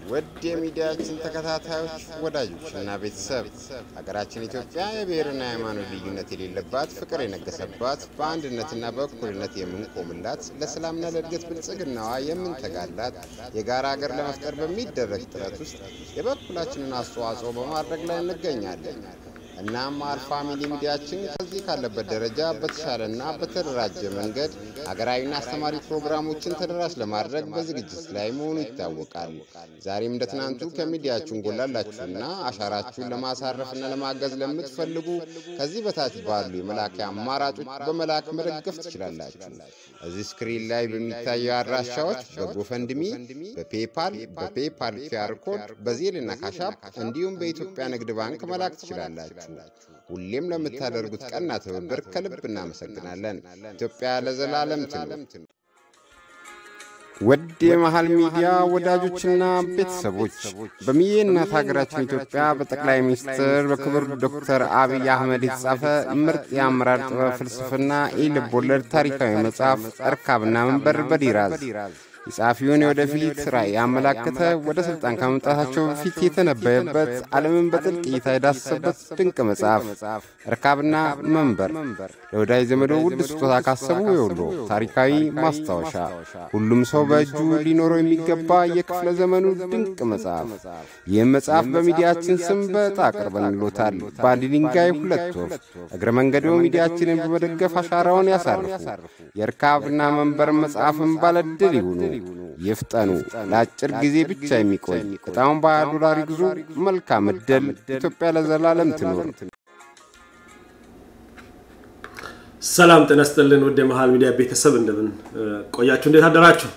ውድ የሚዲያችን ተከታታዮች ወዳጆችና ቤተሰብ ሀገራችን ኢትዮጵያ የብሔርና የሃይማኖት ልዩነት የሌለባት ፍቅር የነገሰባት በአንድነትና በእኩልነት የምንቆምላት ለሰላምና ለእድገት ብልጽግናዋ የምንተጋላት የጋራ ሀገር ለመፍጠር በሚደረግ ጥረት ውስጥ የበኩላችንን አስተዋጽኦ በማድረግ ላይ እንገኛለን። እናም አር ፋሚሊ ሚዲያችን ከዚህ ካለበት ደረጃ በተሻለና በተደራጀ መንገድ ሀገራዊና አስተማሪ ፕሮግራሞችን ተደራሽ ለማድረግ በዝግጅት ላይ መሆኑ ይታወቃል። ዛሬም እንደ ትናንቱ ከሚዲያችን ጎን ላላችሁና አሻራችሁን ለማሳረፍና ለማገዝ ለምትፈልጉ ከዚህ በታች ባሉ የመላኪያ አማራጮች በመላክ መደገፍ ትችላላችሁ። እዚህ ስክሪን ላይ በሚታየው አድራሻዎች በጎፈንድሚ፣ በፔፓል፣ በፔፓል ኪያር ኮድ፣ በዜልና ካሻፕ እንዲሁም በኢትዮጵያ ንግድ ባንክ መላክ ትችላላችሁ። ሁሌም ለምታደርጉት ቀና ትብብር ከልብ እናመሰግናለን። ኢትዮጵያ ለዘላለም ትኑር። ውድ የመሃል ሚዲያ ወዳጆችና ቤተሰቦች በሚዬ እናት ሀገራችን ኢትዮጵያ በጠቅላይ ሚኒስትር በክቡር ዶክተር አብይ አህመድ የተጻፈ ምርጥ የአመራር ጥበብ ፍልስፍና ኢልብ ወለድ ታሪካዊ መጽሐፍ እርካብና መንበር በዲራዝ የጸሐፊውን የወደፊት ራዕይ ያመላከተ ወደ ሥልጣን ከመምጣታቸው በፊት የተነበየበት ዓለምን በጥልቅ እይታ የዳሰሰበት ድንቅ መጽሐፍ እርካብና መንበር ለወዳጅ ዘመዶ ውድ ስጦታ ካሰቡ የውሎ ታሪካዊ ማስታወሻ ሁሉም ሰው በእጁ ሊኖረው የሚገባ የክፍለ ዘመኑ ድንቅ መጽሐፍ። ይህም መጽሐፍ በሚዲያችን ስም በዕጣ አቅርበንሎታል። በአንድ ድንጋይ ሁለት ወፍ። እግረ መንገዶ ሚዲያችንን በመደገፍ አሻራውን ያሳርፉ። የእርካብና መንበር መጽሐፍን ባለድል ይሁኑ። ይፍጠኑ። ለአጭር ጊዜ ብቻ የሚቆይ ዕጣውን በሀያ ዶላር ይግዙ። መልካም ዕድል። ኢትዮጵያ ለዘላለም ትኑር። ሰላም ጤና ይስጥልን። ውድ የመሃል ሚዲያ ቤተሰብ እንደምን ቆያችሁ? እንዴት አደራችሁ?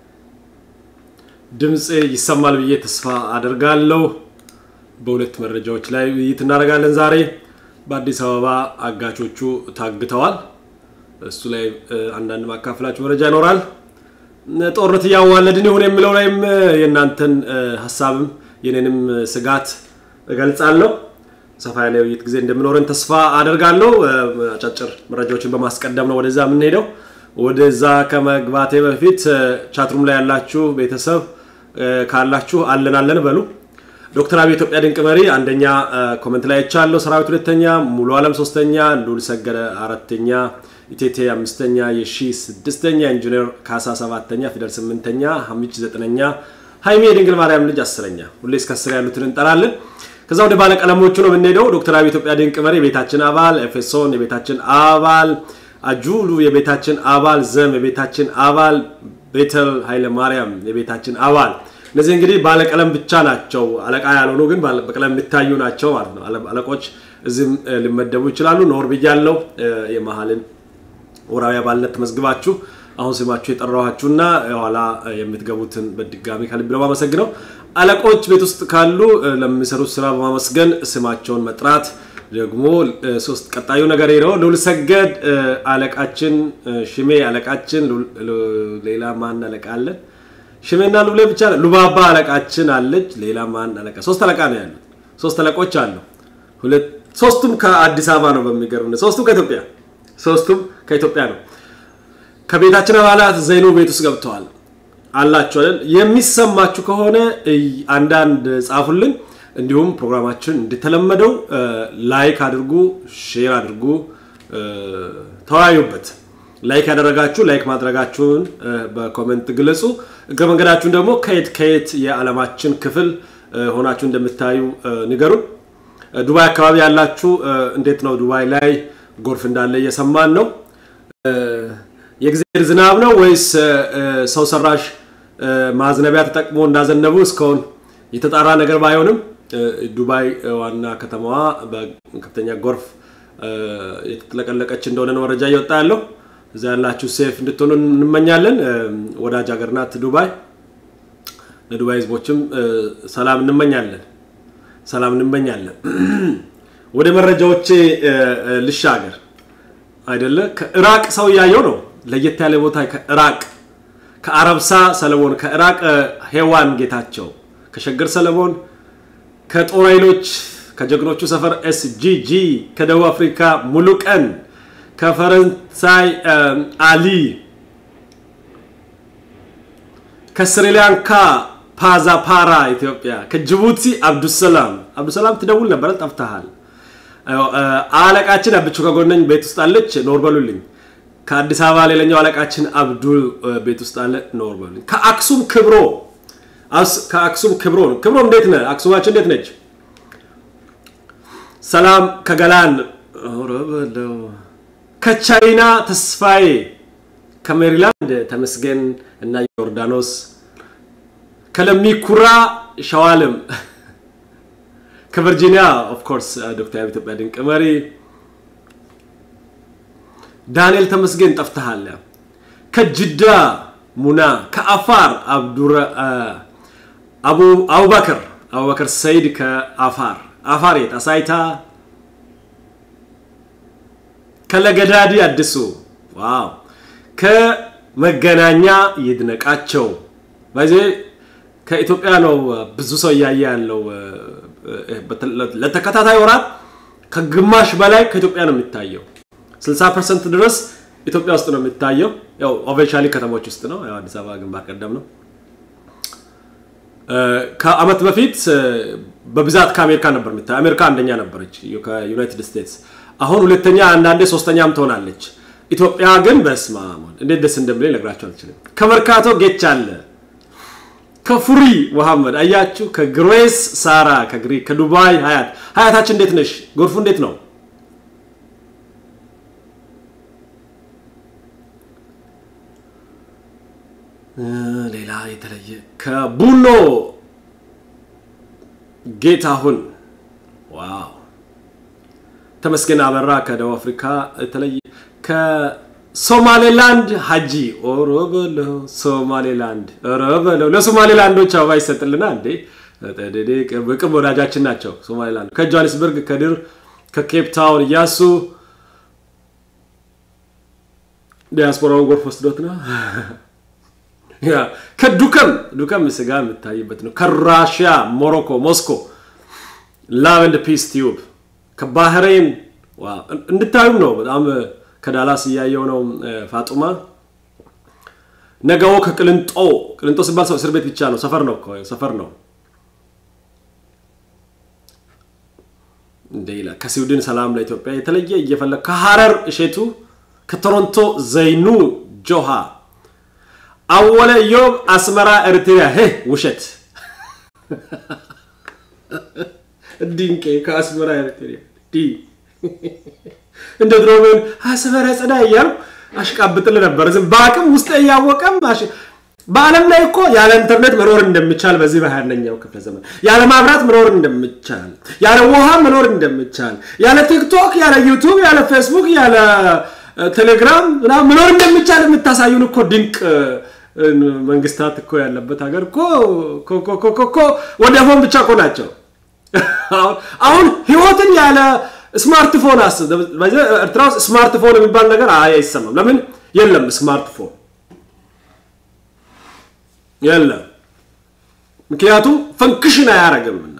ድምፅ ይሰማል ብዬ ተስፋ አደርጋለሁ። በሁለት መረጃዎች ላይ ውይይት እናደርጋለን ዛሬ። በአዲስ አበባ አጋቾቹ ታግተዋል። እሱ ላይ አንዳንድ ማካፈላችሁ መረጃ ይኖራል። ጦርነት እያዋለድን ይሁን የሚለው ላይም የእናንተን ሀሳብም የኔንም ስጋት እገልጻለሁ። ሰፋ ያለ ውይይት ጊዜ እንደምኖረን ተስፋ አደርጋለሁ። አጫጭር መረጃዎችን በማስቀደም ነው ወደዛ የምንሄደው። ወደዛ ከመግባቴ በፊት ቻትሩም ላይ ያላችሁ ቤተሰብ ካላችሁ አለን አለን በሉ። ዶክተር አብይ ኢትዮጵያ ድንቅ መሪ አንደኛ ኮመንት ላይ አይቻለሁ። ሰራዊት ሁለተኛ፣ ሙሉ አለም ሶስተኛ፣ ሉል ሰገደ አራተኛ ኢቴቴ አምስተኛ፣ የሺ ስድስተኛ፣ ኢንጂነር ካሳ ሰባተኛ፣ ፊደል ስምንተኛ፣ ሀሚች ዘጠነኛ፣ ሀይሚ የድንግል ማርያም ልጅ አስረኛ። ሁሌ እስከ አስር ያሉትን እንጠራለን። ከዛ ወደ ባለቀለሞቹ ነው የምንሄደው። ዶክተር አብይ ኢትዮጵያ ድንቅ መሪ የቤታችን አባል፣ ኤፌሶን የቤታችን አባል፣ አጁሉ የቤታችን አባል፣ ዘም የቤታችን አባል፣ ቤተል ኃይለ ማርያም የቤታችን አባል። እነዚህ እንግዲህ ባለቀለም ብቻ ናቸው። አለቃ ያልሆኑ ግን በቀለም የሚታዩ ናቸው ማለት ነው። አለቆች እዚህም ሊመደቡ ይችላሉ። ኖር ብያለው የመሀልን ወራዊ አባልነት ተመዝግባችሁ አሁን ስማችሁ የጠራኋችሁና የኋላ የምትገቡትን በድጋሚ ከልብ ነው የማመሰግነው። አለቆች ቤት ውስጥ ካሉ ለሚሰሩት ስራ በማመስገን ስማቸውን መጥራት ደግሞ ሶስት ቀጣዩ ነገር ነው። ልዑል ሰገድ አለቃችን፣ ሽሜ አለቃችን፣ ሌላ ማን አለቃ አለን? ሽሜና ሉሌ ብቻ ሉባባ አለቃችን አለች። ሌላ ማን አለቃ? ሶስት አለቃ ነው ያሉት። ሶስት አለቆች አሉ። ሁለት ሶስቱም ከአዲስ አበባ ነው። በሚገርም ሶስቱም ከኢትዮጵያ ሶስቱም ከኢትዮጵያ ነው። ከቤታችን አባላት ዘይኑ ቤት ውስጥ ገብተዋል አላችሁ አይደል? የሚሰማችሁ ከሆነ አንዳንድ ጻፉልን። እንዲሁም ፕሮግራማችን እንደተለመደው ላይክ አድርጉ፣ ሼር አድርጉ፣ ተወያዩበት። ላይክ ያደረጋችሁ ላይክ ማድረጋችሁን በኮሜንት ግለጹ። እግረ መንገዳችሁን ደግሞ ከየት ከየት የዓለማችን ክፍል ሆናችሁ እንደምታዩ ንገሩን። ዱባይ አካባቢ ያላችሁ እንዴት ነው? ዱባይ ላይ ጎርፍ እንዳለ እየሰማን ነው። የእግዚአብሔር ዝናብ ነው ወይስ ሰው ሰራሽ ማዝነቢያ ተጠቅሞ እንዳዘነቡ እስካሁን የተጣራ ነገር ባይሆንም ዱባይ ዋና ከተማዋ በከፍተኛ ጎርፍ የተጥለቀለቀች እንደሆነ ነው መረጃ እየወጣ ያለው። እዛ ያላችሁ ሴፍ እንድትሆኑ እንመኛለን። ወዳጅ ሀገር ናት ዱባይ። ለዱባይ ህዝቦችም ሰላም እንመኛለን። ሰላም እንመኛለን። ወደ መረጃዎቼ ልሻገር አይደለ? ከኢራቅ ሰው እያየው ነው። ለየት ያለ ቦታ ከኢራቅ ከአረብሳ ሰለሞን፣ ከኢራቅ ሄዋን ጌታቸው፣ ከሸገር ሰለሞን፣ ከጦር ኃይሎች ከጀግኖቹ ሰፈር ኤስጂጂ፣ ከደቡብ አፍሪካ ሙሉ ቀን፣ ከፈረንሳይ አሊ፣ ከስሪላንካ ከፓዛፓራ ኢትዮጵያ፣ ከጅቡቲ አብዱሰላም አብዱሰላም ትደውል ነበረ ጠፍተሃል። አለቃችን አብቹ ከጎነኝ ቤት ውስጥ አለች፣ ኖር በሉልኝ። ከአዲስ አበባ ሌላኛው አለቃችን አብዱል ቤት ውስጥ አለ፣ ኖር በሉልኝ። ከአክሱም ክብሮ ከአክሱም ክብሮ ክብሮ እንዴት ነህ? አክሱማችን እንዴት ነች? ሰላም ከገላን በለው ከቻይና ተስፋዬ ከሜሪላንድ ተመስገን እና ዮርዳኖስ ከለሚኩራ ሸዋልም ከቨርጂኒያ ኦፍኮርስ ዶክተር ኢትዮጵያ ድንቅ መሪ ዳንኤል ተመስገን ጠፍተሃል። ከጅዳ ሙና ከአፋር አቡበክር አቡበክር ሰይድ ከአፋር አፋር የት አሳይታ ከለገዳዲ አዲሱ ዋው ከመገናኛ ይድነቃቸው በዚ ከኢትዮጵያ ነው ብዙ ሰው እያየ ያለው ለተከታታይ ወራት ከግማሽ በላይ ከኢትዮጵያ ነው የሚታየው 60 ፐርሰንት ድረስ ኢትዮጵያ ውስጥ ነው የሚታየው ያው ኦቨንሻሊ ከተሞች ውስጥ ነው ያው አዲስ አበባ ግንባር ቀደም ነው ከአመት በፊት በብዛት ከአሜሪካ ነበር የሚታየው አሜሪካ አንደኛ ነበረች ከዩናይትድ ስቴትስ አሁን ሁለተኛ አንዳንዴ ሶስተኛም ትሆናለች ኢትዮጵያ ግን በስማ እንዴት ደስ እንደሚለኝ ልነግራቸው አልችልም ከመርካቶ ጌች አለ ከፉሪ መሐመድ አያችሁ ከግሬስ ሳራ ከግሪክ ከዱባይ ሀያት ሀያታችን እንዴት ነሽ ጎርፉ እንዴት ነው ሌላ የተለየ ከቡኖ ጌታሁን ዋው ተመስገን አበራ ከደቡብ አፍሪካ የተለየ ከሶማሌላንድ ሀጂ ኦሮ በለው ሶማሌላንድ ኦሮ በለው ለሶማሌላንዶች አበባ ይሰጥልና እንዴ ቅርብ ወዳጃችን ናቸው ሶማሌላንድ ከጆሃንስበርግ ከድር ከኬፕ ታውን እያሱ ዲያስፖራውን ጎርፍ ወስዶት ነው ከዱከም ዱከም ስጋ የምታይበት ነው ከራሽያ ሞሮኮ ሞስኮ ላቭ ፒስ ቲዩብ ከባህሬን እንድታዩም ነው በጣም ከዳላስ እያየው ነው ፋጡማ ነገው ከቅልንጦ ቅልንጦ ሲባል ሰው እስር ቤት ብቻ ነው ሰፈር ነው ሰፈር ነው እንደ ይላል ከስዊድን ሰላም ለኢትዮጵያ የተለየ እየፈለግ ከሀረር እሼቱ ከቶሮንቶ ዘይኑ ጆሃ አወለ ዮብ አስመራ ኤርትሪያ ሄ ውሸት ድንቄ ከአስመራ ኤርትሪያ እንደ ድሮ ቢሆን አስመራ ጽዳ እያሉ አሽቃብጥል ነበር ዝም በአቅም ውስጥ እያወቀም በአለም ላይ እኮ ያለ ኢንተርኔት መኖር እንደሚቻል በዚህ በሀያኛው ክፍለ ዘመን ያለ ማብራት መኖር እንደሚቻል ያለ ውሃ መኖር እንደሚቻል ያለ ቲክቶክ ያለ ዩቱብ ያለ ፌስቡክ ያለ ቴሌግራም መኖር እንደሚቻል የምታሳዩን እኮ ድንቅ መንግስታት እኮ ያለበት ሀገር እኮ ወደፎን ብቻ እኮ ናቸው አሁን ህይወትን ያለ ስማርትፎን አስ ኤርትራ ውስጥ ስማርትፎን የሚባል ነገር አይሰማም ለምን የለም ስማርትፎን የለም ምክንያቱም ፈንክሽን አያረግምና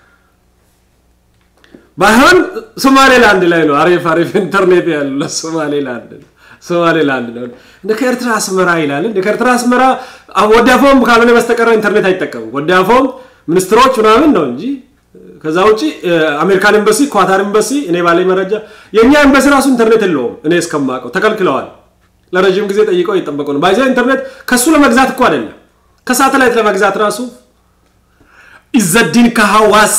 ባይሆን ሶማሌላንድ ላይ ነው አሪፍ አሪፍ ኢንተርኔት ያለ ሶማሌላንድ ሶማሌላንድ ነው እንደ ከኤርትራ አስመራ ይላል እንደ ከኤርትራ አስመራ ወዲያፎም ካልሆነ በስተቀረ ኢንተርኔት አይጠቀምም ወዲያፎም ሚኒስትሮች ምናምን ነው እንጂ ከዛ ውጭ አሜሪካን ኤምባሲ ኳታር ኤምባሲ እኔ ባለኝ መረጃ የእኛ ኤምባሲ ራሱ ኢንተርኔት የለውም እኔ እስከማውቀው ተከልክለዋል ለረዥም ጊዜ ጠይቀው እየጠበቁ ነው ባይዛ ኢንተርኔት ከሱ ለመግዛት እኮ አይደለም ከሳተላይት ለመግዛት ራሱ ኢዘዲን ከሐዋሳ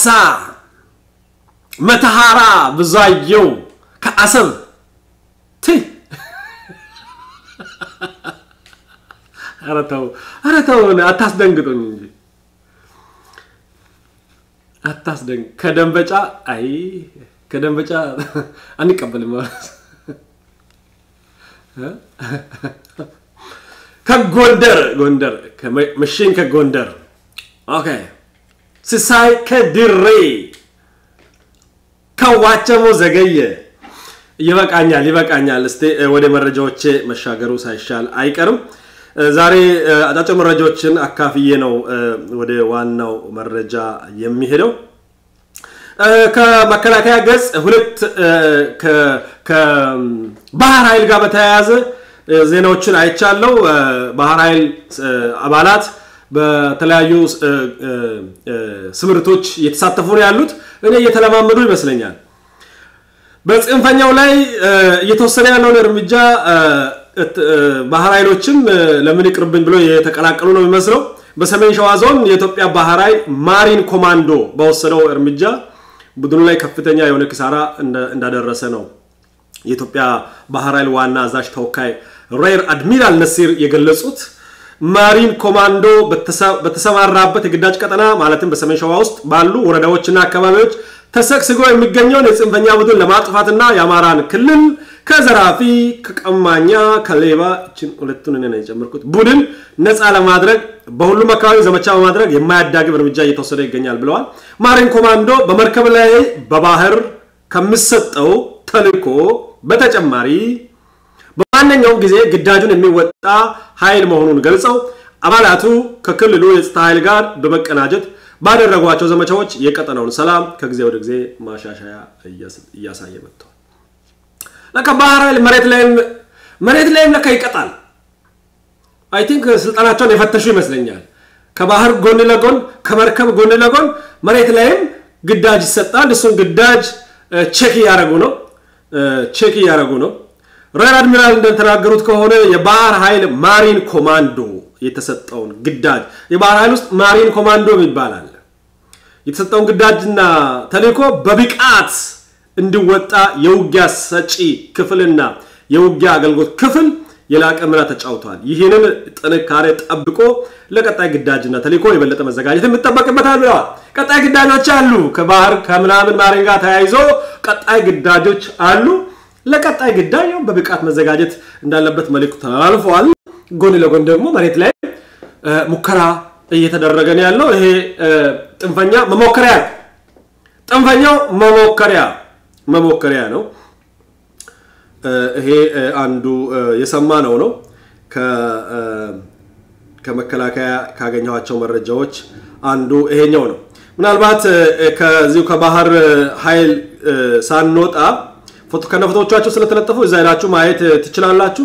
መተሃራ ብዙአየው ከአሰብ ትይ ኧረ ተው ኧረ ተው አታስደንግጡኝ እንጂ አታስደንግ ከደንበጫ አይ ከደንበጫ አንቀበልም ማለት ከጎንደር ጎንደር መሽን ከጎንደር ኦኬ ስሳይ ከድሬ ከዋቸሞ ዘገየ ይበቃኛል ይበቃኛል እስቲ ወደ መረጃዎቼ መሻገሩ ሳይሻል አይቀርም ዛሬ አጫጭር መረጃዎችን አካፍዬ ነው ወደ ዋናው መረጃ የሚሄደው ከመከላከያ ገጽ ሁለት ከባህር ኃይል ጋር በተያያዘ ዜናዎችን አይቻለው ባህር ኃይል አባላት በተለያዩ ስምርቶች እየተሳተፉ ነው ያሉት። እኔ እየተለማመዱ ይመስለኛል። በጽንፈኛው ላይ እየተወሰነ ያለውን እርምጃ ባህር ኃይሎችም ለምን ይቅርብኝ ብሎ የተቀላቀሉ ነው የሚመስለው። በሰሜን ሸዋ ዞን የኢትዮጵያ ባህር ኃይል ማሪን ኮማንዶ በወሰደው እርምጃ ቡድኑ ላይ ከፍተኛ የሆነ ኪሳራ እንዳደረሰ ነው የኢትዮጵያ ባህር ኃይል ዋና አዛዥ ተወካይ ሬር አድሚራል ነሲር የገለጹት። ማሪን ኮማንዶ በተሰማራበት የግዳጅ ቀጠና ማለትም በሰሜን ሸዋ ውስጥ ባሉ ወረዳዎችና አካባቢዎች ተሰግስጎ የሚገኘውን የጽንፈኛ ቡድን ለማጥፋትና የአማራን ክልል ከዘራፊ፣ ከቀማኛ፣ ከሌባ እችን ሁለቱን እኔ ነው የጨመርኩት ቡድን ነፃ ለማድረግ በሁሉም አካባቢ ዘመቻ በማድረግ የማያዳግም እርምጃ እየተወሰደ ይገኛል ብለዋል። ማሪን ኮማንዶ በመርከብ ላይ በባህር ከሚሰጠው ተልዕኮ በተጨማሪ በማንኛውም ጊዜ ግዳጁን የሚወጣ ኃይል መሆኑን ገልጸው አባላቱ ከክልሉ የጸጥታ ኃይል ጋር በመቀናጀት ባደረጓቸው ዘመቻዎች የቀጠናውን ሰላም ከጊዜ ወደ ጊዜ ማሻሻያ እያሳየ መጥተዋል። ለካ ባህር ኃይል መሬት ላይም መሬት ላይም ለካ ይቀጣል። አይ ቲንክ ስልጠናቸውን የፈተሹ ይመስለኛል። ከባህር ጎን ለጎን ከመርከብ ጎን ለጎን መሬት ላይም ግዳጅ ይሰጣል። እሱን ግዳጅ ቼክ እያደረጉ ነው ቼክ እያደረጉ ነው። ሬር አድሚራል እንደተናገሩት ከሆነ የባህር ኃይል ማሪን ኮማንዶ የተሰጠውን ግዳጅ የባህር ኃይል ውስጥ ማሪን ኮማንዶ ይባላል። የተሰጠውን ግዳጅና ተልዕኮ በብቃት እንዲወጣ የውጊያ ሰጪ ክፍልና የውጊያ አገልግሎት ክፍል የላቀ ሚና ተጫውቷል። ይህንን ጥንካሬ ጠብቆ ለቀጣይ ግዳጅና ተልዕኮ የበለጠ መዘጋጀት የሚጠበቅበታል ብለዋል። ቀጣይ ግዳጆች አሉ። ከባህር ከምናምን ማሪን ጋር ተያይዞ ቀጣይ ግዳጆች አሉ። ለቀጣይ ግዳጅ በብቃት መዘጋጀት እንዳለበት መልዕክቱ ተላልፈዋል። ጎን ለጎን ደግሞ መሬት ላይ ሙከራ እየተደረገ ነው ያለው። ይሄ ጥንፈኛ መሞከሪያ ጥንፈኛው መሞከሪያ መሞከሪያ ነው። ይሄ አንዱ የሰማ ነው ነው ከመከላከያ ካገኘኋቸው መረጃዎች አንዱ ይሄኛው ነው። ምናልባት ከዚሁ ከባህር ኃይል ሳንወጣ ከነ ፎቶዎቻቸው ስለተለጠፉ እዛ ሄዳችሁ ማየት ትችላላችሁ።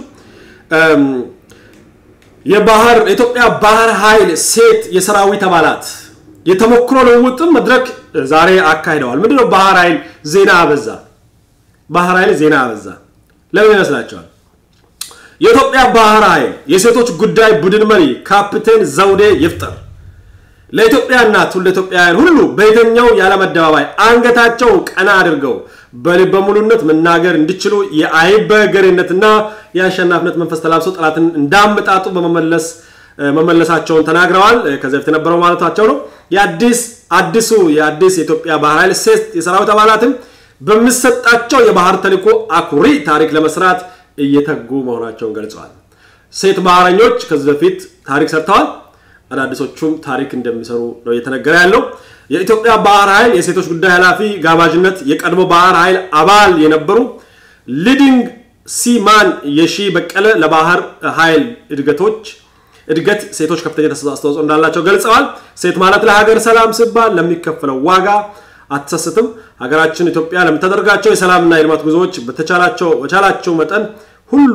የባህር የኢትዮጵያ ባህር ኃይል ሴት የሰራዊት አባላት የተሞክሮ ልውውጥም መድረክ ዛሬ አካሂደዋል። ምንድነው ባህር ኃይል ዜና አበዛ? ባህር ኃይል ዜና አበዛ ለምን ይመስላቸዋል? የኢትዮጵያ ባህር ኃይል የሴቶች ጉዳይ ቡድን መሪ ካፕቴን ዘውዴ ይፍጠር ለኢትዮጵያና ትውልደ ኢትዮጵያውያን ሁሉ በየትኛው የዓለም አደባባይ አንገታቸውን ቀና አድርገው በልበ ሙሉነት መናገር እንዲችሉ የአይበገሬነትና የአሸናፊነት መንፈስ ተላብሰው ጠላትን እንዳመጣጡ በመመለስ መመለሳቸውን ተናግረዋል። ከዚህ በፊት የነበረው ማለታቸው ነው። የአዲስ አዲሱ የአዲስ የኢትዮጵያ ባህር ኃይል ሴት የሰራዊት አባላትም በሚሰጣቸው የባህር ተልዕኮ አኩሪ ታሪክ ለመስራት እየተጉ መሆናቸውን ገልጸዋል። ሴት ባህረኞች ከዚህ በፊት ታሪክ ሰርተዋል። አዳዲሶቹም ታሪክ እንደሚሰሩ ነው እየተነገረ ያለው። የኢትዮጵያ ባህር ኃይል የሴቶች ጉዳይ ኃላፊ ጋባዥነት የቀድሞ ባህር ኃይል አባል የነበሩ ሊዲንግ ሲማን የሺ በቀለ ለባህር ኃይል እድገቶች እድገት ሴቶች ከፍተኛ አስተዋጽኦ እንዳላቸው ገልጸዋል። ሴት ማለት ለሀገር ሰላም ሲባል ለሚከፈለው ዋጋ አትሰስትም። ሀገራችን ኢትዮጵያ ለምታደርጋቸው የሰላምና የልማት ጉዞዎች በተቻላቸው መጠን ሁሉ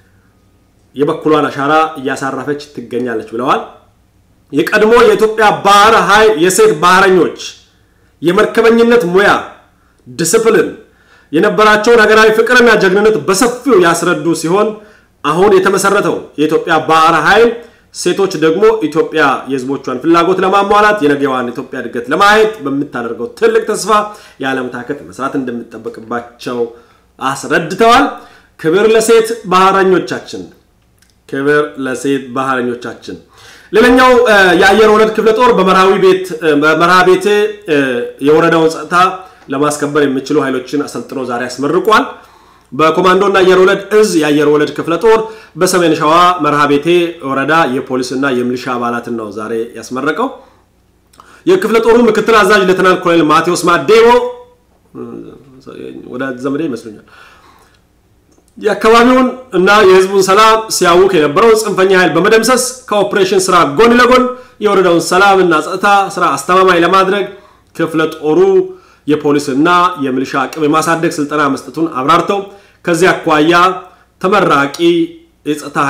የበኩሏን አሻራ እያሳረፈች ትገኛለች ብለዋል። የቀድሞ የኢትዮጵያ ባህር ኃይል የሴት ባህረኞች የመርከበኝነት ሙያ ዲስፕሊን የነበራቸውን ሀገራዊ ፍቅርና ጀግንነት በሰፊው ያስረዱ ሲሆን አሁን የተመሰረተው የኢትዮጵያ ባህር ኃይል ሴቶች ደግሞ ኢትዮጵያ የሕዝቦቿን ፍላጎት ለማሟላት የነገዋን ኢትዮጵያ እድገት ለማየት በምታደርገው ትልቅ ተስፋ ያለመታከት መስራት እንደሚጠበቅባቸው አስረድተዋል። ክብር ለሴት ባህረኞቻችን፣ ክብር ለሴት ባህረኞቻችን። ሌላኛው የአየር ወለድ ክፍለ ጦር በመርሃ ቤቴ የወረዳውን ጸጥታ ለማስከበር የሚችሉ ኃይሎችን አሰልጥኖ ዛሬ አስመርቋል። በኮማንዶና አየር ወለድ እዝ የአየር ወለድ ክፍለ ጦር በሰሜን ሸዋ መርሃ ቤቴ ወረዳ የፖሊስና የሚሊሻ አባላትን ነው ዛሬ ያስመረቀው። የክፍለ ጦሩ ምክትል አዛዥ ሌተናል ኮሎኔል ማቴዎስ ማዴቦ ወደ ዘመዴ ይመስሉኛል የአካባቢውን እና የህዝቡን ሰላም ሲያውክ የነበረውን ጽንፈኛ ኃይል በመደምሰስ ከኦፕሬሽን ስራ ጎን ለጎን የወረዳውን ሰላም እና ጸጥታ ስራ አስተማማኝ ለማድረግ ክፍለ ጦሩ የፖሊስና የሚሊሻ አቅም የማሳደግ ስልጠና መስጠቱን አብራርተው ከዚህ አኳያ ተመራቂ የጸጥታ ኃይል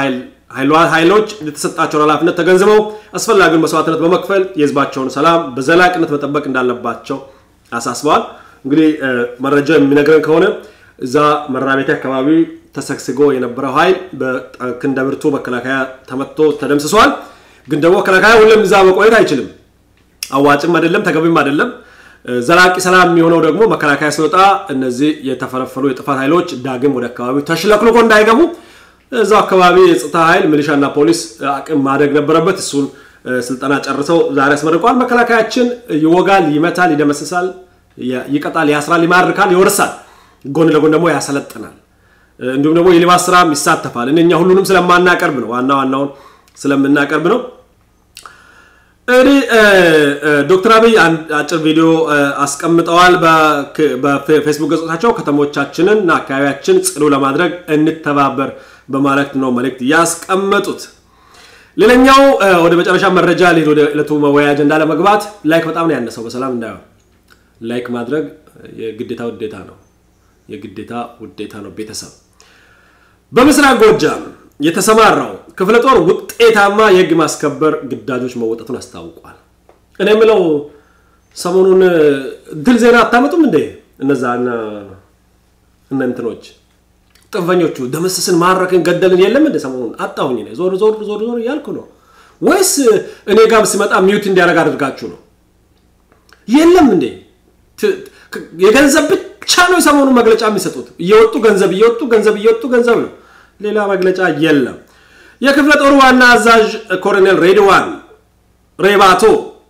ኃይሎች የተሰጣቸውን ኃላፊነት ተገንዝበው አስፈላጊውን መስዋዕትነት በመክፈል የህዝባቸውን ሰላም በዘላቂነት መጠበቅ እንዳለባቸው አሳስበዋል። እንግዲህ መረጃ የሚነግረን ከሆነ እዛ መራቤቴ አካባቢ ተሰግስጎ የነበረው ኃይል በክንደ ብርቱ መከላከያ ተመቶ ተደምስሷል። ግን ደግሞ መከላከያ ሁሌም እዛ መቆየት አይችልም። አዋጭም አይደለም፣ ተገቢም አይደለም። ዘላቂ ሰላም የሚሆነው ደግሞ መከላከያ ሲወጣ እነዚህ የተፈለፈሉ የጥፋት ኃይሎች ዳግም ወደ አካባቢው ተሽለክልኮ እንዳይገቡ እዛው አካባቢ የጸጥታ ኃይል ሚሊሻና ፖሊስ አቅም ማድረግ ነበረበት። እሱን ስልጠና ጨርሰው ዛሬ አስመርቀዋል። መከላከያችን ይወጋል፣ ይመታል፣ ይደመስሳል፣ ይቀጣል፣ ያስራል፣ ይማርካል፣ ይወርሳል። ጎን ለጎን ደግሞ ያሰለጥናል። እንዲሁም ደግሞ የልማት ስራም ይሳተፋል። እኛ ሁሉንም ስለማናቀርብ ነው፣ ዋና ዋናውን ስለምናቀርብ ነው። እንግዲህ ዶክተር አብይ አጭር ቪዲዮ አስቀምጠዋል በፌስቡክ ገጾቻቸው። ከተሞቻችንን እና አካባቢያችን ጽዱ ለማድረግ እንተባበር በማለት ነው መልእክት ያስቀመጡት። ሌላኛው ወደ መጨረሻ መረጃ ሊሄድ ወደ ዕለቱ መወያያ አጀንዳ ለመግባት ላይክ በጣም ነው ያነሰው። በሰላም እንዳይሆን ላይክ ማድረግ የግዴታ ውዴታ ነው፣ የግዴታ ውዴታ ነው። ቤተሰብ በምስራቅ ጎጃም የተሰማራው ክፍለ ጦር ውጤታማ የህግ ማስከበር ግዳጆች መወጠቱን አስታውቋል። እኔ የምለው ሰሞኑን ድል ዜና አታመጡም እንዴ? እነዛ እነ እንትኖች ጥንፈኞቹ ደመሰስን፣ ማረክን፣ ገደልን የለም እንደ ሰሞኑን አጣሁኝ። ዞር ዞር ዞር ዞር እያልኩ ነው። ወይስ እኔ ጋር ሲመጣ ሚዩት እንዲያደርግ አድርጋችሁ ነው? የለም እንዴ የገንዘብ ብቻ ነው የሰሞኑን መግለጫ የሚሰጡት። እየወጡ ገንዘብ እየወጡ ገንዘብ እየወጡ ገንዘብ ነው ሌላ መግለጫ የለም። የክፍለ ጦሩ ዋና አዛዥ ኮሎኔል ሬድዋን ሬባቶ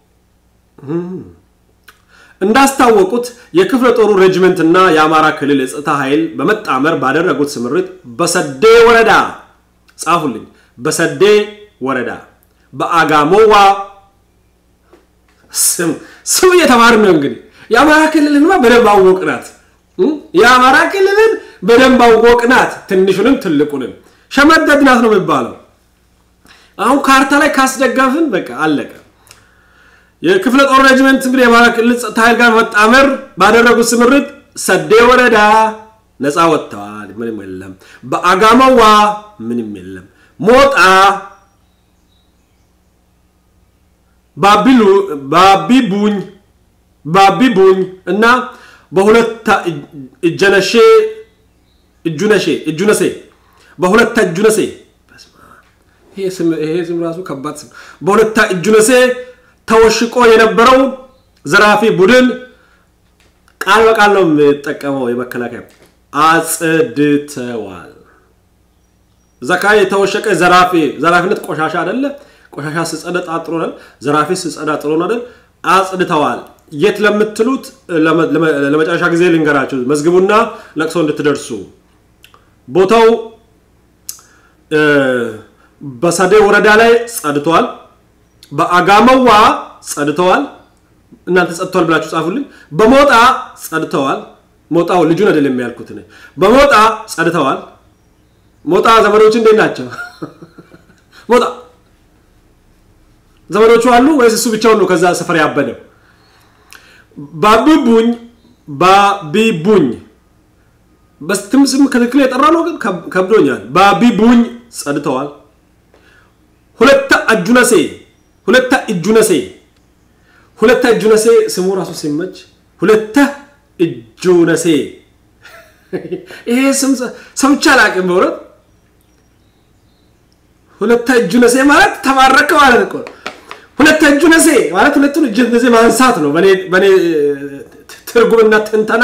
እንዳስታወቁት የክፍለ ጦሩ ሬጅመንት እና የአማራ ክልል የጸጥታ ኃይል በመጣመር ባደረጉት ስምሪት በሰዴ ወረዳ ጻፉልኝ፣ በሰዴ ወረዳ በአጋሞዋ ስም ስም እየተማርን ነው እንግዲህ የአማራ ክልልንማ በደንብ አወቅናት። የአማራ ክልልን በደንብ አወቅናት። ትንሹንም ትልቁንም ሸመደድናት ነው የሚባለው። አሁን ካርታ ላይ ካስደገፍን በቃ አለቀ። የክፍለ ጦር ሬጅመንት እንግዲህ የአማራ ክልል ጸጥታ ኃይል ጋር መጣመር ባደረጉት ስምሪት ሰዴ ወረዳ ነፃ ወጥተዋል። ምንም የለም። በአጋማዋ ምንም የለም። ሞጣ ባቢቡኝ ባቢቡኝ እና በሁለታ እጀነሼ እጁነሼ እጁነሴ በሁለታ እጁነሴ ይሄ ስም ራሱ ከባድ ስም። በሁለታ እጁነሴ ተወሽቆ የነበረው ዘራፊ ቡድን ቃል በቃል ነው የሚጠቀመው የመከላከያ አጽድተዋል። እዛ አካባቢ የተወሸቀ ዘራፊ ዘራፊነት ቆሻሻ አይደለ? ቆሻሻ ስጸዳ ጥሩ ነው። ዘራፊ ስጸዳ ጥሩ ነው አይደል? አጽድተዋል። የት ለምትሉት ለመጨረሻ ጊዜ ልንገራችሁ፣ መዝግቡና ለቅሶ እንድትደርሱ። ቦታው በሰዴ ወረዳ ላይ ጸድተዋል። በአጋመዋ ጸድተዋል። እናንተ ጸድተዋል ብላችሁ ጻፉልኝ። በሞጣ ጸድተዋል። ሞጣው ልጁን አይደለም የሚያልኩት እኔ። በሞጣ ጸድተዋል። ሞጣ ዘመዶች እንዴት ናቸው? ሞጣ ዘመዶቹ አሉ ወይስ እሱ ብቻውን ነው ከዛ ሰፈር ያበደው? ባቢቡኝ ባቢቡኝ በስትም ስም ክትክል የጠራ ነው ግን ከብዶኛል። ባቢቡኝ ጸድተዋል። ሁለተ እጁነሴ ሁለተ እጁነሴ ሁለተ እጁነሴ ስሙ ራሱ ሲመች ሁለተ እጁነሴ ይሄ ስም ሰምቼ አላውቅም በእውነት ሁለተ እጁነሴ ማለት ተባረከ ማለት እኮ ሁለተ እጁነሴ ማለት ሁለቱን እጅ እንደዚህ ማንሳት ነው በእኔ ትርጉምና ትንተና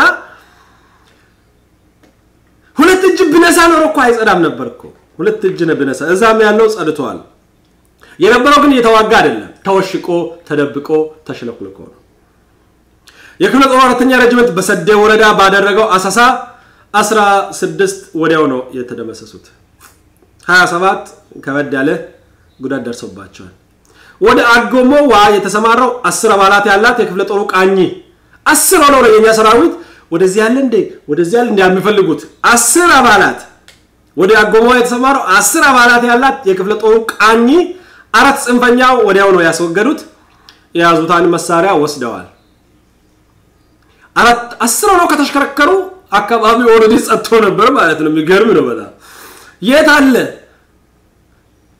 ሁለት እጅ ብነሳ ኖሮ እኮ አይጸዳም ነበር እኮ ሁለት እጅ ብነሳ እዛም ያለው ጸድተዋል የነበረው ግን እየተዋጋ አይደለም ተወሽቆ ተደብቆ ተሽለኩልኮ ነው የክፍለ ጦር አራተኛ ሬጅመንት በሰዴ ወረዳ ባደረገው አሳሳ 16 ወዲያው ነው የተደመሰሱት 27 ከበድ ያለ ጉዳት ደርሶባቸዋል ወደ አጎሞዋ የተሰማራው አስር አባላት ያላት የክፍለ ጦሩ ቃኝ አስር ሆነው ነው የኛ ሰራዊት ወደዚህ ያለ እንዴ ወደዚህ ያለ እንዴ የሚፈልጉት አስር አባላት ወደ አጎሞዋ የተሰማራው አስር አባላት ያላት የክፍለ ጦሩ ቃኝ አራት ጽንፈኛው ወዲያው ነው ያስወገዱት የያዙታን መሳሪያ ወስደዋል አራት አስር ሆነው ከተሽከረከሩ አካባቢ ኦልሬዲ ጸጥቶ ነበር ማለት ነው የሚገርም ነው በጣም የት አለ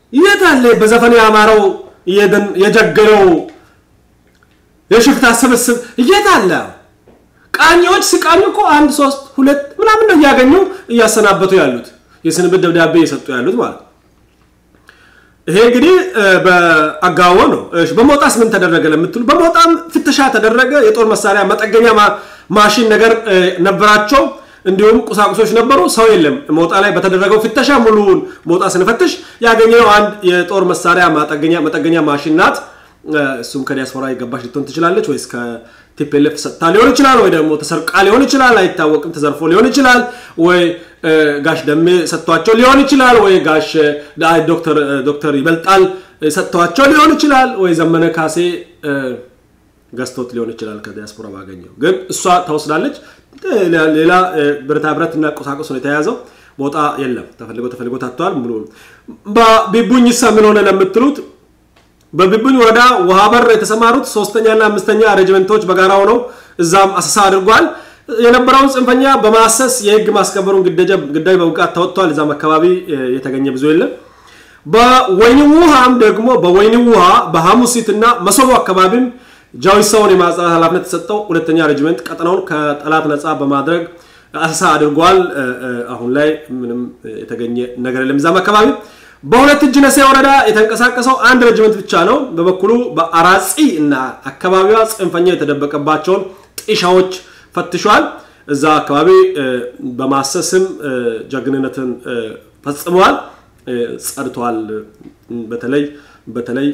የት አለ በዘፈን ያማረው የጀገነው የሽፍታ ስብስብ የት አለ? ቃኞች ሲቃኙ እኮ አንድ ሶስት ሁለት ምናምን ነው እያገኙ እያሰናበቱ ያሉት የስንብት ደብዳቤ እየሰጡ ያሉት ማለት ነው። ይሄ እንግዲህ በአጋዎ ነው። በሞጣስ ምን ተደረገ ለምትሉ በሞጣም ፍተሻ ተደረገ። የጦር መሳሪያ መጠገኛ ማሽን ነገር ነበራቸው። እንዲሁም ቁሳቁሶች ነበሩ። ሰው የለም። ሞጣ ላይ በተደረገው ፍተሻ ሙሉውን ሞጣ ስንፈትሽ ያገኘነው አንድ የጦር መሳሪያ መጠገኛ ማሽን ናት። እሱም ከዲያስፖራ የገባች ልትሆን ትችላለች፣ ወይስ ከቲፒኤልኤፍ ሰጥታ ሊሆን ይችላል፣ ወይ ደግሞ ተሰርቃ ሊሆን ይችላል፣ አይታወቅም። ተዘርፎ ሊሆን ይችላል፣ ወይ ጋሽ ደሜ ሰጥቷቸው ሊሆን ይችላል፣ ወይ ጋሽ ዶክተር ይበልጣል ሰጥቷቸው ሊሆን ይችላል፣ ወይ ዘመነ ካሴ ገዝቶት ሊሆን ይችላል። ከዲያስፖራ ባገኘው ግን እሷ ተወስዳለች። ሌላ ብረታ ብረት እና ቁሳቁስ ነው የተያዘው። ሞጣ የለም። ተፈልጎ ተፈልጎ ታጥተዋል። ሙሉ ቢቡኝ ሳ ምን ሆነ ለምትሉት በቢቡኝ ወረዳ ውሃ በር የተሰማሩት ሶስተኛና አምስተኛ ሬጅመንቶች በጋራ ሆነው እዛም አሰሳ አድርጓል። የነበረውን ጽንፈኛ በማሰስ የህግ ማስከበሩን ግዳጅ በብቃት ተወጥቷል። እዛም አካባቢ የተገኘ ብዙ የለም። በወይኒ ውሃም ደግሞ በወይኒ ውሃ በሐሙሲት እና መሰቦ አካባቢም ጃዊሳውን የማጽዳት ኃላፊነት የተሰጠው ሁለተኛ ሬጅመንት ቀጠናውን ከጠላት ነፃ በማድረግ አሰሳ አድርጓል። አሁን ላይ ምንም የተገኘ ነገር የለም። እዛም አካባቢ በሁለት እጅ ነሴ ወረዳ የተንቀሳቀሰው አንድ ሬጅመንት ብቻ ነው። በበኩሉ በአራጺ እና አካባቢዋ ጽንፈኛ የተደበቀባቸውን ጢሻዎች ፈትሿል። እዛ አካባቢ በማሰስም ጀግንነትን ፈጽመዋል፣ ጸድተዋል። በተለይ በተለይ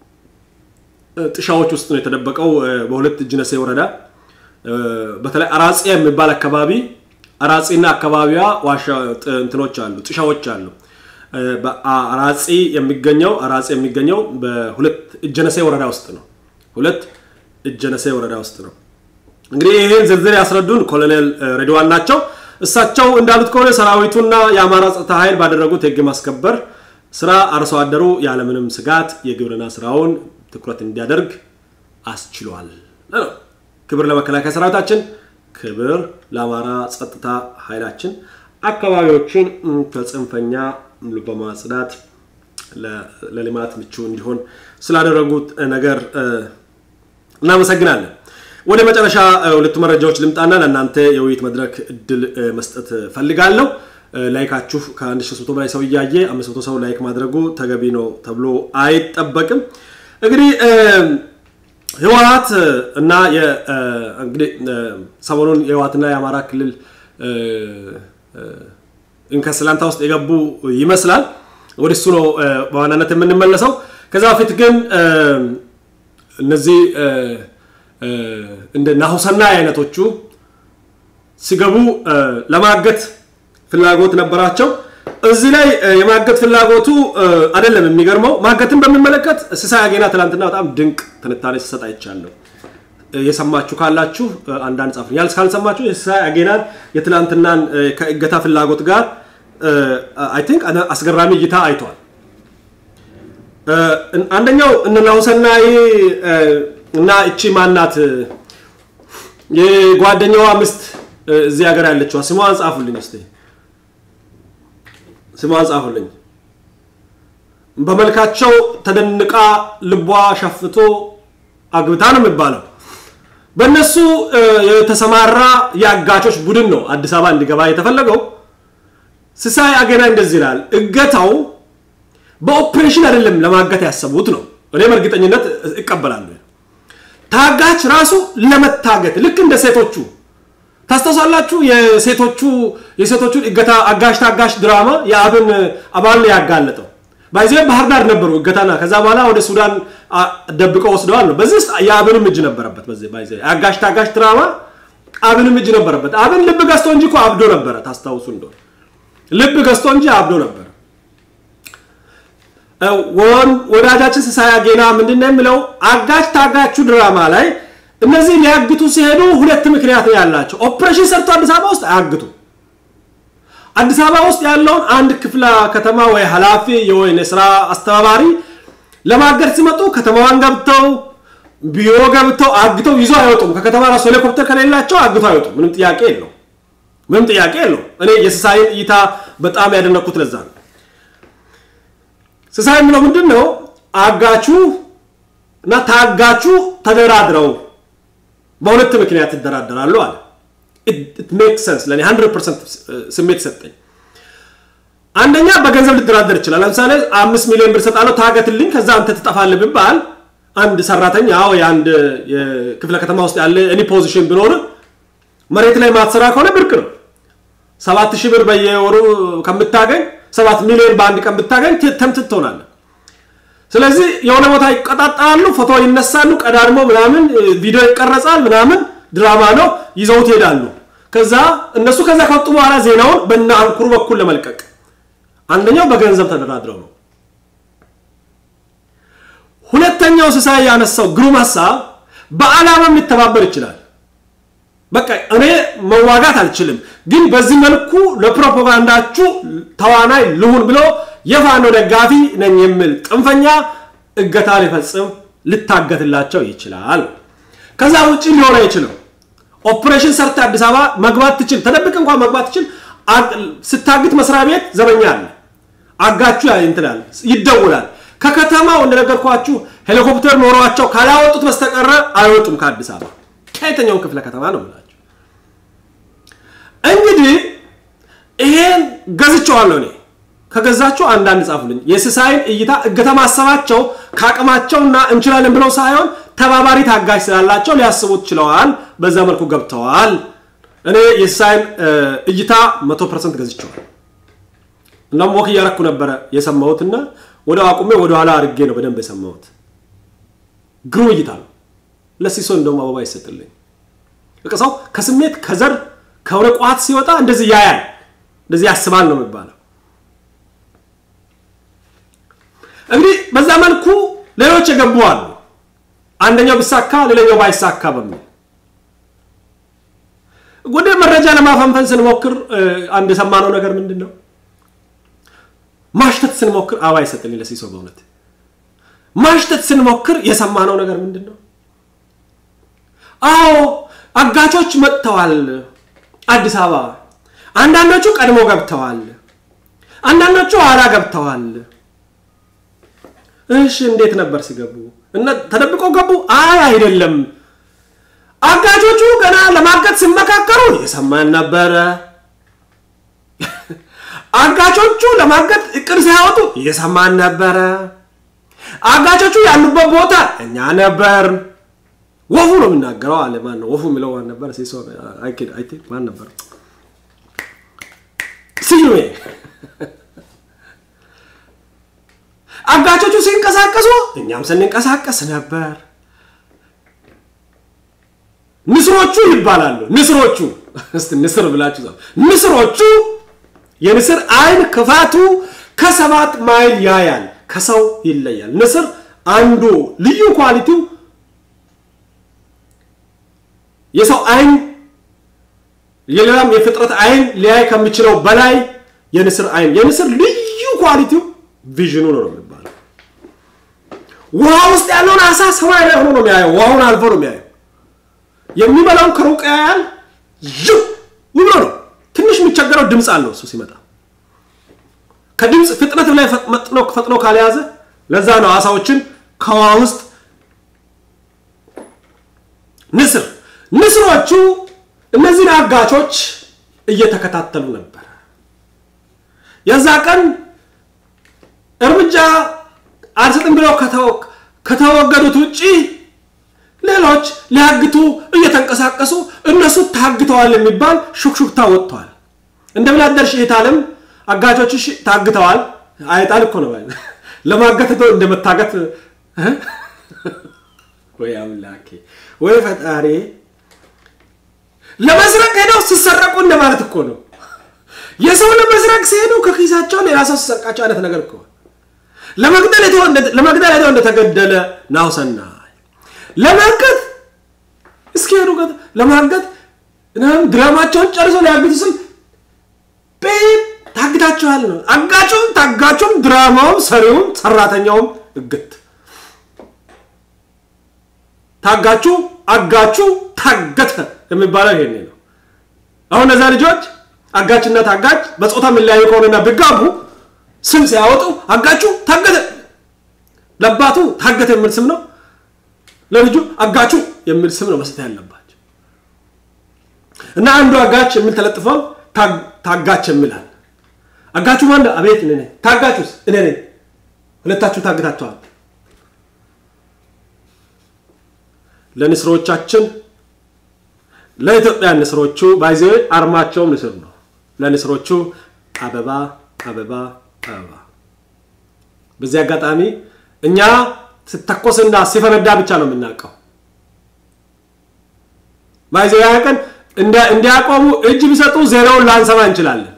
ጥሻዎች ውስጥ ነው የተደበቀው። በሁለት እጅ ነሴ ወረዳ በተለይ አራጺ የሚባል አካባቢ አራጺና አካባቢዋ ዋሻ እንትኖች አሉ፣ ጥሻዎች አሉ። አራጺ የሚገኘው አራጺ የሚገኘው በሁለት እጀነሴ ወረዳ ውስጥ ነው። ሁለት እጀነሴ ወረዳ ውስጥ ነው። እንግዲህ ይህን ዝርዝር ያስረዱን ኮሎኔል ሬድዋን ናቸው። እሳቸው እንዳሉት ከሆነ ሰራዊቱና የአማራ ጸጥታ ኃይል ባደረጉት የህግ ማስከበር ስራ አርሶ አደሩ ያለምንም ስጋት የግብርና ስራውን ትኩረት እንዲያደርግ አስችሏል። ክብር ለመከላከያ ሰራዊታችን፣ ክብር ለአማራ ጸጥታ ኃይላችን አካባቢዎችን ከጽንፈኛ በማጽዳት ለልማት ምቹ እንዲሆን ስላደረጉት ነገር እናመሰግናለን። ወደ መጨረሻ ሁለቱ መረጃዎች ልምጣና ለእናንተ የውይይት መድረክ እድል መስጠት ፈልጋለሁ። ላይካችሁ ከ1300 በላይ ሰው እያየ 500 ሰው ላይክ ማድረጉ ተገቢ ነው ተብሎ አይጠበቅም። እንግዲህ ህወሀት እና እንግዲህ ሰሞኑን የህወሀትና የአማራ ክልል እንከስላንታ ውስጥ የገቡ ይመስላል። ወደ እሱ ነው በዋናነት የምንመለሰው። ከዛ በፊት ግን እነዚህ እንደ ናሁሰና አይነቶቹ ሲገቡ ለማገት ፍላጎት ነበራቸው። እዚህ ላይ የማገት ፍላጎቱ አይደለም የሚገርመው። ማገትን በሚመለከት ሲሳይ አጌና ትላንትና በጣም ድንቅ ትንታኔ ሲሰጥ አይቻለሁ። የሰማችሁ ካላችሁ አንዳንድ ጻፉ። ያልስ ካልሰማችሁ የሲሳይ አጌናን የትላንትናን ከእገታ ፍላጎት ጋር አይ ቲንክ አስገራሚ እይታ አይተዋል። አንደኛው እነ ናሁሰናይ እና እቺ ማናት የጓደኛዋ ምስት እዚህ ሀገር ያለችዋ ስሟን ጻፉልኝ እስቲ ስሟን ጻፉልኝ። በመልካቸው ተደንቃ ልቧ ሸፍቶ አግብታ ነው የሚባለው። በእነሱ የተሰማራ የአጋቾች ቡድን ነው አዲስ አበባ እንዲገባ የተፈለገው። ሲሳይ አገና እንደዚህ ይላል። እገታው በኦፕሬሽን አይደለም ለማገት ያሰቡት ነው። እኔ በእርግጠኝነት እቀበላለሁ። ታጋች ራሱ ለመታገት ልክ እንደ ሴቶቹ ታስታውሳላችሁ? የሴቶቹ የሴቶቹን እገታ አጋሽ ታጋሽ ድራማ የአብን አባል ያጋለጠው ባይዜ ባህር ዳር ነበሩ እገታና ከዛ በኋላ ወደ ሱዳን ደብቀው ወስደዋል ነው። በዚህ ውስጥ የአብንም እጅ ነበረበት። በዚህ ባይዜ አጋሽ ታጋሽ ድራማ አብንም እጅ ነበረበት። አብን ልብ ገዝቶ እንጂ እኮ አብዶ ነበረ። ታስታውሱ እንደሆነ ልብ ገዝቶ እንጂ አብዶ ነበረ። ወዳጃችን ሲሳይ አጌና ምንድን ነው የሚለው? አጋች ታጋቹ ድራማ ላይ እነዚህ ሊያግቱ ሲሄዱ ሁለት ምክንያት ያላቸው። ኦፕሬሽን ሰርቶ አዲስ አበባ ውስጥ አያግቱ። አዲስ አበባ ውስጥ ያለውን አንድ ክፍለ ከተማ ወይ ኃላፊ የወይን ስራ አስተባባሪ ለማገድ ሲመጡ ከተማዋን ገብተው ቢሮ ገብተው አግተው ይዞ አይወጡም። ከከተማ ራሱ ሄሊኮፕተር ከሌላቸው አግተው አይወጡም። ምንም ጥያቄ የለው። ምንም ጥያቄ የለው። እኔ የሲሳይን እይታ በጣም ያደነኩት ለዛ ነው። ስሳይ የምለው ምንድን ነው? አጋቹ እና ታጋቹ ተደራድረው በሁለት ምክንያት ይደራደራሉ አለ። ሜክ ሰንስ ለእኔ 100 ፐርሰንት ስሜት ሰጠኝ። አንደኛ በገንዘብ ሊደራደር ይችላል። ለምሳሌ አምስት ሚሊዮን ብር ሰጣለሁ ታገትልኝ፣ ከዛ አንተ ትጠፋለህ ቢባል አንድ ሰራተኛ ወይ አንድ የክፍለ ከተማ ውስጥ ያለ እኔ ፖዚሽን ቢኖር መሬት ላይ ማትሰራ ከሆነ ብርቅ ነው። ሰባት ሺህ ብር በየወሩ ከምታገኝ ሰባት ሚሊዮን በአንድ ቀን ብታገኝ ተምትት ትሆናለህ። ስለዚህ የሆነ ቦታ ይቀጣጠራሉ፣ ፎቶ ይነሳሉ፣ ቀዳድሞ ምናምን ቪዲዮ ይቀረጻል፣ ምናምን ድራማ ነው፣ ይዘውት ይሄዳሉ። ከዛ እነሱ ከዛ ከወጡ በኋላ ዜናውን በእነ አንኩሩ በኩል ለመልቀቅ አንደኛው በገንዘብ ተደራድረው ነው። ሁለተኛው ስሳይ ያነሳው ግሩም ሀሳብ በዓላማም ሊተባበር ይችላል። በቃ እኔ መዋጋት አልችልም፣ ግን በዚህ መልኩ ለፕሮፓጋንዳችሁ ተዋናይ ልሁን ብሎ የፋኖ ደጋፊ ነኝ የሚል ጥንፈኛ እገታ ሊፈጽም ልታገትላቸው ይችላል። ከዛ ውጭ ሊሆን አይችልም። ኦፕሬሽን ሰርተ አዲስ አበባ መግባት ትችል፣ ተደብቅ እንኳን መግባት ትችል። ስታግት መስሪያ ቤት ዘበኛ አለ፣ አጋችሁ እንትላል፣ ይደውላል። ከከተማው እንደነገርኳችሁ ሄሊኮፕተር ኖሯቸው ካላወጡት በስተቀረ አይወጡም ከአዲስ አበባ ከየትኛውም ክፍለ ከተማ ነው የምላቸው። እንግዲህ ይሄን ገዝቼዋለሁ እኔ። ከገዛችሁ አንዳንድ ጻፉልኝ። የስሳይን እይታ እገታ ማሰባቸው ከአቅማቸውና እንችላለን ብለው ሳይሆን ተባባሪ ታጋጅ ስላላቸው ሊያስቡት ችለዋል። በዛ መልኩ ገብተዋል። እኔ የስሳይን እይታ መቶ ፐርሰንት ገዝቼዋል። እናም ወክ እያረኩ ነበረ የሰማሁትና ወደ አቁሜ ወደ ኋላ አድርጌ ነው በደንብ የሰማሁት። ግሩም እይታ ነው። ለሲሶ እንደውም አበባ ይሰጥልኝ። በቃ ሰው ከስሜት ከዘር ከሆነ ቋት ሲወጣ እንደዚህ ያያል፣ እንደዚህ ያስባል ነው የሚባለው። እንግዲህ በዛ መልኩ ሌሎች የገቡ አሉ። አንደኛው ቢሳካ ሌላኛው ባይሳካ በሚል ወደ መረጃ ለማፈንፈን ስንሞክር አንድ የሰማነው ነገር ምንድን ነው? ማሽተት ስንሞክር አበባ ይሰጥልኝ ለሲሶ በእውነት ማሽተት ስንሞክር የሰማነው ነገር ምንድን ነው? አዎ አጋቾች መጥተዋል አዲስ አበባ። አንዳንዶቹ ቀድሞ ገብተዋል፣ አንዳንዶቹ ኋላ ገብተዋል። እሺ እንዴት ነበር ሲገቡ? እና ተደብቀው ገቡ? አይ አይደለም፣ አጋቾቹ ገና ለማገት ሲመካከሩ የሰማን ነበረ። አጋቾቹ ለማገት እቅድ ሲያወጡ የሰማን ነበረ። አጋቾቹ ያሉበት ቦታ እኛ ነበር። ወፉ ነው የሚናገረው አለ። ማን ነው ወፉ የሚለው? ማን ነበር? ሲሶ አይኪድ አይ ቲንክ ማን ነበር? ስዩሜ። አጋቾቹ ሲንቀሳቀሱ እኛም ስንንቀሳቀስ ነበር። ንስሮቹ ይባላሉ። ንስሮቹ እስቲ ንስር ብላችሁ ጻፉ። ንስሮቹ የንስር አይን ክፋቱ ከሰባት ማይል ያያል፣ ከሰው ይለያል። ንስር አንዱ ልዩ ኳሊቲው የሰው አይን የሌላም የፍጥረት አይን ሊያይ ከሚችለው በላይ የንስር አይን የንስር ልዩ ኳሊቲው ቪዥኑ ነው ነው የሚባለው። ውሃ ውስጥ ያለውን አሳ ሰማይ ላይ ሆኖ ነው የሚያየው። ውሃውን አልፎ ነው የሚያየው። የሚበላውን ከሩቅ ያያል። ይው ብሎ ነው። ትንሽ የሚቸገረው ድምፅ አለው እሱ ሲመጣ ከድምፅ ፍጥነት ላይ ፈጥኖ ካልያዘ ለዛ ነው አሳዎችን ከውሃ ውስጥ ንስር ንስሮቹ እነዚህን አጋቾች እየተከታተሉ ነበር። የዛ ቀን እርምጃ አልሰጥም ብለው ከተወገዱት ውጪ ሌሎች ሊያግቱ እየተንቀሳቀሱ እነሱ ታግተዋል የሚባል ሹክሹክታ ወጥተዋል። እንደምን አደርሽ እህት ዓለም አጋቾችሽ ታግተዋል። አይጣል እኮ ነው ለማገት እንደመታገት ወይ አምላኬ ወይ ፈጣሪ ለመስረቅ ሄደው ሲሰረቁ እንደማለት እኮ ነው። የሰው ለመስረቅ ሲሄዱ ከኪሳቸው ሌላ ሰው ሲሰርቃቸው አይነት ነገር እኮ ለመግደል ሄደው እንደተገደለ ናውሰና ለማገት እስኪሄዱ ለማገት ድራማቸውን ጨርሰው ሊያግቱ ስል ቤት ታግታችኋል ነው። አጋቹም ታጋቹም ድራማውም ሰሪውም ሰራተኛውም እግት ታጋቹ አጋቹ ታገተ የሚባለው ይሄኔ ነው። አሁን እነዛ ልጆች አጋችና ታጋች በጾታ የሚለያዩ ከሆነና ቢጋቡ ስም ሲያወጡ አጋቹ ታገተ ለአባቱ ታገተ የሚል ስም ነው፣ ለልጁ አጋቹ የሚል ስም ነው መስጠት ያለባቸው እና አንዱ አጋች የሚል ተለጥፈው ታጋች የሚላል አጋቹ ማን? አቤት እኔ ነኝ። ታጋቹስ እኔ ነኝ። ሁለታችሁ ታግታችኋል። ለንስሮቻችን ለኢትዮጵያ ንስሮቹ ባይዘ አርማቸውም ንስር ነው። ለንስሮቹ አበባ አበባ አበባ። በዚህ አጋጣሚ እኛ ስተኮስና ሲፈነዳ ብቻ ነው የምናውቀው። ባይዘ ያ ቀን እንዲያቆሙ እጅ ቢሰጡ ዜናውን ላንሰማ እንችላለን።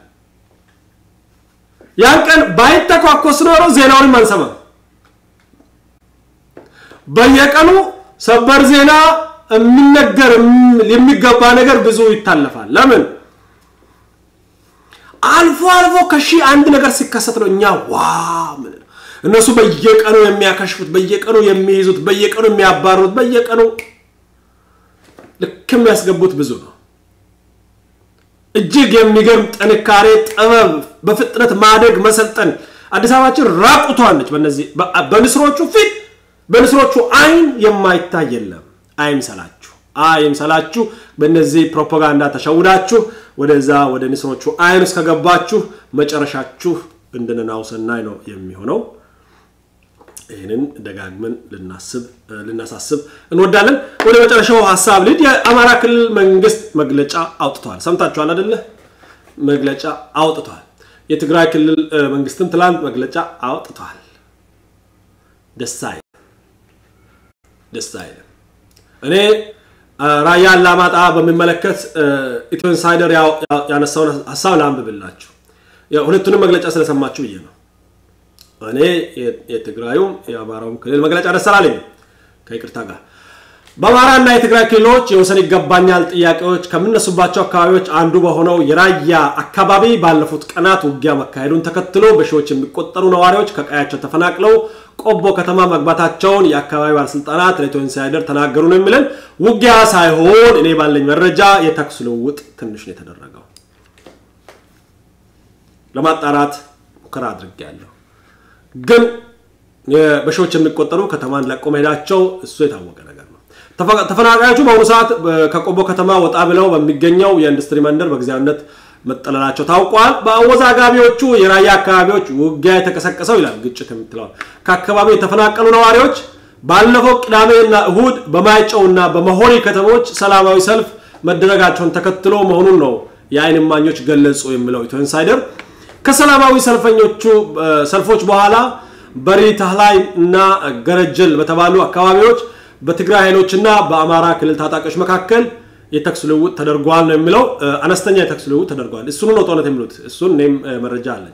ያን ቀን ባይተኳኮስ ኖሮ ዜናውንም አንሰማም። በየቀኑ ሰበር ዜና የሚነገር የሚገባ ነገር ብዙ ይታለፋል። ለምን አልፎ አልፎ ከሺህ አንድ ነገር ሲከሰት ነው እኛ ዋ ምን እነሱ በየቀኑ የሚያከሽፉት፣ በየቀኑ የሚይዙት፣ በየቀኑ የሚያባሩት፣ በየቀኑ ልክ የሚያስገቡት ብዙ ነው። እጅግ የሚገርም ጥንካሬ፣ ጥበብ፣ በፍጥነት ማደግ፣ መሰልጠን አዲስ አበባችን ራቁቷን ነች። በነዚህ በንስሮቹ ፊት በንስሮቹ አይን የማይታይ የለም። አይምሰላችሁ፣ አይምሰላችሁ። በእነዚህ ፕሮፓጋንዳ ተሸውዳችሁ ወደዛ ወደ ንስሮቹ አይን ውስጥ ከገባችሁ መጨረሻችሁ እንደነናው ሰናይ ነው የሚሆነው። ይህንን ደጋግመን ልናስብ ልናሳስብ እንወዳለን። ወደ መጨረሻው ሀሳብ ልድ የአማራ ክልል መንግስት መግለጫ አውጥተዋል። ሰምታችኋል አደለ? መግለጫ አውጥተዋል። የትግራይ ክልል መንግስትም ትላንት መግለጫ አውጥተዋል። ደስ አይልም፣ ደስ አይልም። እኔ ራያ አላማጣ በሚመለከት ኢትዮ ኢንሳይደር ያነሳውን ሀሳብ ላንብብላችሁ። ሁለቱንም መግለጫ ስለሰማችሁ ብዬ ነው። እኔ የትግራዩም የአማራውም ክልል መግለጫ ደስ አላለኝም ከይቅርታ ጋር። በአማራና የትግራይ ክልሎች የወሰን ይገባኛል ጥያቄዎች ከሚነሱባቸው አካባቢዎች አንዱ በሆነው የራያ አካባቢ ባለፉት ቀናት ውጊያ መካሄዱን ተከትሎ በሺዎች የሚቆጠሩ ነዋሪዎች ከቀያቸው ተፈናቅለው ቆቦ ከተማ መግባታቸውን የአካባቢ ባለስልጣናት ለኢትዮ ኢንሳይደር ተናገሩ ነው የሚለን። ውጊያ ሳይሆን እኔ ባለኝ መረጃ የተኩስ ልውውጥ ትንሽ ነው የተደረገው። ለማጣራት ሙከራ አድርጌያለሁ። ግን በሺዎች የሚቆጠሩ ከተማን ለቆ መሄዳቸው እሱ የታወቀ ነገር ነው። ተፈናቃዮቹ በአሁኑ ሰዓት ከቆቦ ከተማ ወጣ ብለው በሚገኘው የኢንዱስትሪ መንደር በጊዜያዊነት መጠለላቸው ታውቋል። በአወዛጋቢዎቹ የራያ አካባቢዎች ውጊያ የተቀሰቀሰው ይላል ግጭት የምትለዋል ከአካባቢው የተፈናቀሉ ነዋሪዎች ባለፈው ቅዳሜና እሁድ በማይጨውና በመሆኒ ከተሞች ሰላማዊ ሰልፍ መደረጋቸውን ተከትሎ መሆኑን ነው የአይን እማኞች ገለጹ የሚለው ኢትዮ ኢንሳይደር ከሰላማዊ ሰልፈኞቹ ሰልፎች በኋላ በሪ ታህላይ እና ገረጀል በተባሉ አካባቢዎች በትግራይ ኃይሎችና በአማራ ክልል ታጣቂዎች መካከል የተኩስ ልውውጥ ተደርጓል ነው የሚለው። አነስተኛ የተኩስ ልውውጥ ተደርጓል። እሱኑ ነው ጦርነት የሚሉት። እሱን እኔም መረጃ አለኝ።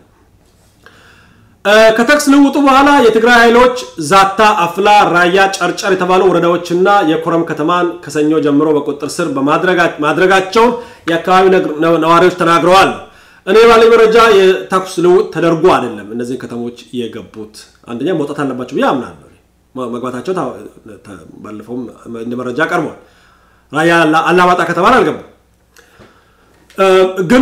ከተኩስ ልውውጡ በኋላ የትግራይ ኃይሎች ዛታ፣ አፍላ፣ ራያ፣ ጨርጨር የተባሉ ወረዳዎችና የኮረም ከተማን ከሰኞ ጀምሮ በቁጥጥር ስር ማድረጋቸውን የአካባቢ ነዋሪዎች ተናግረዋል። እኔ ባለኝ መረጃ የተኩስ ልውውጥ ተደርጎ አይደለም እነዚህን ከተሞች የገቡት። አንደኛ መውጣት አለባቸው ብዬ አምናለሁ። መግባታቸው ባለፈውም እንደ መረጃ ቀርቧል። ራያ አላማጣ ከተማን አልገቡም። ግን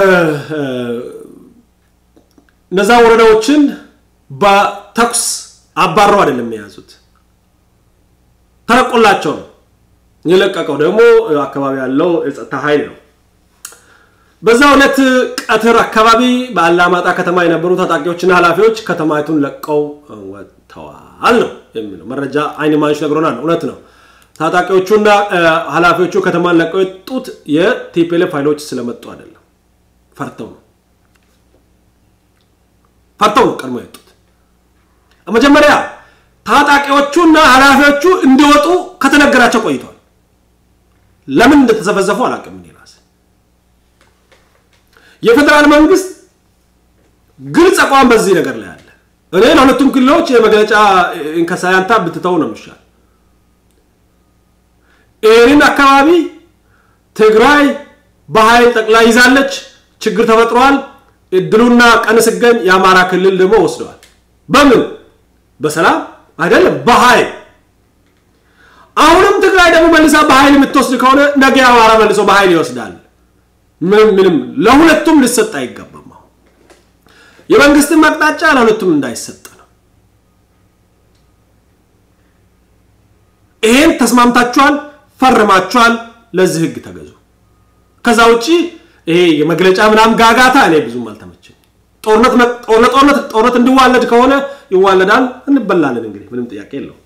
እነዛ ወረዳዎችን በተኩስ አባረው አይደለም የያዙት፣ ተለቆላቸው ነው። የለቀቀው ደግሞ አካባቢ ያለው የጸጥታ ኃይል ነው። በዛ ዕለት ቀትር አካባቢ በአላማጣ ከተማ የነበሩ ታጣቂዎችና ኃላፊዎች ከተማይቱን ለቀው ወጥተዋል ነው የሚለው መረጃ። አይን እማኞች ነግሮናል። እውነት ነው። ታጣቂዎቹና ኃላፊዎቹ ከተማን ለቀው የወጡት የቲፒኤልኤፍ ኃይሎች ስለመጡ አይደለም፣ ፈርተው ነው። ፈርተው ነው ቀድሞ የወጡት። መጀመሪያ ታጣቂዎቹና ኃላፊዎቹ እንዲወጡ ከተነገራቸው ቆይተዋል። ለምን እንደተዘፈዘፉ አላውቅም። እኔ ራሴ የፌዴራል መንግስት ግልጽ አቋም በዚህ ነገር ላይ አለ። እኔ ለሁለቱም ክልሎች የመግለጫ እንከሳያንታ ብትተው ነው የሚሻል። ይህንን አካባቢ ትግራይ በኃይል ጠቅላይ ይዛለች። ችግር ተፈጥሯል። እድሉና ቀን ስገኝ የአማራ ክልል ደግሞ ወስደዋል። በምን በሰላም አይደለም፣ በኃይል አሁንም ትግራይ ደግሞ መልሳ በኃይል የምትወስድ ከሆነ ነገ አማራ መልሶ በኃይል ይወስዳል። ምንም ምንም ለሁለቱም ሊሰጥ አይገባም። አሁን የመንግስትን አቅጣጫ ለሁለቱም እንዳይሰጥ ነው። ይሄን ተስማምታችኋል፣ ፈርማችኋል። ለዚህ ህግ ተገዙ። ከዛ ውጪ ይሄ የመግለጫ ምናምን ጋጋታ እኔ ብዙም አልተመቸኝ። ጦርነት ጦርነት ጦርነት እንዲዋለድ ከሆነ ይዋለዳል፣ እንበላለን። እንግዲህ ምንም ጥያቄ የለው።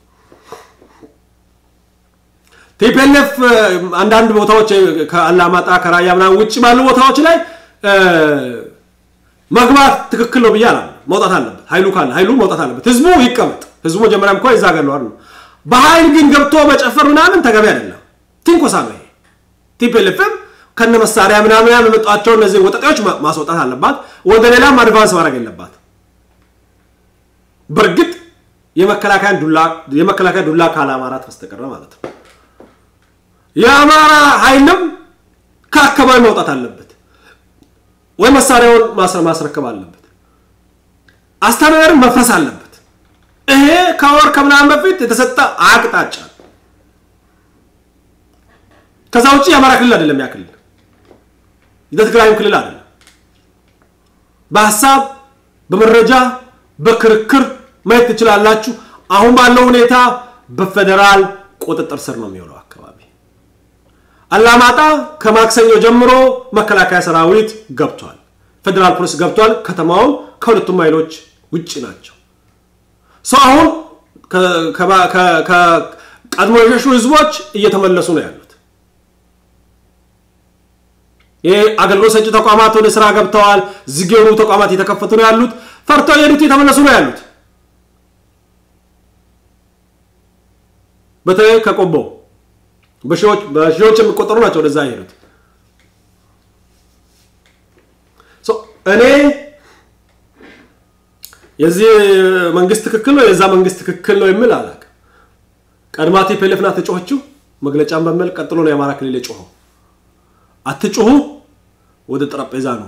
ቲፒኤልኤፍ አንዳንድ ቦታዎች ከአላማጣ ከራያ ምናምን ውጭ ባሉ ቦታዎች ላይ መግባት ትክክል ነው ብዬ አላምንም። መውጣት አለበት። ኃይሉ ካለ ኃይሉ መውጣት አለበት። ህዝቡ ይቀመጥ። ህዝቡ መጀመሪያም እኮ የዛ ሀገር ነው። በኃይል ግን ገብቶ መጨፈር ምናምን ተገቢ አይደለም። ትንኮሳ ነው ይሄ። ቲፒኤልኤፍም ከነ መሳሪያ ምናምን ያመጧቸው እነዚህ ወጠጤዎች ማስወጣት አለባት። ወደ ሌላም አድቫንስ ማድረግ የለባት። በእርግጥ የመከላከያ ዱላ ካላማራት በስተቀረ ማለት ነው። የአማራ ኃይልም ከአካባቢ መውጣት አለበት ወይ መሳሪያውን ማስረከብ አለበት። አስተዳደር መፍረስ አለበት። ይሄ ከወር ከምናምን በፊት የተሰጠ አቅጣጫ ከዛ ውጭ የአማራ ክልል አይደለም። ያ ክልል የትግራይም ክልል አይደለም። በሀሳብ በመረጃ በክርክር ማየት ትችላላችሁ። አሁን ባለው ሁኔታ በፌዴራል ቁጥጥር ስር ነው የሚውለው አካባቢ። አላማጣ ከማክሰኞ ጀምሮ መከላከያ ሰራዊት ገብቷል፣ ፌዴራል ፖሊስ ገብቷል። ከተማውን ከሁለቱም ኃይሎች ውጭ ናቸው። ሰው አሁን ቀድሞ የሸሹ ህዝቦች እየተመለሱ ነው ያሉት። ይህ አገልግሎት ሰጪ ተቋማት ወደ ስራ ገብተዋል። ዝግ የሆኑ ተቋማት እየተከፈቱ ነው ያሉት። ፈርተው የሄዱት የተመለሱ ነው ያሉት። በተለይ ከቆቦ በሺዎች የሚቆጠሩ ናቸው ወደዛ የሄዱት። እኔ የዚህ መንግስት ትክክል ነው የዛ መንግስት ትክክል ነው የሚል አላውቅም። ቀድማ ቲፒኤልኤፍ ናት የጮኸችው መግለጫን በሚል ቀጥሎ ነው የአማራ ክልል የጮኸው። አትጩሁ፣ ወደ ጠረጴዛ ነው።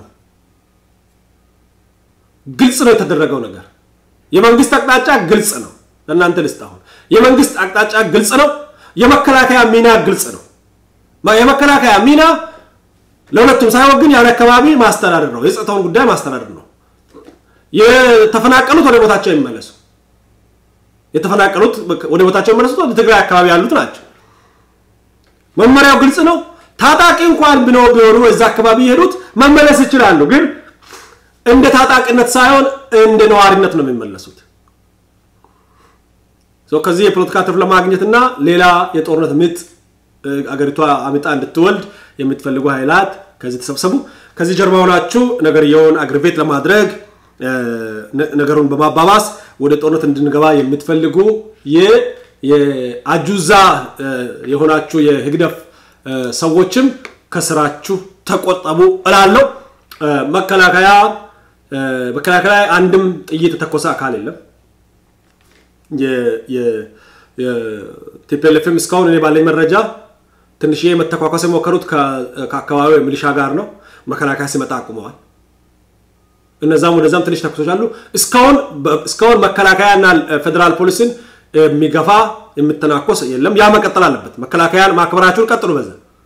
ግልጽ ነው የተደረገው ነገር። የመንግስት አቅጣጫ ግልጽ ነው። ለእናንተ ልስጥ። አሁን የመንግስት አቅጣጫ ግልጽ ነው። የመከላከያ ሚና ግልጽ ነው። የመከላከያ ሚና ለሁለቱም ሳይሆን ግን ያን አካባቢ ማስተዳደር ነው። የጸጥታውን ጉዳይ ማስተዳደር ነው። የተፈናቀሉት ወደ ቦታቸው ይመለሱ። የተፈናቀሉት ወደ ቦታቸው ይመለሱት ወደ ትግራይ አካባቢ ያሉት ናቸው። መመሪያው ግልጽ ነው። ታጣቂ እንኳን ቢኖሩ ቢሆኑ እዛ አካባቢ የሄዱት መመለስ ይችላሉ። ግን እንደ ታጣቂነት ሳይሆን እንደ ነዋሪነት ነው የሚመለሱት። ከዚህ የፖለቲካ ትርፍ ለማግኘት እና ሌላ የጦርነት ምጥ አገሪቷ አምጣ እንድትወልድ የምትፈልጉ ኃይላት ከዚህ ተሰብሰቡ። ከዚህ ጀርባ ሆናችሁ ነገርየውን አግርቤት ለማድረግ ነገሩን በማባባስ ወደ ጦርነት እንድንገባ የምትፈልጉ የአጁዛ የሆናችሁ የህግደፍ ሰዎችም ከስራችሁ ተቆጠቡ እላለሁ። መከላከያ መከላከያ አንድም ጥይት የተተኮሰ አካል የለም። ቲፒኤልኤፍም እስካሁን እኔ ባለኝ መረጃ ትንሽዬ መተኳኳስ የሞከሩት ከአካባቢው ሚሊሻ ጋር ነው። መከላከያ ሲመጣ አቁመዋል። እነዛም ወደዛም ትንሽ ተኩሶች አሉ። እስካሁን መከላከያና ፌዴራል ፖሊስን የሚገፋ የምተናኮስ የለም። ያ መቀጠል አለበት። መከላከያን ማክበራችሁን ቀጥሉ። በዛ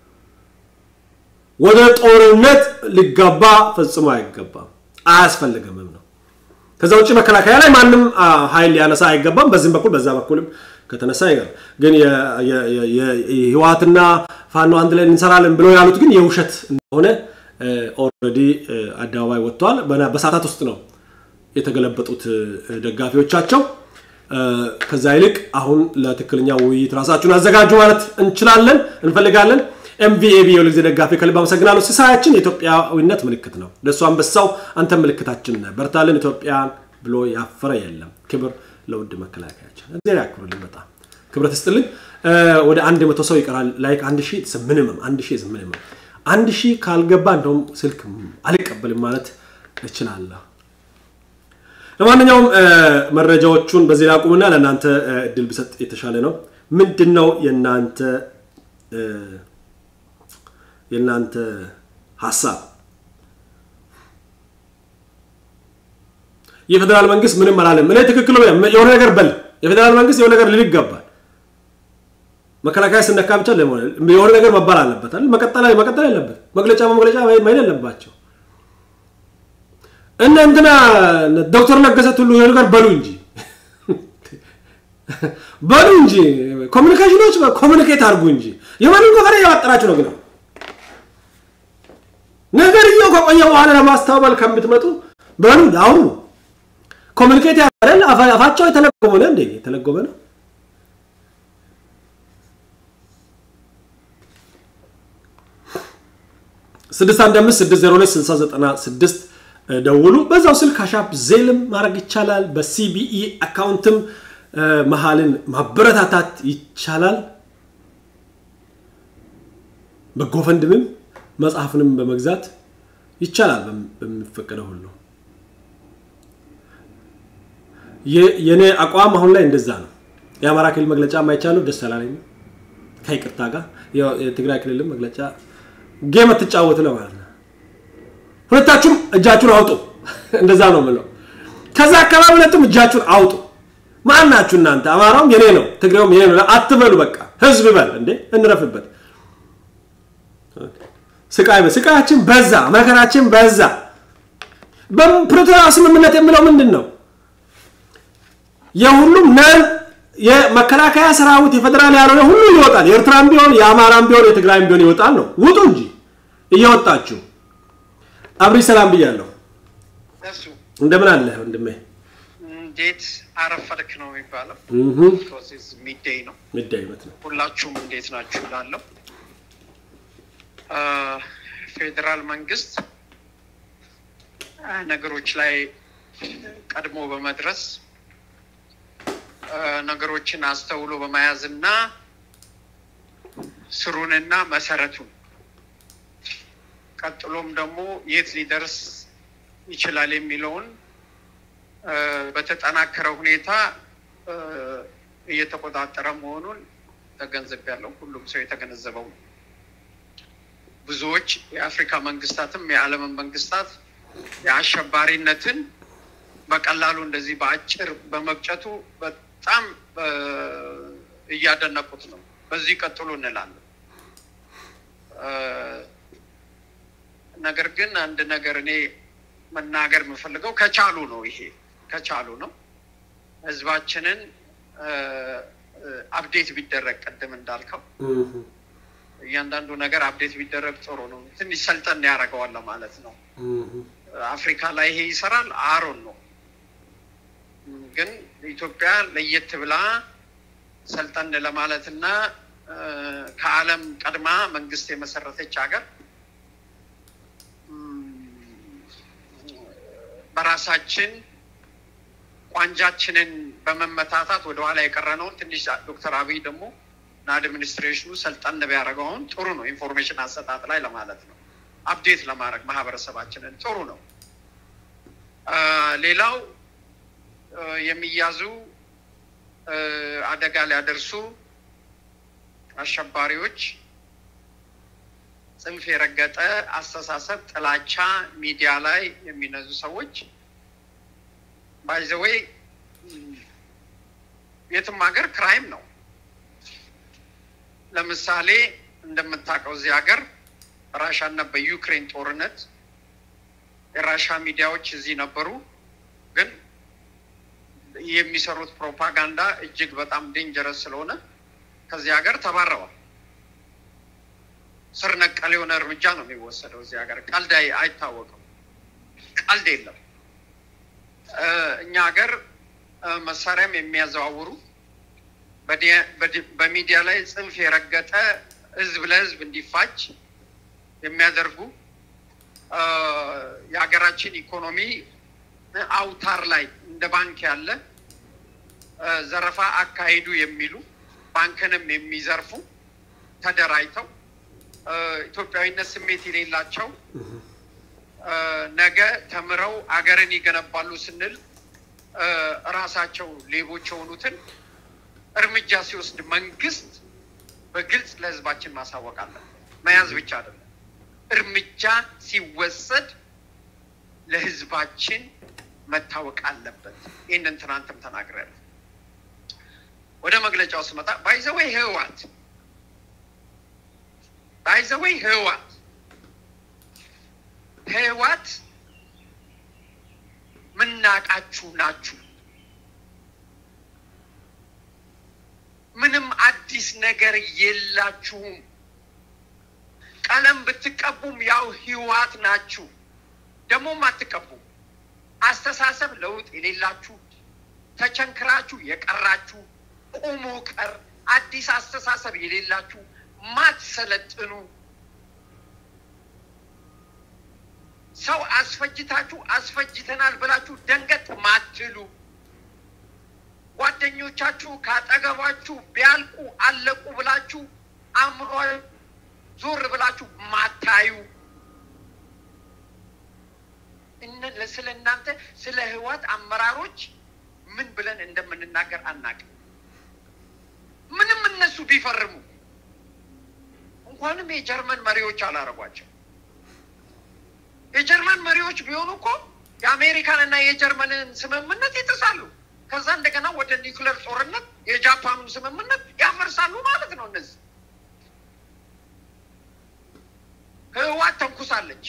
ወደ ጦርነት ሊገባ ፈጽሞ አይገባም፣ አያስፈልግምም ነው። ከዛ ውጭ መከላከያ ላይ ማንም ኃይል ሊያነሳ አይገባም። በዚህም በኩል በዛ በኩልም ከተነሳ ይገር ግን ህወሓትና ፋኖ አንድ ላይ እንሰራለን ብለው ያሉት ግን የውሸት እንደሆነ ኦልሬዲ አደባባይ ወጥተዋል። በሰዓታት ውስጥ ነው የተገለበጡት ደጋፊዎቻቸው። ከዛ ይልቅ አሁን ለትክክለኛ ውይይት ራሳችሁን አዘጋጁ ማለት እንችላለን እንፈልጋለን። ኤምቪኤቢ የሁል ጊዜ ደጋፊ ከልብ አመሰግናለሁ። ሲሳያችን የኢትዮጵያዊነት ምልክት ነው። ለእሱ አንበሳው አንተ ምልክታችን ነህ። በርታልን ኢትዮጵያን ብሎ ያፈረ የለም። ክብር ለውድ መከላከያችን። እግዚአብሔር ያክብርልኝ። በጣም ክብረት ይስጥልኝ። ወደ አንድ መቶ ሰው ይቀራል። ላይክ አንድ ሺህ ምንምም አንድ ሺህ ምንምም አንድ ሺህ ካልገባ እንደውም ስልክ አልቀበልም ማለት እችላለሁ። ለማንኛውም መረጃዎቹን በዚህ ላቁምና ለእናንተ እድል ብሰጥ የተሻለ ነው። ምንድን ነው የእናንተ የእናንተ ሀሳብ? የፌዴራል መንግስት ምንም አላለም። እኔ ትክክል የሆነ ነገር በል የፌዴራል መንግስት የሆነ ነገር ልል ይገባል። መከላከያ ስነካ ብቻ የሆነ ነገር መባል አለበት አይደል? መቀጠል መቀጠል የለበት መግለጫ በመግለጫ መሄድ የለባቸው። እነ እንትና ዶክተር ለገሰ ሁሉ የሆነ ነገር በሉ እንጂ በሉ እንጂ ኮሚኒኬሽኖች ኮሚኒኬት አድርጉ እንጂ የማንም ጎፈሬ ያወጠራችሁ ነው። ግን ነገርየው ከቆየ በኋላ ለማስተባበል ከምትመጡ በሉ አውሩ። ኮሚኒኬት ያደረል አፋቸው የተለጎመ ነው እንዴ? የተለጎመ ነው። ስድስት አንድ አምስት ስድስት ዜሮ ሁለት ስልሳ ዘጠና ስድስት ደውሉ። በዛው ስልክ አሻፕ ዜልም ማድረግ ይቻላል። በሲቢኢ አካውንትም መሀልን ማበረታታት ይቻላል። በጎፈንድምም መጽሐፍንም በመግዛት ይቻላል። በሚፈቀደው ሁሉ የኔ አቋም አሁን ላይ እንደዛ ነው። የአማራ ክልል መግለጫ የማይቻለው ደስ አላለኝም ከይቅርታ ጋር የትግራይ ክልልም መግለጫ ጌም አትጫወቱ ለማለት ነው። ሁለታችሁም እጃችሁን አውጡ። እንደዛ ነው የምለው። ከዛ አካባቢ ሁለቱም እጃችሁን አውጡ። ማን ናችሁ እናንተ? አማራውም የኔ ነው፣ ትግሬውም የኔ ነው አትበሉ። በቃ ህዝብ በል እንዴ፣ እንረፍበት። ስቃይ ስቃያችን በዛ፣ መከራችን በዛ። በፕሪቶሪያ ስምምነት የሚለው ምንድን ነው? የሁሉም ነን የመከላከያ ሰራዊት የፌዴራል ያልሆነ ሁሉ ይወጣል። የኤርትራም ቢሆን የአማራም ቢሆን የትግራይም ቢሆን ይወጣል ነው። ውጡ እንጂ እየወጣችሁ አብሪ ሰላም ብያለሁ። እሱ እንደምን አለ ወንድሜ? እንዴት አረፈድክ ነው የሚባለው። ፕሮሴስ ሚዴይ ነው። ሚዳይ በት ነው። ሁላችሁም እንዴት ናችሁ እላለሁ። ፌዴራል መንግስት ነገሮች ላይ ቀድሞ በመድረስ ነገሮችን አስተውሎ በመያዝ እና ስሩንና መሰረቱን ቀጥሎም ደግሞ የት ሊደርስ ይችላል የሚለውን በተጠናከረ ሁኔታ እየተቆጣጠረ መሆኑን ተገንዝቤያለሁ። ሁሉም ሰው የተገነዘበው ነው። ብዙዎች የአፍሪካ መንግስታትም የዓለምን መንግስታት የአሸባሪነትን በቀላሉ እንደዚህ በአጭር በመቅጨቱ በጣም እያደነቁት ነው። በዚህ ቀጥሉ እንላለን። ነገር ግን አንድ ነገር እኔ መናገር የምፈልገው ከቻሉ ነው። ይሄ ከቻሉ ነው። ህዝባችንን አፕዴት ቢደረግ ቅድም እንዳልከው እያንዳንዱ ነገር አፕዴት ቢደረግ ጥሩ ነው። ትንሽ ሰልጠን ያደርገዋል ማለት ነው። አፍሪካ ላይ ይሄ ይሰራል አሮን ነው። ግን ኢትዮጵያ ለየት ብላ ሰልጠን ለማለት እና ከዓለም ቀድማ መንግስት የመሰረተች ሀገር በራሳችን ቋንጃችንን በመመታታት ወደኋላ የቀረነውን ትንሽ ዶክተር አብይ ደግሞ እና አድሚኒስትሬሽኑ ሰልጠን ቢያደርገውን ጥሩ ነው። ኢንፎርሜሽን አሰጣጥ ላይ ለማለት ነው። አፕዴት ለማድረግ ማህበረሰባችንን ጥሩ ነው። ሌላው የሚያዙ አደጋ ሊያደርሱ አሸባሪዎች ጽንፍ የረገጠ አስተሳሰብ፣ ጥላቻ ሚዲያ ላይ የሚነዙ ሰዎች ባይዘወይ የትም ሀገር ክራይም ነው። ለምሳሌ እንደምታውቀው እዚህ ሀገር ራሻና በዩክሬን ጦርነት የራሻ ሚዲያዎች እዚህ ነበሩ፣ ግን የሚሰሩት ፕሮፓጋንዳ እጅግ በጣም ዴንጀረስ ስለሆነ ከዚህ ሀገር ተባረዋል። ስር ነቀል የሆነ እርምጃ ነው የሚወሰደው እዚህ ሀገር። ቀልድ አይታወቅም፣ ቀልድ የለም። እኛ ሀገር መሳሪያም የሚያዘዋውሩ በሚዲያ ላይ ጽንፍ የረገጠ ህዝብ ለህዝብ እንዲፋጅ የሚያደርጉ የሀገራችን ኢኮኖሚ አውታር ላይ እንደ ባንክ ያለ ዘረፋ አካሂዱ የሚሉ ባንክንም የሚዘርፉ ተደራጅተው ኢትዮጵያዊነት ስሜት የሌላቸው ነገ ተምረው አገርን ይገነባሉ ስንል እራሳቸው ሌቦች የሆኑትን እርምጃ ሲወስድ መንግስት በግልጽ ለህዝባችን ማሳወቅ አለ። መያዝ ብቻ አይደለም፣ እርምጃ ሲወሰድ ለህዝባችን መታወቅ አለበት። ይህንን ትናንትም ተናግሬያለሁ። ወደ መግለጫው ስመጣ ባይዘወይ ህወሓት ባይዘወይ ህወሓት ህወሓት ምናቃችሁ ናችሁ። ምንም አዲስ ነገር የላችሁም። ቀለም ብትቀቡም ያው ህይወት ናችሁ። ደግሞም አትቀቡም። አስተሳሰብ ለውጥ የሌላችሁ ተቸንክራችሁ የቀራችሁ ቁሙ ቀር አዲስ አስተሳሰብ የሌላችሁ ማትሰለጥኑ ሰው አስፈጅታችሁ አስፈጅተናል ብላችሁ ደንገጥ ማትሉ ጓደኞቻችሁ ካጠገባችሁ ቢያልቁ አለቁ ብላችሁ አእምሮ ዞር ብላችሁ ማታዩ ስለ እናንተ ስለ ህይወት አመራሮች ምን ብለን እንደምንናገር አናውቅም። ምንም እነሱ ቢፈርሙ እንኳንም የጀርመን መሪዎች አላረጓቸው። የጀርመን መሪዎች ቢሆኑ እኮ የአሜሪካን እና የጀርመንን ስምምነት ይጥሳሉ። ከዛ እንደገና ወደ ኒውክለር ጦርነት የጃፓኑን ስምምነት ያፈርሳሉ ማለት ነው። እነዚህ ህወሓት ተንኩሳለች።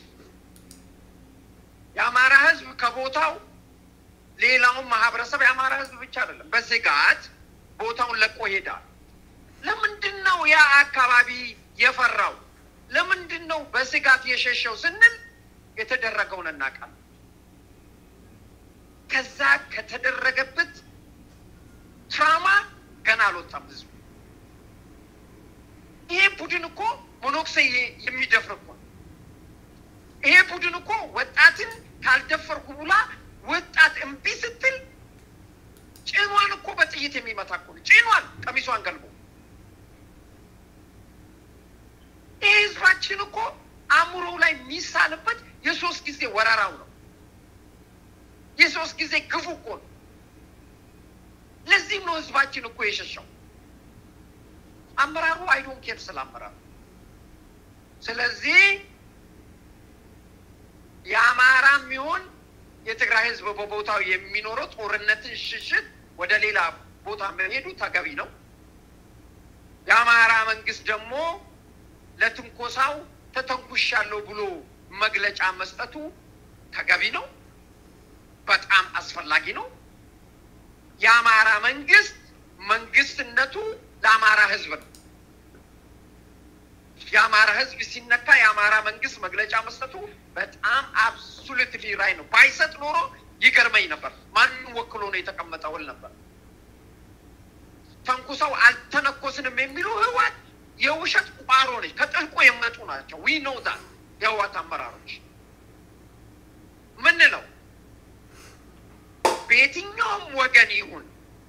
የአማራ ህዝብ ከቦታው ሌላውን ማህበረሰብ የአማራ ህዝብ ብቻ አይደለም በስጋት ቦታውን ለቆ ሄዳል። ለምንድን ነው ያ አካባቢ የፈራው? ለምንድን ነው በስጋት የሸሸው ስንል የተደረገውን እናውቃለን። ከዛ ከተደረገበት ትራማ ገና አልወጣም ህዝቡ። ይሄ ቡድን እኮ ሞኖክሴ የሚደፍር እኮ ይሄ ቡድን እኮ ወጣትን ካልደፈርኩ ብላ ወጣት እምቢ ስትል ጭኗን እኮ በጥይት የሚመታ እኮ ነው። ጭኗን ቀሚሷን ገልቦ ይህ ህዝባችን እኮ አእምሮ ላይ የሚሳልበት የሶስት ጊዜ ወረራው ነው። የሶስት ጊዜ ግፉ እኮ ነው። ለዚህም ነው ህዝባችን እኮ የሸሸው። አመራሩ አይዶን ኬር ስለ አመራሩ። ስለዚህ የአማራ የሚሆን የትግራይ ህዝብ በቦታው የሚኖረው ጦርነትን ሽሽት ወደ ሌላ ቦታ መሄዱ ተገቢ ነው። የአማራ መንግስት ደግሞ ለትንኮሳው ተተንኩሻለሁ ብሎ መግለጫ መስጠቱ ተገቢ ነው፣ በጣም አስፈላጊ ነው። የአማራ መንግስት መንግስትነቱ ለአማራ ህዝብ ነው። የአማራ ህዝብ ሲነካ የአማራ መንግስት መግለጫ መስጠቱ በጣም አብሶሉትሊ ራይ ነው። ባይሰጥ ኖሮ ይገርመኝ ነበር። ማንም ወክሎ ነው የተቀመጠው እል ነበር። ተንኩሰው አልተነኮስንም የሚሉ ህወሓት የውሸት ቋሮ ነች። ከጥልቆ የመጡ ናቸው። ዊ ኖው ዛት የህወሓት አመራሮች ምንለው በየትኛውም ወገን ይሁን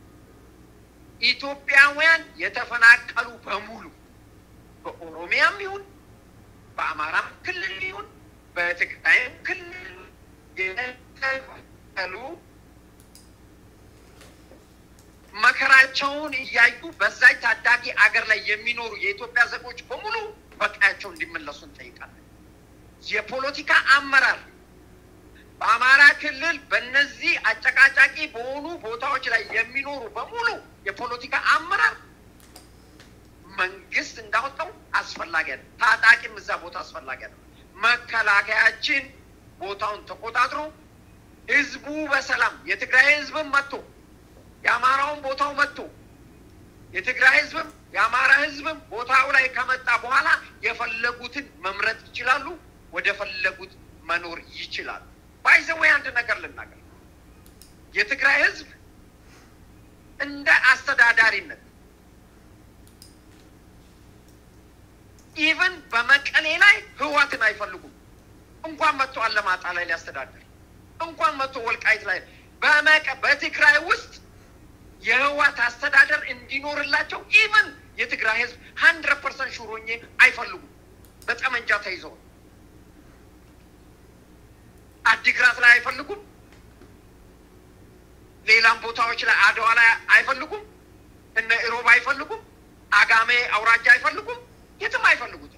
ኢትዮጵያውያን የተፈናቀሉ በሙሉ በኦሮሚያም ይሁን በአማራም ክልል ይሁን በትግራይም ክልል የተፈናቀሉ መከራቸውን እያዩ በዛች ታዳጊ አገር ላይ የሚኖሩ የኢትዮጵያ ዜጎች በሙሉ በቀያቸው እንዲመለሱ እንጠይቃለን። የፖለቲካ አመራር በአማራ ክልል በእነዚህ አጨቃጫቂ በሆኑ ቦታዎች ላይ የሚኖሩ በሙሉ የፖለቲካ አመራር መንግስት እንዳወጣው አስፈላጊ ነው። ታጣቂም እዛ ቦታ አስፈላጊ ነው። መከላከያችን ቦታውን ተቆጣጥሮ ህዝቡ በሰላም የትግራይ ህዝብም መጥቶ የአማራውን ቦታው መጥቶ የትግራይ ህዝብም የአማራ ህዝብም ቦታው ላይ ከመጣ በኋላ የፈለጉትን መምረጥ ይችላሉ። ወደ ፈለጉት መኖር ይችላሉ። ባይዘወይ አንድ ነገር ልናገር፣ የትግራይ ህዝብ እንደ አስተዳዳሪነት ኢቨን በመቀሌ ላይ ህዋትን አይፈልጉም። እንኳን መጥቶ አለማጣ ላይ ሊያስተዳድር እንኳን መጥቶ ወልቃይት ላይ በመቀ በትግራይ ውስጥ የህዋት አስተዳደር እንዲኖርላቸው ኢቨን የትግራይ ህዝብ ሀንድረድ ፐርሰንት ሹሮኜ አይፈልጉም። በጠመንጃ ተይዘው አዲግራት ላይ አይፈልጉም። ሌላም ቦታዎች ላይ አድዋ ላይ አይፈልጉም። እነ ኢሮብ አይፈልጉም። አጋሜ አውራጃ አይፈልጉም። የትም አይፈልጉትም።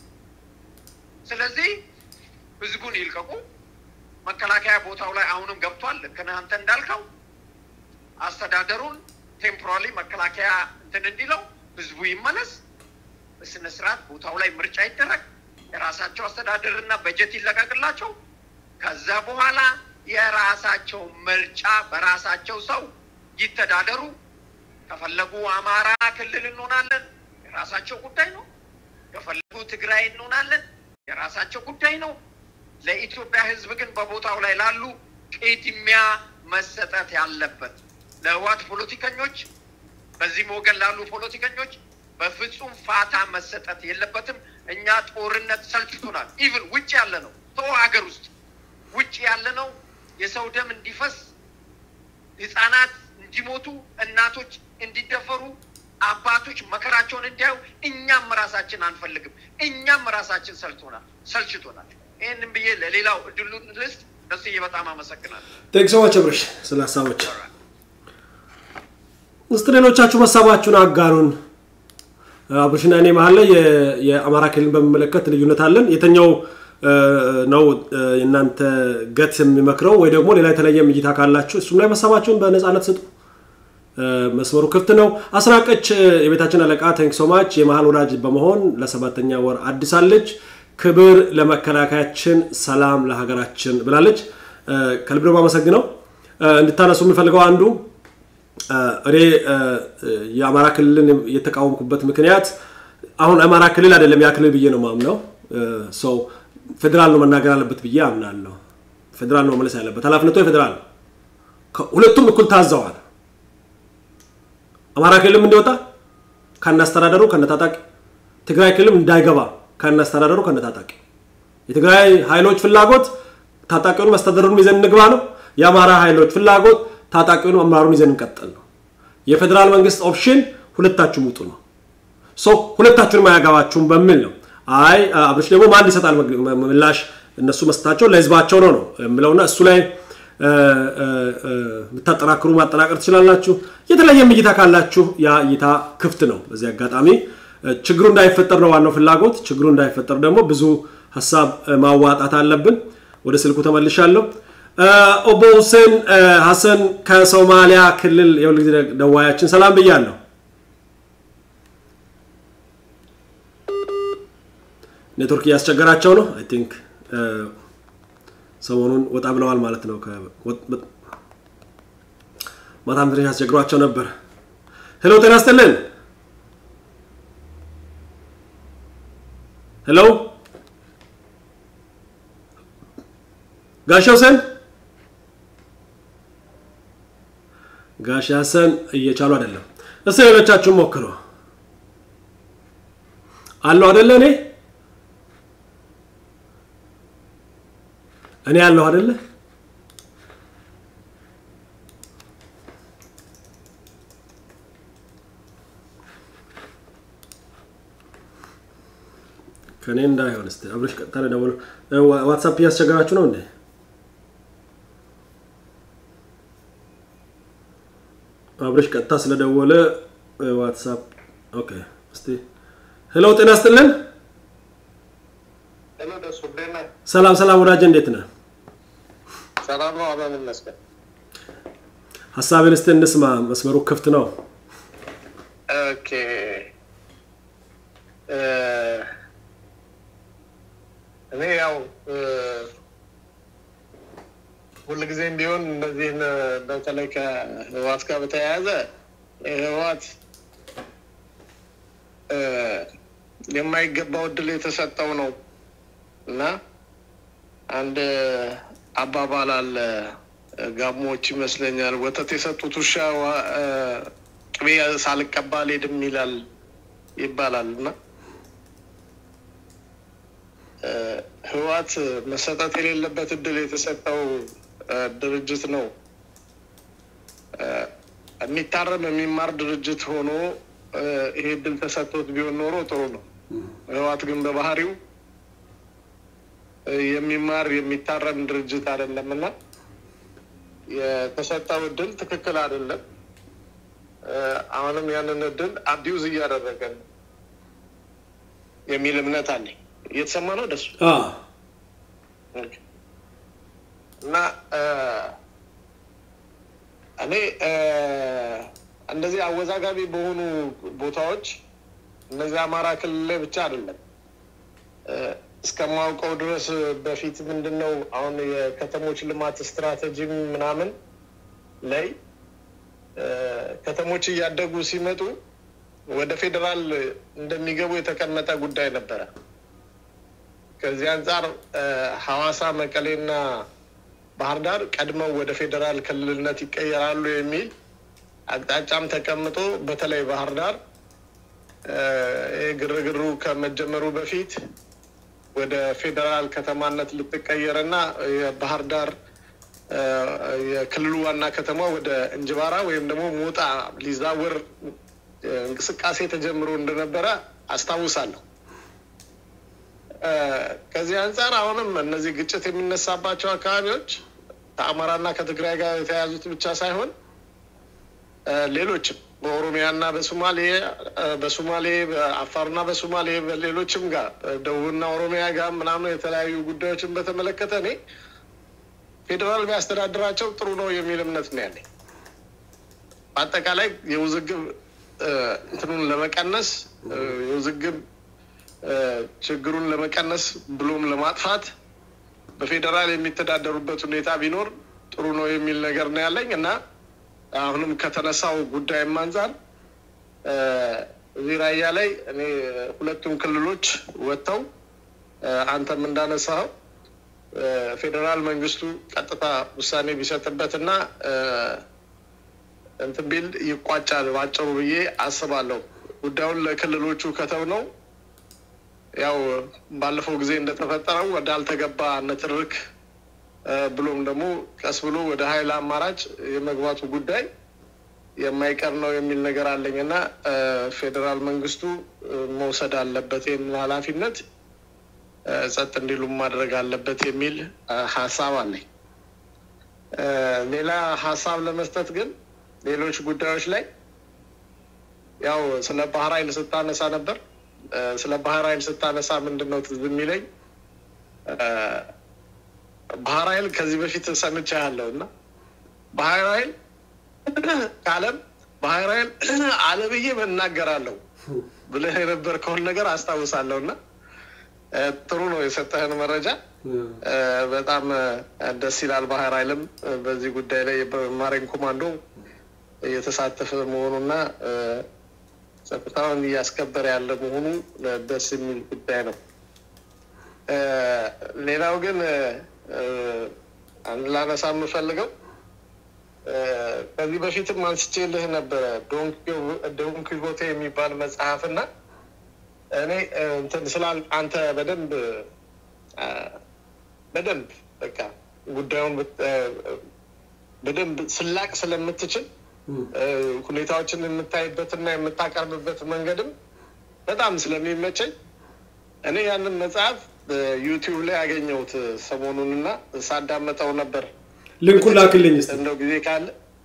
ስለዚህ ህዝቡን ይልቀቁ። መከላከያ ቦታው ላይ አሁንም ገብቷል። ልክ ነህ አንተ እንዳልከው አስተዳደሩን ቴምፖራሊ መከላከያ እንትን እንዲለው ህዝቡ ይመለስ፣ በስነ ስርዓት ቦታው ላይ ምርጫ ይደረግ፣ የራሳቸው አስተዳደርና በጀት ይለቀቅላቸው። ከዛ በኋላ የራሳቸው ምርጫ በራሳቸው ሰው ይተዳደሩ። ከፈለጉ አማራ ክልል እንሆናለን፣ የራሳቸው ጉዳይ ነው። ከፈለጉ ትግራይ እንሆናለን፣ የራሳቸው ጉዳይ ነው። ለኢትዮጵያ ሕዝብ ግን በቦታው ላይ ላሉ ቅድሚያ መሰጠት ያለበት ለህዋት ፖለቲከኞች፣ በዚህም ወገን ላሉ ፖለቲከኞች በፍጹም ፋታ መሰጠት የለበትም። እኛ ጦርነት ሰልችቶናል። ኢቭን ውጭ ያለ ነው ተው ሀገር ውስጥ ውጭ ያለ ነው የሰው ደም እንዲፈስ ህጻናት እንዲሞቱ፣ እናቶች እንዲደፈሩ፣ አባቶች መከራቸውን እንዲያዩ እኛም ራሳችን አንፈልግም። እኛም ራሳችን ሰልቶናል ሰልችቶናል። ይህንን ብዬ ለሌላው እድሉን ልስጥ። ደስዬ በጣም አመሰግናለሁ። ቴንክ ሶ ማች አብርሽ ስለ ሀሳቦች። እስቲ ሌሎቻችሁ ሀሳባችሁን አጋሩን። አብርሽና እኔ መሀል ላይ የአማራ ክልልን በሚመለከት ልዩነት አለን። የተኛው ነው የእናንተ ገት የሚመክረው ወይ ደግሞ ሌላ የተለየ እይታ ካላችሁ እሱም ላይ ሀሳባችሁን በነፃነት ስጡ። መስመሩ ክፍት ነው። አስናቀች የቤታችን አለቃ ቴንክ ሶማች የመሀል ወዳጅ በመሆን ለሰባተኛ ወር አዲሳለች። ክብር ለመከላከያችን፣ ሰላም ለሀገራችን ብላለች። ከልብ ነው የማመሰግነው። እንድታነሱ የምፈልገው አንዱ እኔ የአማራ ክልልን የተቃወምኩበት ምክንያት አሁን አማራ ክልል አይደለም ያ ክልል ብዬ ነው ማምነው ሰው ፌዴራል ነው መናገር አለበት ብዬ አምናለሁ። ፌዴራል ነው መመለስ ያለበት ኃላፊነቱ የፌዴራል ነው። ሁለቱም እኩል ታዘዋል። አማራ ክልልም እንዲወጣ ከናስተዳደሩ ከነታጣቂ፣ ትግራይ ክልልም እንዳይገባ ከናስተዳደሩ ከነታጣቂ። የትግራይ ኃይሎች ፍላጎት ታጣቂውን መስተዳደሩን ይዘን እንግባ ነው። የአማራ ኃይሎች ፍላጎት ታጣቂውን አመራሩን ይዘን እንቀጥል ነው። የፌዴራል መንግስት ኦፕሽን ሁለታችሁም ውጡ ነው። ሁለታችሁንም አያገባችሁም በሚል ነው። አይ አብርሽ ደግሞ ማን ይሰጣል ምላሽ እነሱ መስጠታቸው ለህዝባቸው ነው ነው የምለውና እሱ ላይ የምታጠናክሩ ማጠናቀር ትችላላችሁ። የተለየ እይታ ካላችሁ ያ እይታ ክፍት ነው። በዚህ አጋጣሚ ችግሩ እንዳይፈጠር ነው ዋናው ፍላጎት። ችግሩ እንዳይፈጠር ደግሞ ብዙ ሀሳብ ማዋጣት አለብን። ወደ ስልኩ ተመልሻለሁ። ኦቦ ሁሴን ሀሰን ከሶማሊያ ክልል የሁል ጊዜ ደዋያችን ሰላም ብያለሁ። ኔትወርክ እያስቸገራቸው ነው። አይ ቲንክ ሰሞኑን ወጣ ብለዋል ማለት ነው። ማታም ትንሽ ያስቸግሯቸው ነበር። ሄሎ ጤና ይስጥልን። ሄሎ ጋሽ ሁሴን ጋሽ ሀሰን እየቻሉ አይደለም። እስቲ ሌሎቻችሁን ሞክሩ አለው አይደለ? እኔ እኔ ያለሁ አይደለ? ከእኔ እንዳይሆን እስኪ አብረሽ ቀጥታ ደውሎ ዋትሳፕ እያስቸገራችሁ ነው እንዴ? አብረሽ ቀጥታ ስለደወለ ዋትሳፕ ኦኬ። እስቲ ሄሎ፣ ጤና ይስጥልን። ሰላም ሰላም፣ ወዳጅ እንዴት ነህ? ሰላም ነው። አብረን እንመስገን። ሀሳብን እስቲ እንስማ። መስመሩ ክፍት ነው። ኦኬ እኔ ያው ሁልጊዜም ቢሆን እነዚህን በተለይ ከህዋት ጋር በተያያዘ ህዋት የማይገባው እድል የተሰጠው ነው እና አንድ አባባል አለ። ጋሞዎች ይመስለኛል ወተት የሰጡት ውሻ ቅቤ ሳልቀባ አልሄድም ይላል ይባላል እና ህዋት መሰጠት የሌለበት እድል የተሰጠው ድርጅት ነው። የሚታረም የሚማር ድርጅት ሆኖ ይሄ እድል ተሰጥቶት ቢሆን ኖሮ ጥሩ ነው። ህዋት ግን በባህሪው የሚማር የሚታረም ድርጅት አይደለም እና የተሰጠው እድል ትክክል አይደለም። አሁንም ያንን እድል አቢውዝ እያደረገ ነው የሚል እምነት አለኝ። እየተሰማ ነው ደሱ እና እኔ እንደዚህ አወዛጋቢ በሆኑ ቦታዎች እነዚህ አማራ ክልል ላይ ብቻ አይደለም እስከማውቀው ድረስ በፊት ምንድን ነው አሁን የከተሞች ልማት ስትራቴጂ ምናምን ላይ ከተሞች እያደጉ ሲመጡ ወደ ፌዴራል እንደሚገቡ የተቀመጠ ጉዳይ ነበረ። ከዚህ አንጻር ሐዋሳ፣ መቀሌና ባህር ዳር ቀድመው ወደ ፌዴራል ክልልነት ይቀየራሉ የሚል አቅጣጫም ተቀምጦ በተለይ ባህር ዳር ግርግሩ ከመጀመሩ በፊት ወደ ፌዴራል ከተማነት ልትቀየርና የባህር ዳር የክልሉ ዋና ከተማ ወደ እንጅባራ ወይም ደግሞ ሞጣ ሊዛወር እንቅስቃሴ ተጀምሮ እንደነበረ አስታውሳለሁ። ከዚህ አንጻር አሁንም እነዚህ ግጭት የሚነሳባቸው አካባቢዎች ከአማራና ከትግራይ ጋር የተያያዙት ብቻ ሳይሆን ሌሎችም በኦሮሚያና በሶማሌ በሶማሌ በአፋርና በሶማሌ በሌሎችም ጋር ደቡብና ኦሮሚያ ጋር ምናምን የተለያዩ ጉዳዮችን በተመለከተ እኔ ፌዴራል ቢያስተዳድራቸው ጥሩ ነው የሚል እምነት ነው ያለኝ። በአጠቃላይ የውዝግብ እንትኑን ለመቀነስ የውዝግብ ችግሩን ለመቀነስ ብሎም ለማጥፋት በፌዴራል የሚተዳደሩበት ሁኔታ ቢኖር ጥሩ ነው የሚል ነገር ነው ያለኝ እና አሁንም ከተነሳው ጉዳይም አንጻር እዚህ ራያ ላይ እኔ ሁለቱም ክልሎች ወጥተው አንተም እንዳነሳኸው ፌዴራል መንግስቱ ቀጥታ ውሳኔ ቢሰጥበትና እንትን ቢል ይቋጫል ባጭሩ ብዬ አስባለሁ። ጉዳዩን ለክልሎቹ ከተው ነው ያው ባለፈው ጊዜ እንደተፈጠረው ወደ አልተገባ ንትርክ ብሎም ደግሞ ቀስ ብሎ ወደ ኃይል አማራጭ የመግባቱ ጉዳይ የማይቀር ነው የሚል ነገር አለኝ እና ፌዴራል መንግስቱ መውሰድ አለበት ይህንን ኃላፊነት ጸጥ እንዲሉም ማድረግ አለበት የሚል ሀሳብ አለኝ። ሌላ ሀሳብ ለመስጠት ግን ሌሎች ጉዳዮች ላይ ያው ስለ ባህር ኃይል ስታነሳ ነበር። ስለ ባህር ኃይል ስታነሳ ምንድን ነው ትዝ የሚለኝ ባህር ኃይል ከዚህ በፊት ሰምቻ ያለው እና ባህር ኃይል ከዓለም ባህር ኃይል አለ ብዬ እናገራለሁ ብለህ የነበርከውን ነገር አስታውሳለሁ እና ጥሩ ነው የሰጠህን መረጃ በጣም ደስ ይላል። ባህር ኃይልም በዚህ ጉዳይ ላይ በማሪን ኮማንዶ እየተሳተፈ መሆኑና ጸጥታውን እያስከበረ ያለ መሆኑ ደስ የሚል ጉዳይ ነው። ሌላው ግን ላነሳ የምፈልገው ከዚህ በፊትም አንስቼልህ ነበረ ዶን ኪቮቴ የሚባል መጽሐፍ እና እኔ እንትን ስላል አንተ በደንብ በደንብ በቃ ጉዳዩን በደንብ ስላቅ ስለምትችል ሁኔታዎችን የምታይበትና የምታቀርብበት መንገድም በጣም ስለሚመቸኝ እኔ ያንን መጽሐፍ ዩቲዩብ ላይ ያገኘሁት ሰሞኑን እና ሳዳመጠው ነበር። ልንኩን ላክልኝ እስኪ። እንደው ጊዜ ካለ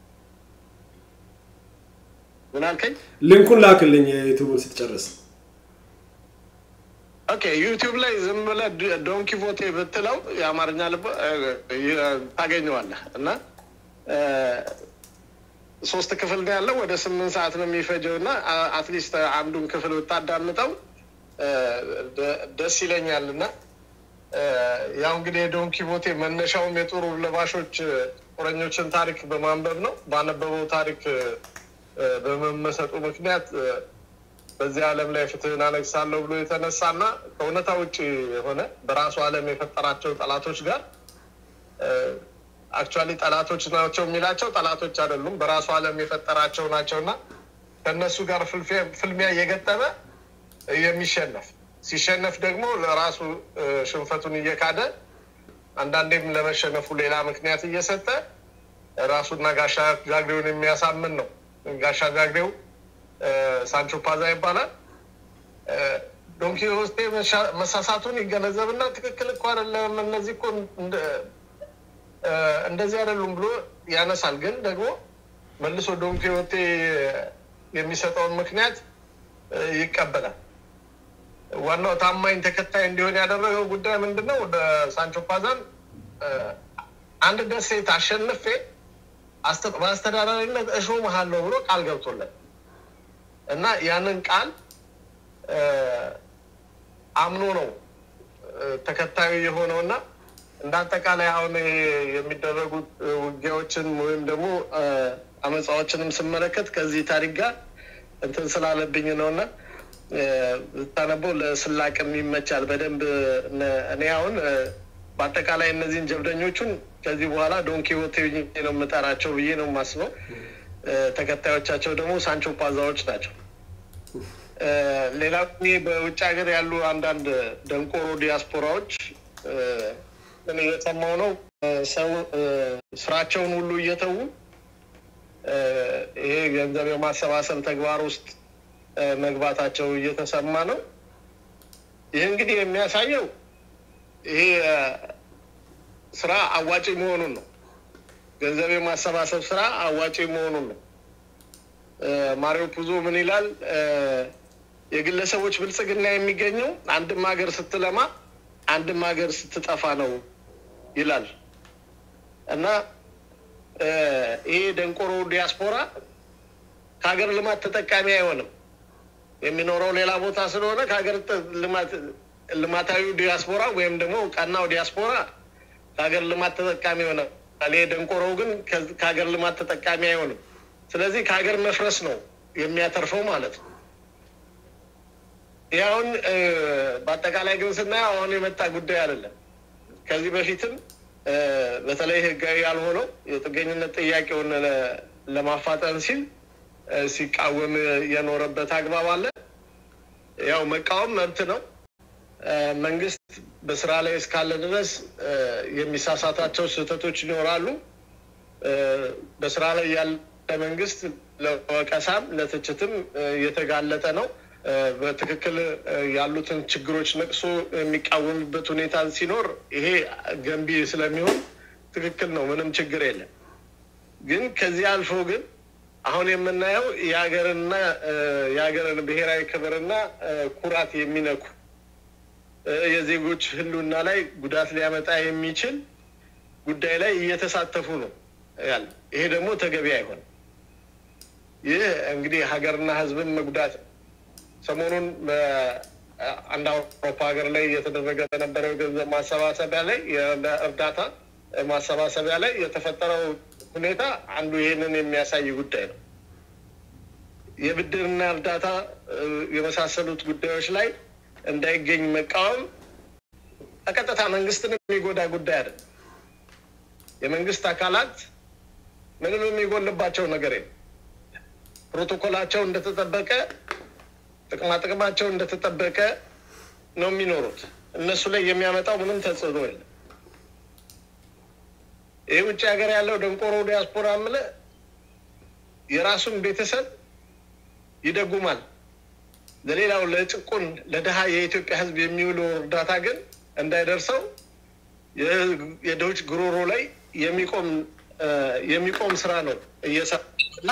ምን አልከኝ? ልንኩን ላክልኝ የዩቲዩብን ስትጨርስ። ኦኬ ዩቲዩብ ላይ ዝም ብለህ ዶን ኪቮቴ ብትለው የአማርኛ ልብ ታገኘዋለህ እና ሶስት ክፍል ነው ያለው። ወደ ስምንት ሰዓት ነው የሚፈጀው እና አትሊስት አንዱን ክፍል ብታዳምጠው ደስ ይለኛል እና ያው እንግዲህ የዶን ኪቮቴ መነሻውም የጦር ለባሾች ጦረኞችን ታሪክ በማንበብ ነው። ባነበበው ታሪክ በመመሰጡ ምክንያት በዚህ ዓለም ላይ ፍትህን አነግሳለሁ ብሎ የተነሳና ከእውነታ ውጭ የሆነ በራሱ ዓለም የፈጠራቸው ጠላቶች ጋር አክቹዋሊ ጠላቶች ናቸው የሚላቸው ጠላቶች አይደሉም፣ በራሱ ዓለም የፈጠራቸው ናቸው እና ከእነሱ ጋር ፍልሚያ እየገጠመ የሚሸነፍ ሲሸነፍ ደግሞ ለራሱ ሽንፈቱን እየካደ አንዳንዴም ለመሸነፉ ሌላ ምክንያት እየሰጠ ራሱና ጋሻ ጃግሬውን የሚያሳምን ነው። ጋሻ ጃግሬው ሳንቾ ፓዛ ይባላል። ዶንኪ ሆስቴ መሳሳቱን ይገነዘብና ትክክል እኮ አይደለም እነዚህ እኮ እንደዚህ አይደሉም ብሎ ያነሳል። ግን ደግሞ መልሶ ዶን ኪሆቴ የሚሰጠውን ምክንያት ይቀበላል። ዋናው ታማኝ ተከታይ እንዲሆን ያደረገው ጉዳይ ምንድን ነው? ወደ ሳንቾ ፓዛን አንድ ደሴት አሸንፌ በአስተዳዳሪነት እሾምሃለሁ ብሎ ቃል ገብቶለት እና ያንን ቃል አምኖ ነው ተከታዩ የሆነው እና እንደ አጠቃላይ አሁን የሚደረጉት ውጊያዎችን ወይም ደግሞ አመፃዎችንም ስመለከት ከዚህ ታሪክ ጋር እንትን ስላለብኝ ነው እና ብታነበው ለስላቅም ይመቻል በደንብ እኔ አሁን በአጠቃላይ እነዚህን ጀብደኞቹን ከዚህ በኋላ ዶንኪሆቴ ነው የምጠራቸው ብዬ ነው የማስበው። ተከታዮቻቸው ደግሞ ሳንቾ ፓዛዎች ናቸው። ሌላ በውጭ ሀገር ያሉ አንዳንድ ደንቆሮ ዲያስፖራዎች ምን እየሰማው ነው ሰው ስራቸውን ሁሉ እየተዉ ይሄ ገንዘብ የማሰባሰብ ተግባር ውስጥ መግባታቸው እየተሰማ ነው። ይህ እንግዲህ የሚያሳየው ይሄ ስራ አዋጪ መሆኑን ነው። ገንዘብ የማሰባሰብ ስራ አዋጪ መሆኑን ነው። ማሪዮ ፑዞ ምን ይላል? የግለሰቦች ብልጽግና የሚገኘው አንድም ሀገር ስትለማ አንድም ሀገር ስትጠፋ ነው ይላል እና ይሄ ደንቆሮ ዲያስፖራ ከሀገር ልማት ተጠቃሚ አይሆንም። የሚኖረው ሌላ ቦታ ስለሆነ ከሀገር ልማታዊ ዲያስፖራ ወይም ደግሞ ቀናው ዲያስፖራ ከሀገር ልማት ተጠቃሚ ይሆናል። ይሄ ደንቆሮው ግን ከሀገር ልማት ተጠቃሚ አይሆንም። ስለዚህ ከሀገር መፍረስ ነው የሚያተርፈው ማለት ነው። ይህ አሁን በአጠቃላይ ግን ስናየው አሁን የመጣ ጉዳይ አይደለም። ከዚህ በፊትም በተለይ ህጋዊ ያልሆነው የጥገኝነት ጥያቄውን ለማፋጠን ሲል ሲቃወም የኖረበት አግባብ አለ። ያው መቃወም መብት ነው። መንግስት በስራ ላይ እስካለ ድረስ የሚሳሳታቸው ስህተቶች ይኖራሉ። በስራ ላይ ያለ መንግስት ለወቀሳም ለትችትም የተጋለጠ ነው። በትክክል ያሉትን ችግሮች ነቅሶ የሚቃወምበት ሁኔታ ሲኖር ይሄ ገንቢ ስለሚሆን ትክክል ነው፣ ምንም ችግር የለም። ግን ከዚህ አልፎ ግን አሁን የምናየው የሀገርና የሀገርን ብሔራዊ ክብርና ኩራት የሚነኩ የዜጎች ህልውና ላይ ጉዳት ሊያመጣ የሚችል ጉዳይ ላይ እየተሳተፉ ነው ያለ። ይሄ ደግሞ ተገቢ አይሆንም። ይህ እንግዲህ ሀገርና ህዝብን መጉዳት ነው። ሰሞኑን በአንድ አውሮፓ ሀገር ላይ እየተደረገ በነበረው የገንዘብ ማሰባሰቢያ ላይ የእርዳታ ማሰባሰቢያ ላይ የተፈጠረው ሁኔታ አንዱ ይህንን የሚያሳይ ጉዳይ ነው። የብድርና እርዳታ የመሳሰሉት ጉዳዮች ላይ እንዳይገኝ መቃወም በቀጥታ መንግስትን የሚጎዳ ጉዳይ አይደለም። የመንግስት አካላት ምንም የሚጎልባቸው ነገር የለም። ፕሮቶኮላቸው እንደተጠበቀ ጥቅማ ጥቅማቸው እንደተጠበቀ ነው የሚኖሩት። እነሱ ላይ የሚያመጣው ምንም ተጽዕኖ የለም። ይህ ውጭ ሀገር ያለው ደንቆሮ ዲያስፖራ ምለ የራሱን ቤተሰብ ይደጉማል። ለሌላው ለጭቁን ለድሃ የኢትዮጵያ ሕዝብ የሚውለው እርዳታ ግን እንዳይደርሰው የድሆች ጉሮሮ ላይ የሚቆም የሚቆም ስራ ነው እየሰራ እና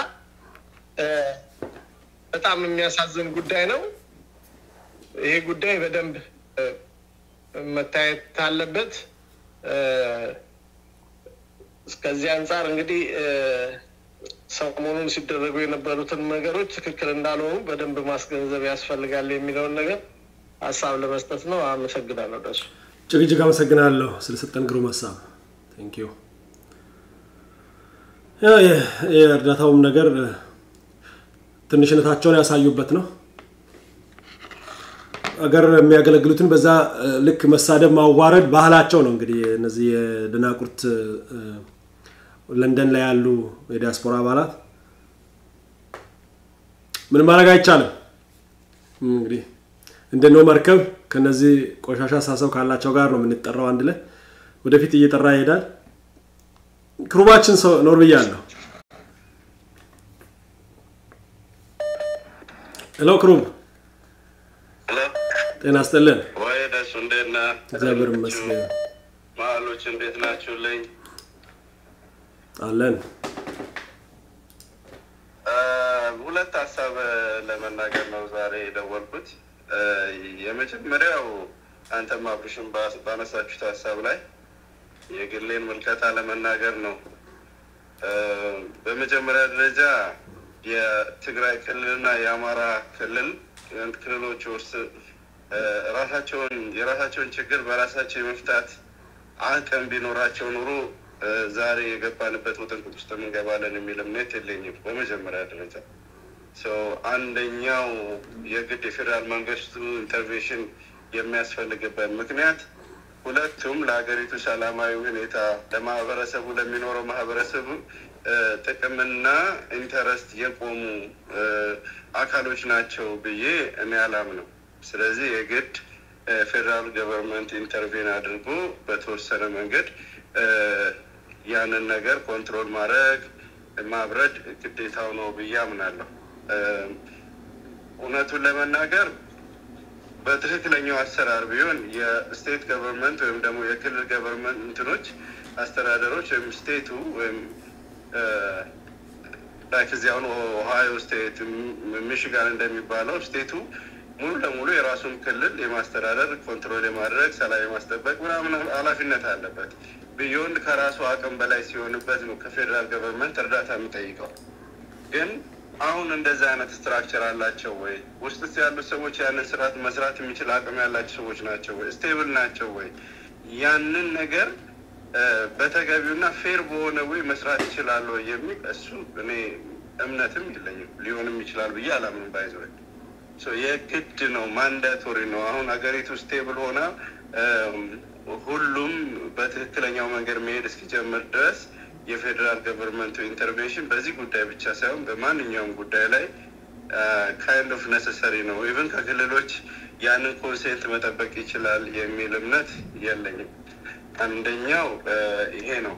በጣም የሚያሳዝን ጉዳይ ነው። ይሄ ጉዳይ በደንብ መታየት አለበት። እስከዚህ አንጻር እንግዲህ ሰሞኑን ሲደረጉ የነበሩትን ነገሮች ትክክል እንዳልሆኑ በደንብ ማስገንዘብ ያስፈልጋል የሚለውን ነገር ሀሳብ ለመስጠት ነው። አመሰግናለሁ። ደሱ እጅግ እጅግ አመሰግናለሁ ስለሰጠን ግሩም ሀሳብ ቴንኪዩ። የእርዳታውም ነገር ትንሽነታቸውን ያሳዩበት ነው። አገር የሚያገለግሉትን በዛ ልክ መሳደብ፣ ማዋረድ ባህላቸው ነው። እንግዲህ እነዚህ የደናቁርት ለንደን ላይ ያሉ የዲያስፖራ አባላት ምን ማድረግ አይቻልም። እንግዲህ እንደነው መርከብ ከነዚህ ቆሻሻ አሳሰብ ካላቸው ጋር ነው የምንጠራው። አንድ ላይ ወደፊት እየጠራ ይሄዳል። ክሩባችን ሰው ኖር ብያለሁ። ሄሎ ክሩብ፣ ጤና ይስጥልን። ወይ ደሱ እንዴት ነህ? እግዚአብሔር ይመስገን መሀሎች እንዴት ናችሁልኝ? አለን። ሁለት ሀሳብ ለመናገር ነው ዛሬ የደወልኩት። የመጀመሪያው አንተም አብርሽን ባነሳችሁት ሀሳብ ላይ የግሌን ምልከታ ለመናገር ነው። በመጀመሪያ ደረጃ የትግራይ ክልልና የአማራ ክልል ክልሎች ውስጥ ራሳቸውን የራሳቸውን ችግር በራሳቸው የመፍታት አቅም ቢኖራቸው ኑሮ ዛሬ የገባንበት ውጥንቅጥ ውስጥ እንገባለን የሚል እምነት የለኝም። በመጀመሪያ ደረጃ አንደኛው የግድ የፌዴራል መንግስቱ ኢንተርቬንሽን የሚያስፈልግበት ምክንያት ሁለቱም ለሀገሪቱ ሰላማዊ ሁኔታ ለማህበረሰቡ ለሚኖረው ማህበረሰቡ ጥቅምና ኢንተረስት የቆሙ አካሎች ናቸው ብዬ እኔ አላምነው። ስለዚህ የግድ ፌዴራል ገቨርንመንት ኢንተርቬን አድርጎ በተወሰነ መንገድ ያንን ነገር ኮንትሮል ማድረግ ማብረድ ግዴታው ነው ብዬ አምናለሁ። እውነቱን ለመናገር በትክክለኛው አሰራር ቢሆን የስቴት ገቨርንመንት ወይም ደግሞ የክልል ገቨርንመንት እንትኖች አስተዳደሮች ወይም ስቴቱ ወይም ላይክ እዚህ አሁን ኦሃዮ ስቴት ሚሽጋን እንደሚባለው ስቴቱ ሙሉ ለሙሉ የራሱን ክልል የማስተዳደር ኮንትሮል የማድረግ ሰላም የማስጠበቅ ምናምን ኃላፊነት አለበት። ቢዮንድ ከራሱ አቅም በላይ ሲሆንበት ነው ከፌዴራል ገቨርንመንት እርዳታ የሚጠይቀው። ግን አሁን እንደዚህ አይነት ስትራክቸር አላቸው ወይ? ውስጥ ያሉት ሰዎች ያንን ስርዓት መስራት የሚችል አቅም ያላቸው ሰዎች ናቸው ወይ? ስቴብል ናቸው ወይ? ያንን ነገር በተገቢውና ፌር በሆነ ወይ መስራት ይችላሉ የሚል እሱ እኔ እምነትም የለኝም። ሊሆንም ይችላል ብዬ አላምንም። ባይዘ የግድ ነው፣ ማንዳቶሪ ነው። አሁን ሀገሪቱ ስቴብል ሆና ሁሉም በትክክለኛው መንገድ መሄድ እስኪጀምር ድረስ የፌዴራል ገቨርንመንቱ ኢንተርቬንሽን በዚህ ጉዳይ ብቻ ሳይሆን በማንኛውም ጉዳይ ላይ ካይንድ ኦፍ ነሰሰሪ ነው። ኢቨን ከክልሎች ያንን ኮንሴንት መጠበቅ ይችላል የሚል እምነት የለኝም። አንደኛው ይሄ ነው።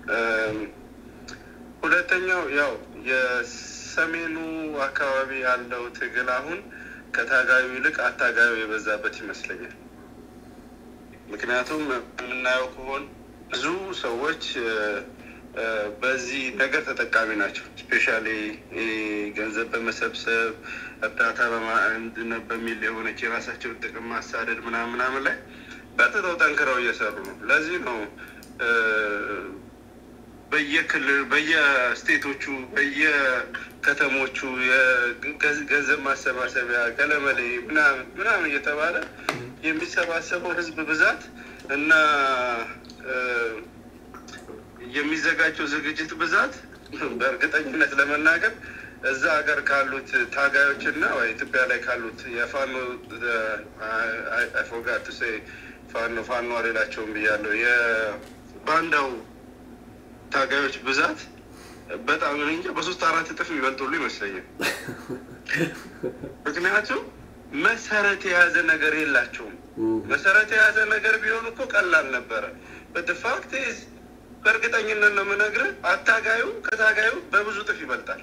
ሁለተኛው ያው የሰሜኑ አካባቢ ያለው ትግል አሁን ከታጋዩ ይልቅ አታጋዩ የበዛበት ይመስለኛል። ምክንያቱም የምናየው ከሆን ብዙ ሰዎች በዚህ ነገር ተጠቃሚ ናቸው። ስፔሻሊ ገንዘብ በመሰብሰብ እርዳታ በሚል የሆነች የራሳቸውን ጥቅም ማሳደድ ምናምን ምናምን ላይ በጥተው ጠንክረው እየሰሩ ነው። ለዚህ ነው በየክልል በየስቴቶቹ በየከተሞቹ የገንዘብ ማሰባሰቢያ ገለመሌ ምናምን ምናምን እየተባለ የሚሰባሰበው ህዝብ ብዛት እና የሚዘጋጀው ዝግጅት ብዛት በእርግጠኝነት ለመናገር እዛ ሀገር ካሉት ታጋዮች እና ኢትዮጵያ ላይ ካሉት የፋኖ ፎጋት ፋኖ ፋኖ አሌላቸውም ብያለሁ የባንዳው ታጋዮች ብዛት በጣም እንጃ በሶስት አራት እጥፍ የሚበልጡሉ ይመስለኛል። ምክንያቱም መሰረት የያዘ ነገር የላቸውም። መሰረት የያዘ ነገር ቢሆን እኮ ቀላል ነበረ። በትፋክት በእርግጠኝነት ነው የምነግርህ፣ አታጋዩ ከታጋዩ በብዙ እጥፍ ይበልጣል።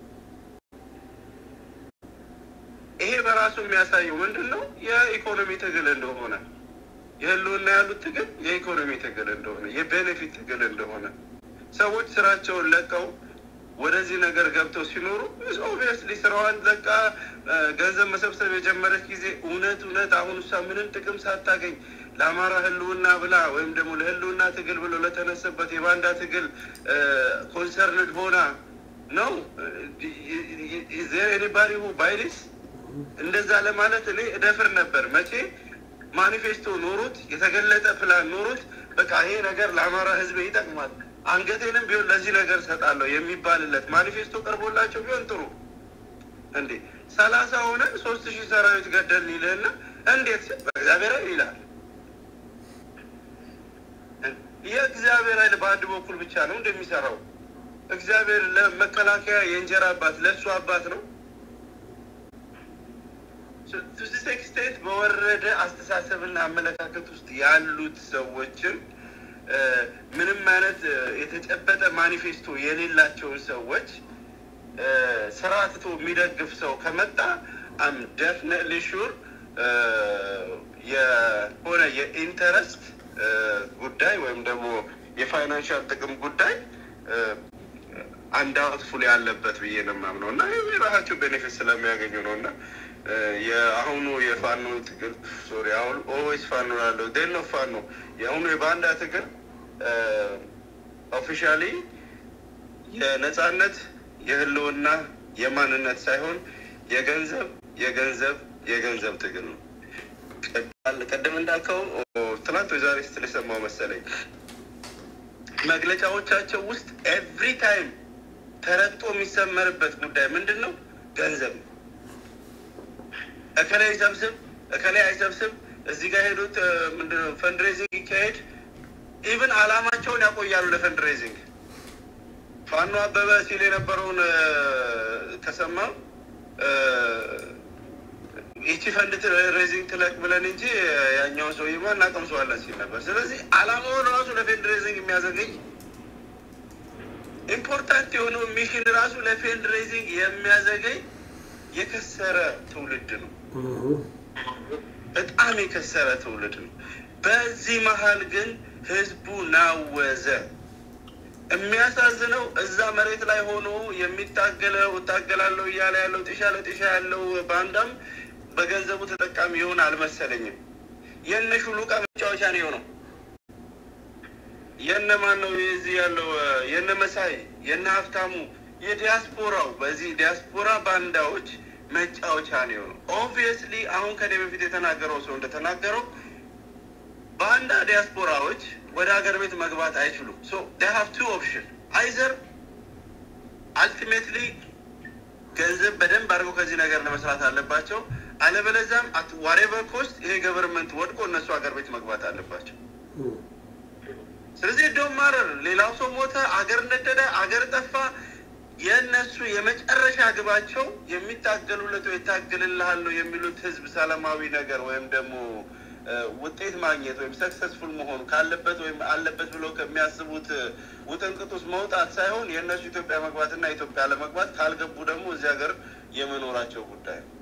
ይሄ በራሱ የሚያሳየው ምንድን ነው? የኢኮኖሚ ትግል እንደሆነ የህልውና ያሉት ትግል የኢኮኖሚ ትግል እንደሆነ የቤኔፊት ትግል እንደሆነ ሰዎች ስራቸውን ለቀው ወደዚህ ነገር ገብተው ሲኖሩ ኦብቪየስሊ ስራዋን ለቃ ገንዘብ መሰብሰብ የጀመረች ጊዜ እውነት እውነት አሁን እሷ ምንም ጥቅም ሳታገኝ ለአማራ ህልውና ብላ ወይም ደግሞ ለህልውና ትግል ብሎ ለተነሰበት የባንዳ ትግል ኮንሰርንድ ሆና ነው ኤኒባዲ ባይዲስ እንደዛ ለማለት እኔ እደፍር ነበር። መቼ ማኒፌስቶ ኖሩት የተገለጠ ፕላን ኖሩት በቃ ይሄ ነገር ለአማራ ህዝብ ይጠቅማል አንገቴንም ቢሆን ለዚህ ነገር ሰጣለሁ የሚባልለት ማኒፌስቶ ቀርቦላቸው ቢሆን ጥሩ። እንዴ ሰላሳ ሆነን ሶስት ሺህ ሰራዊት ገደልን ይልህና እንዴት ሲል በእግዚአብሔር ኃይል ይላል። የእግዚአብሔር ኃይል በአንድ በኩል ብቻ ነው እንደሚሰራው። እግዚአብሔር ለመከላከያ የእንጀራ አባት ለእሱ አባት ነው። ቱዚስ ኤክስቴንት በወረደ አስተሳሰብና አመለካከት ውስጥ ያሉት ሰዎችን ምንም አይነት የተጨበጠ ማኒፌስቶ የሌላቸውን ሰዎች ስራ ትቶ የሚደግፍ ሰው ከመጣ አም ደፍነትሊ ሹር የሆነ የኢንተረስት ጉዳይ ወይም ደግሞ የፋይናንሻል ጥቅም ጉዳይ አንድ አውትፉል ያለበት ብዬ ነው የማምነው እና የራሳቸው ቤኔፊት ስለሚያገኙ ነው እና የአሁኑ የፋኖ ትግል ሶሪ አሁን ኦዌይስ ፋኖ ያለው ዴል ነው ፋኖ የአሁኑ የባንዳ ትግል ኦፊሻሊ የነጻነት የህልውና የማንነት ሳይሆን የገንዘብ የገንዘብ የገንዘብ ትግል ነው። ቅድም እንዳልከው ትናንት ወይ ዛሬ ስትል የሰማው መሰለኝ መግለጫዎቻቸው ውስጥ ኤቭሪ ታይም ተረግጦ የሚሰመርበት ጉዳይ ምንድን ነው? ገንዘብ ነው። እከላይ ይሰብስብ፣ እከላይ አይሰብስብ፣ እዚህ ጋር ሄዱት ምንድነው ፈንድሬዚንግ ይካሄድ። ኢቭን አላማቸውን ያቆያሉ ለፈንድሬዚንግ። ፋኖ አበበ ሲል የነበረውን ተሰማ ይቺ ፈንድ ሬዚንግ ትለቅ ብለን እንጂ ያኛውን ሰውዬማ እናቀምሰዋለን ሲል ነበር። ስለዚህ አላማውን ራሱ ለፌንድ ሬዚንግ የሚያዘገኝ ኢምፖርታንት የሆነው ሚሽን ራሱ ለፌንድ ሬዚንግ የሚያዘገኝ የከሰረ ትውልድ ነው። በጣም የከሰረ ትውልድ ነው። በዚህ መሀል ግን ህዝቡ ናወዘ። የሚያሳዝነው እዛ መሬት ላይ ሆኖ የሚታገለው እታገላለሁ እያለ ያለው ጢሻ ለጢሻ ያለው ባንዳም በገንዘቡ ተጠቃሚ ይሆን አልመሰለኝም። የነ ሹሉቃ መጫወቻ ነው የሆነው። የነ ማን ነው የዚህ ያለው የነ መሳይ የነ ሀብታሙ የዲያስፖራው በዚህ ዲያስፖራ ባንዳዎች መጫወቻ ነው የሆነው። ኦብቪየስሊ አሁን ከኔ በፊት የተናገረው ሰው እንደተናገረው ባንዳ ዲያስፖራዎች ወደ ሀገር ቤት መግባት አይችሉም። ሶ ዴይ ሃቭ ቱ ኦፕሽን አይዘር አልቲሜትሊ ገንዘብ በደንብ አድርገው ከዚህ ነገር ለመስራት አለባቸው። አለበለዚያም አት ዋሬቨር ኮስት ይሄ ገቨርንመንት ወድቆ እነሱ ሀገር ቤት መግባት አለባቸው። ስለዚህ ዶን ማረር ሌላው ሰው ሞተ፣ አገር ነደደ፣ አገር ጠፋ። የእነሱ የመጨረሻ ግባቸው የሚታገሉለት ወይ የታገልልሃለሁ የሚሉት ህዝብ ሰላማዊ ነገር ወይም ደግሞ ውጤት ማግኘት ወይም ሰክሰስፉል መሆኑ ካለበት ወይም አለበት ብለው ከሚያስቡት ውጥንቅጥ ውስጥ መውጣት ሳይሆን የእነሱ ኢትዮጵያ መግባትና ኢትዮጵያ ለመግባት ካልገቡ ደግሞ እዚህ ሀገር የመኖራቸው ጉዳይ ነው።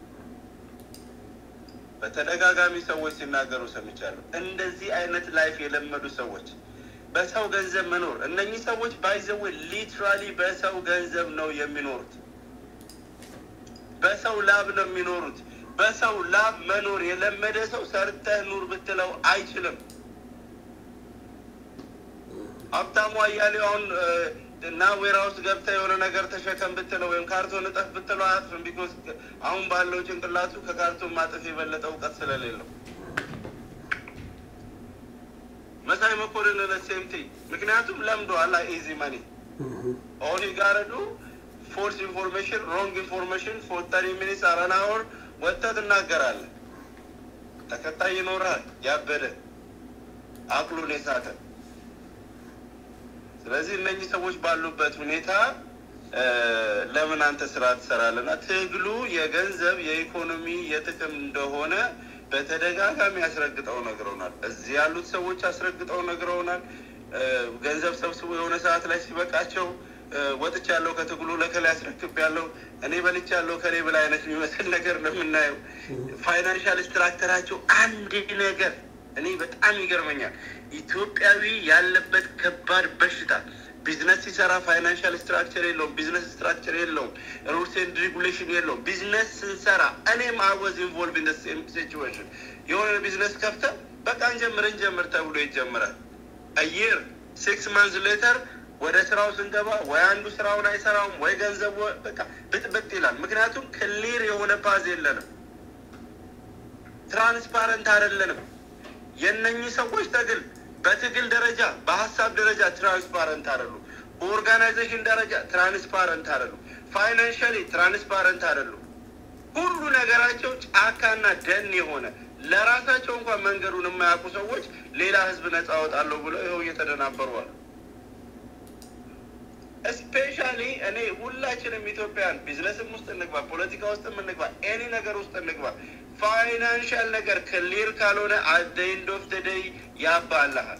በተደጋጋሚ ሰዎች ሲናገሩ ሰምቻለሁ። እንደዚህ አይነት ላይፍ የለመዱ ሰዎች በሰው ገንዘብ መኖር እነኚህ ሰዎች ባይዘዌ ሊትራሊ በሰው ገንዘብ ነው የሚኖሩት። በሰው ላብ ነው የሚኖሩት። በሰው ላብ መኖር የለመደ ሰው ሰርተህ ኑር ብትለው አይችልም። ሀብታሙ አያሌው አሁን እና ዌራ ውስጥ ገብተህ የሆነ ነገር ተሸከም ብትለው ወይም ካርቶን እጠፍ ብትለው አያጥፍም። ቢኮዝ አሁን ባለው ጭንቅላቱ ከካርቶን ማጠፍ የበለጠ እውቀት ስለሌለው መሳይ መኮንን ለሴምቲ ምክንያቱም ለምዷል። ኢዚ መኒ ኦል ጋረዱ ፎልስ ኢንፎርሜሽን ሮንግ ኢንፎርሜሽን ፎር ተሪ ሚኒትስ አረን አወር ወጥተህ ትናገራለህ። ተከታይ ይኖርሃል። ያበደ አቅሉን የሳተ ስለዚህ እነኚህ ሰዎች ባሉበት ሁኔታ ለምን አንተ ስራ ትሰራለና ትግሉ የገንዘብ የኢኮኖሚ የጥቅም እንደሆነ በተደጋጋሚ አስረግጠው ነግረውናል። እዚህ ያሉት ሰዎች አስረግጠው ነግረውናል። ገንዘብ ሰብስቦ የሆነ ሰዓት ላይ ሲበቃቸው ወጥቻለሁ ከትግሉ ለከላይ አስረክብ ያለው እኔ በልቻለሁ ከኔ በላይ አይነት የሚመስል ነገር ነው የምናየው። ፋይናንሻል ስትራክተራቸው አንድ ነገር እኔ በጣም ይገርመኛል። ኢትዮጵያዊ ያለበት ከባድ በሽታ ቢዝነስ ሲሰራ ፋይናንሻል ስትራክቸር የለውም። ቢዝነስ ስትራክቸር የለውም። ሩልስ ኤንድ ሬጉሌሽን የለውም። ቢዝነስ ስንሰራ እኔም አወዝ ኢንቮልቭ ኢን ሴም ሲቹዌሽን የሆነ ቢዝነስ ከፍተ በቃ እንጀምር እንጀምር ተብሎ ይጀምራል። አየር ሲክስ ማንዝ ሌተር ወደ ስራው ስንገባ ወይ አንዱ ስራውን አይሰራውም ወይ ገንዘቡ በቃ ብጥብጥ ይላል። ምክንያቱም ክሊር የሆነ ፓዝ የለንም፣ ትራንስፓረንት አይደለንም። የእነኚህ ሰዎች ትግል በትግል ደረጃ በሀሳብ ደረጃ ትራንስፓረንት አይደሉም። በኦርጋናይዜሽን ደረጃ ትራንስፓረንት አይደሉም። ፋይናንሻሊ ትራንስፓረንት አይደሉም። ሁሉ ነገራቸው ጫካና ደን የሆነ ለራሳቸው እንኳን መንገዱን የማያውቁ ሰዎች ሌላ ህዝብ ነጻ አወጣለሁ ብለው ይኸው እየተደናበሩ አሉ። ስፔሻሊ እኔ ሁላችንም ኢትዮጵያን ቢዝነስም ውስጥ እንግባ፣ ፖለቲካ ውስጥ እንግባ፣ ኤኒ ነገር ውስጥ እንግባ፣ ፋይናንሻል ነገር ክሊር ካልሆነ አት ኤንድ ኦፍ ደ ዴይ ያባልሃል።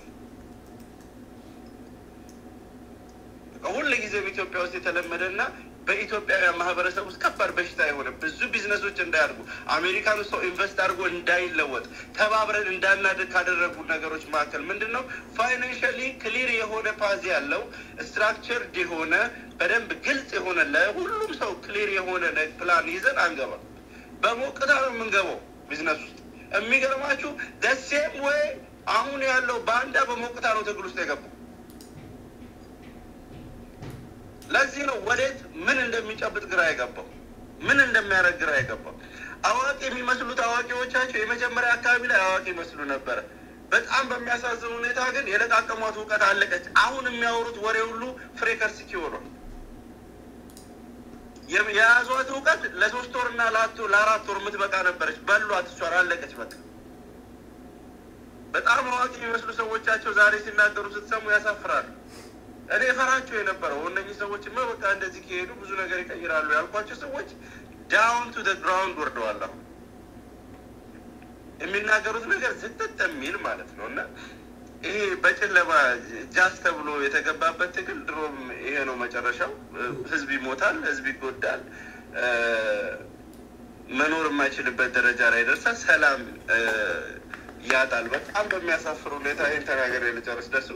ሁል ጊዜም ኢትዮጵያ ውስጥ የተለመደና በኢትዮጵያውያን ማህበረሰብ ውስጥ ከባድ በሽታ የሆነ ብዙ ቢዝነሶች እንዳያድጉ አሜሪካን ሰው ኢንቨስት አድርጎ እንዳይለወጥ ተባብረን እንዳናድግ ካደረጉ ነገሮች መካከል ምንድን ነው? ፋይናንሻሊ ክሊር የሆነ ፓዝ ያለው ስትራክቸርድ የሆነ በደንብ ግልጽ የሆነ ለሁሉም ሰው ክሊር የሆነ ፕላን ይዘን አንገባም። በሞቅታ ነው የምንገባው ቢዝነስ ውስጥ። የሚገርማችሁ ደሴም ወይ አሁን ያለው ባንዳ በሞቅታ ነው ትግል ውስጥ የገባው። ለዚህ ነው ወዴት ምን እንደሚጨብጥ ግራ የገባው፣ ምን እንደሚያደርግ ግራ የገባው። አዋቂ የሚመስሉት አዋቂዎቻቸው የመጀመሪያ አካባቢ ላይ አዋቂ ይመስሉ ነበረ። በጣም በሚያሳዝን ሁኔታ ግን የለቃቀሟት እውቀት አለቀች። አሁን የሚያወሩት ወሬ ሁሉ ፍሬ ከርስኪ ሆኗል። የያዟት እውቀት ለሶስት ወር እና ለአራት ወር የምትበቃ ነበረች። በሏት፣ እሷን አለቀች። በቃ በጣም አዋቂ የሚመስሉ ሰዎቻቸው ዛሬ ሲናገሩ ስትሰሙ ያሳፍራሉ። እኔ ፈራቸው የነበረው እነኚህ ሰዎችማ በቃ እንደዚህ ከሄዱ ብዙ ነገር ይቀይራሉ ያልኳቸው ሰዎች ዳውን ቱ ግራውንድ ወርደዋል። አሁን የሚናገሩት ነገር ዝጥጥ የሚል ማለት ነው እና ይሄ በጨለማ ጃስ ተብሎ የተገባበት ትግል ድሮም ይሄ ነው መጨረሻው። ህዝብ ይሞታል፣ ህዝብ ይጎዳል፣ መኖር የማይችልበት ደረጃ ላይ ይደርሳል፣ ሰላም ያጣል። በጣም በሚያሳፍር ሁኔታ ይህን ተናገር ልጨርስ ደሱ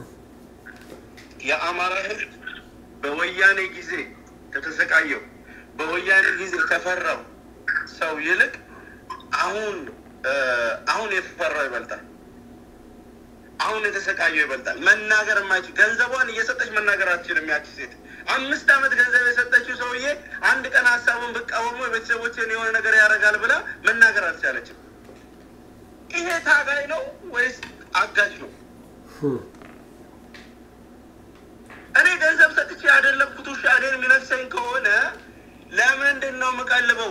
የአማራ ህዝብ በወያኔ ጊዜ ከተሰቃየው በወያኔ ጊዜ ከፈራው ሰው ይልቅ አሁን አሁን የተፈራው ይበልጣል። አሁን የተሰቃየው ይበልጣል። መናገር የማይችል ገንዘቧን እየሰጠች መናገር አትችልም። ያቺ ሴት አምስት ዓመት ገንዘብ የሰጠችው ሰውዬ አንድ ቀን ሀሳቡን ብቃወሙ የቤተሰቦችን የሆነ ነገር ያደርጋል ብላ መናገር አልቻለችም። ይሄ ታጋይ ነው ወይስ አጋጅ ነው? እኔ ገንዘብ ሰጥቼ ያደለብኩት ውሻ እኔን የሚነክሰኝ ከሆነ ለምንድን ነው የምቀልበው?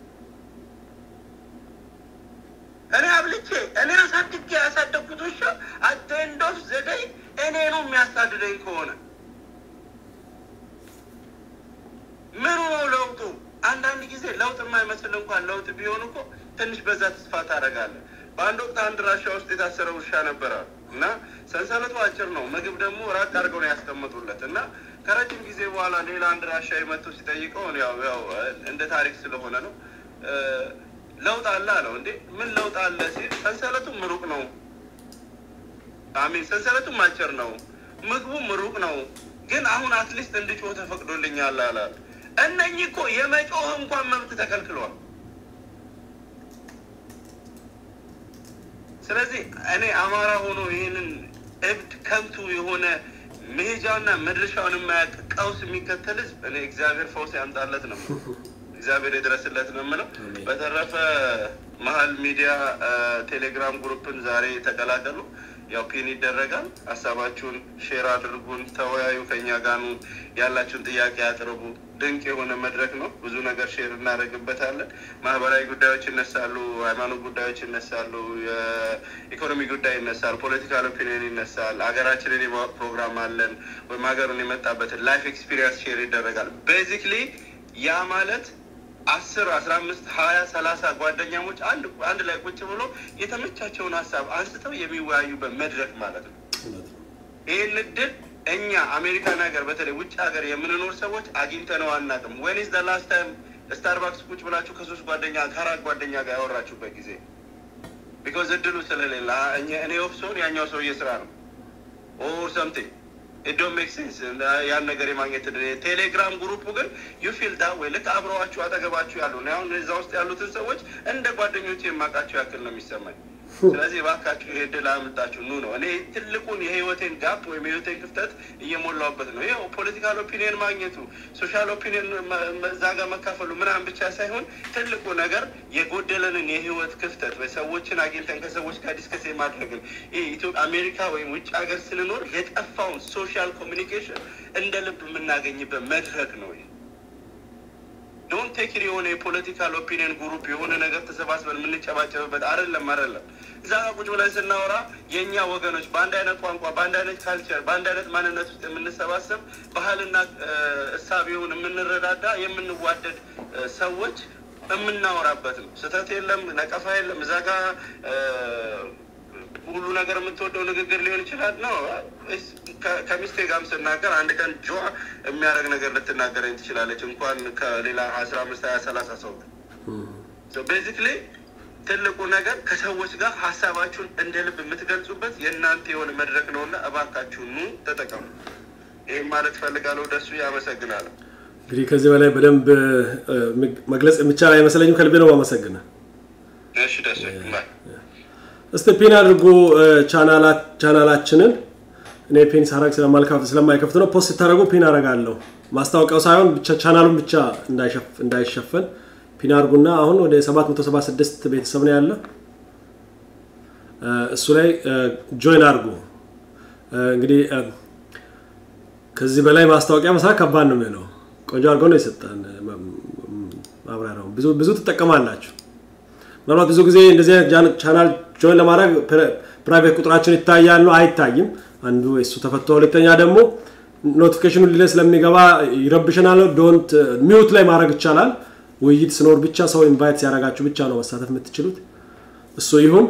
እኔ አብልቼ እኔ አሳድጌ ያሳደግኩት ውሻ አቴንዶፍ ዘደይ እኔ ነው የሚያሳድደኝ ከሆነ ምኑ ነው ለውጡ? አንዳንድ ጊዜ ለውጥ የማይመስል እንኳን ለውጥ ቢሆን እኮ ትንሽ በዛ ተስፋ ታደርጋለህ። በአንድ ወቅት አንድ ራሻ ውስጥ የታሰረ ውሻ ነበረ እና ሰንሰለቱ አጭር ነው። ምግብ ደግሞ ራቅ አድርገው ነው ያስቀመጡለት እና ከረጅም ጊዜ በኋላ ሌላ አንድ ራሻ መጥቶ ሲጠይቀው ያው ያው እንደ ታሪክ ስለሆነ ነው ለውጥ አለ አለው። እንዴ ምን ለውጥ አለ ሲል ሰንሰለቱም ሩቅ ነው፣ አሚን ሰንሰለቱም አጭር ነው፣ ምግቡም ሩቅ ነው፣ ግን አሁን አትሊስት እንድጮህ ተፈቅዶልኛል አላል። እነኚህ እኮ የመጮህ እንኳን መብት ተከልክሏል። ስለዚህ እኔ አማራ ሆኖ ይህንን እብድ ከንቱ የሆነ መሄጃውና መድረሻውን የማያውቅ ቀውስ የሚከተል ህዝብ እኔ እግዚአብሔር ፈውስ ያምጣለት ነው እግዚአብሔር የድረስለት ነው የምለው። በተረፈ መሀል ሚዲያ ቴሌግራም ግሩፕን ዛሬ ተቀላቀሉ። ያው ፒን ይደረጋል። ሀሳባችሁን ሼር አድርጉን፣ ተወያዩ፣ ከኛ ጋኑ ያላችሁን ጥያቄ አቅርቡ። ድንቅ የሆነ መድረክ ነው። ብዙ ነገር ሼር እናደርግበታለን። ማህበራዊ ጉዳዮች ይነሳሉ፣ ሃይማኖት ጉዳዮች ይነሳሉ፣ የኢኮኖሚ ጉዳይ ይነሳል፣ ፖለቲካል ኦፒኒየን ይነሳል። ሀገራችንን የማወቅ ፕሮግራም አለን ወይም ሀገሩን የመጣበትን ላይፍ ኤክስፒሪየንስ ሼር ይደረጋል። ቤዚክሊ ያ ማለት አስር አስራ አምስት ሀያ ሰላሳ ጓደኛሞች አንድ አንድ ላይ ቁጭ ብሎ የተመቻቸውን ሀሳብ አንስተው የሚወያዩበት መድረክ ማለት ነው። ይህን እድል እኛ አሜሪካን ሀገር በተለይ ውጭ ሀገር የምንኖር ሰዎች አግኝተነው አናውቅም። ወይኒስ ዘ ላስት ታይም ስታርባክስ ቁጭ ብላችሁ ከሶስት ጓደኛ ከአራት ጓደኛ ጋር ያወራችሁበት ጊዜ? ቢኮዝ እድሉ ስለሌለ እኔ ኦፍ ሰውን ያኛው ሰውዬ ስራ ነው ኦር ሰምቲንግ ኢዶ ሜክ ሴንስ ያን ነገር የማግኘት ቴሌግራም ግሩፑ ግን ዩ ፊል ዳ ወይ ልክ አብረዋችሁ አጠገባችሁ ያሉ አሁን እዛ ውስጥ ያሉትን ሰዎች እንደ ጓደኞች የማውቃቸው ያክል ነው የሚሰማኝ። ስለዚህ እባካችሁ ይሄ እድል አምጣችሁ ኑ ነው። እኔ ትልቁን የህይወቴን ጋፕ ወይም የህይወቴን ክፍተት እየሞላውበት ነው። ይኸው ፖለቲካል ኦፒኒየን ማግኘቱ ሶሻል ኦፒኒየን እዛ ጋር መካፈሉ ምናምን ብቻ ሳይሆን ትልቁ ነገር የጎደለንን የህይወት ክፍተት ወይ ሰዎችን አግኝተን ከሰዎች ጋር ዲስከስ የማድረግን ይህ ኢትዮጵያ አሜሪካ ወይም ውጭ ሀገር ስንኖር የጠፋውን ሶሻል ኮሚኒኬሽን እንደ ልብ የምናገኝበት መድረክ ነው ይሄ። ዶንት ቴክ የሆነ የፖለቲካል ኦፒኒየን ግሩፕ የሆነ ነገር ተሰባስበን የምንጨባጨብበት አይደለም አይደለም። እዛ ጋር ቁጭ ብለን ስናወራ የእኛ ወገኖች በአንድ አይነት ቋንቋ፣ በአንድ አይነት ካልቸር፣ በአንድ አይነት ማንነት ውስጥ የምንሰባሰብ ባህልና እሳቤውን የምንረዳዳ የምንዋደድ ሰዎች የምናወራበት ነው። ስህተት የለም፣ ነቀፋ የለም። እዛ ጋር ሁሉ ነገር የምትወደው ንግግር ሊሆን ይችላል ነው። ከሚስቴ ጋርም ስናገር አንድ ቀን ጆ የሚያደርግ ነገር ልትናገረኝ ትችላለች፣ እንኳን ከሌላ አስራ አምስት ሀያ ሰላሳ ሰው ቤዚክሊ ትልቁ ነገር ከሰዎች ጋር ሀሳባችሁን እንደ ልብ የምትገልጹበት የእናንተ የሆነ መድረክ ነው እና እባካችሁ ኑ ተጠቀሙ። ይህም ማለት ፈልጋለሁ። ደሱ ያመሰግናለሁ። እንግዲህ ከዚህ በላይ በደንብ መግለጽ የሚቻል አይመስለኝም። ከልቤ ነው ማመሰግነ እሺ ደሱ እስቲ ፒን አድርጎ ቻናላችንን እኔ ፒን ሳረግ ስለማይከፍት ነው። ፖስት ስታደርጉ ፒን አረጋለሁ። ማስታወቂያው ሳይሆን ብቻ ቻናሉን ብቻ እንዳይሸፈን ፒን አድርጉና አሁን ወደ 776 ቤተሰብ ነው ያለ። እሱ ላይ ጆይን አድርጉ። እንግዲህ ከዚህ በላይ ማስታወቂያ መስራት ከባድ ነው የሚሆነው። ቆንጆ አድርገው ነው የሰጠን ማብራሪያው። ብዙ ብዙ ትጠቀማላችሁ። ምናልባት ብዙ ጊዜ እንደዚህ አይነት ቻናል ጆይን ለማድረግ ፕራይቬት ቁጥራችን ይታያል ነው አይታይም። አንዱ እሱ ተፈቶ፣ ሁለተኛ ደግሞ ኖቲፊኬሽኑ ሊለ ስለሚገባ ይረብሸናል። ዶንት ሚውት ላይ ማድረግ ይቻላል። ውይይት ስኖር ብቻ ሰው ኢንቫይት ሲያደርጋችሁ ብቻ ነው መሳተፍ የምትችሉት። እሱ ይሁን።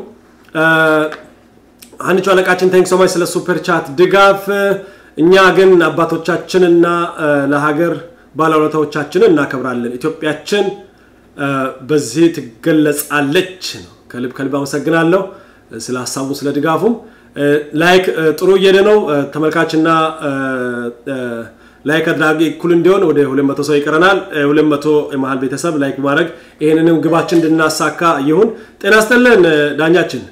አንቹ አለቃችን ታንክ ሶማች ስለ ሱፐር ቻት ድጋፍ። እኛ ግን አባቶቻችንና ለሀገር ባለውለታዎቻችንን እናከብራለን። ኢትዮጵያችን በዚህ ትገለጻለች ነው። ከልብ ከልብ አመሰግናለሁ ስለ ሀሳቡ ስለ ድጋፉም። ላይክ ጥሩ እየሄደ ነው። ተመልካችና ላይክ አድራጊ እኩል እንዲሆን ወደ 200 ሰው ይቀረናል። 200 የመሀል ቤተሰብ ላይክ ማድረግ ይህንንም ግባችን እንድናሳካ ይሁን። ጤና ይስጥልን ዳኛችን።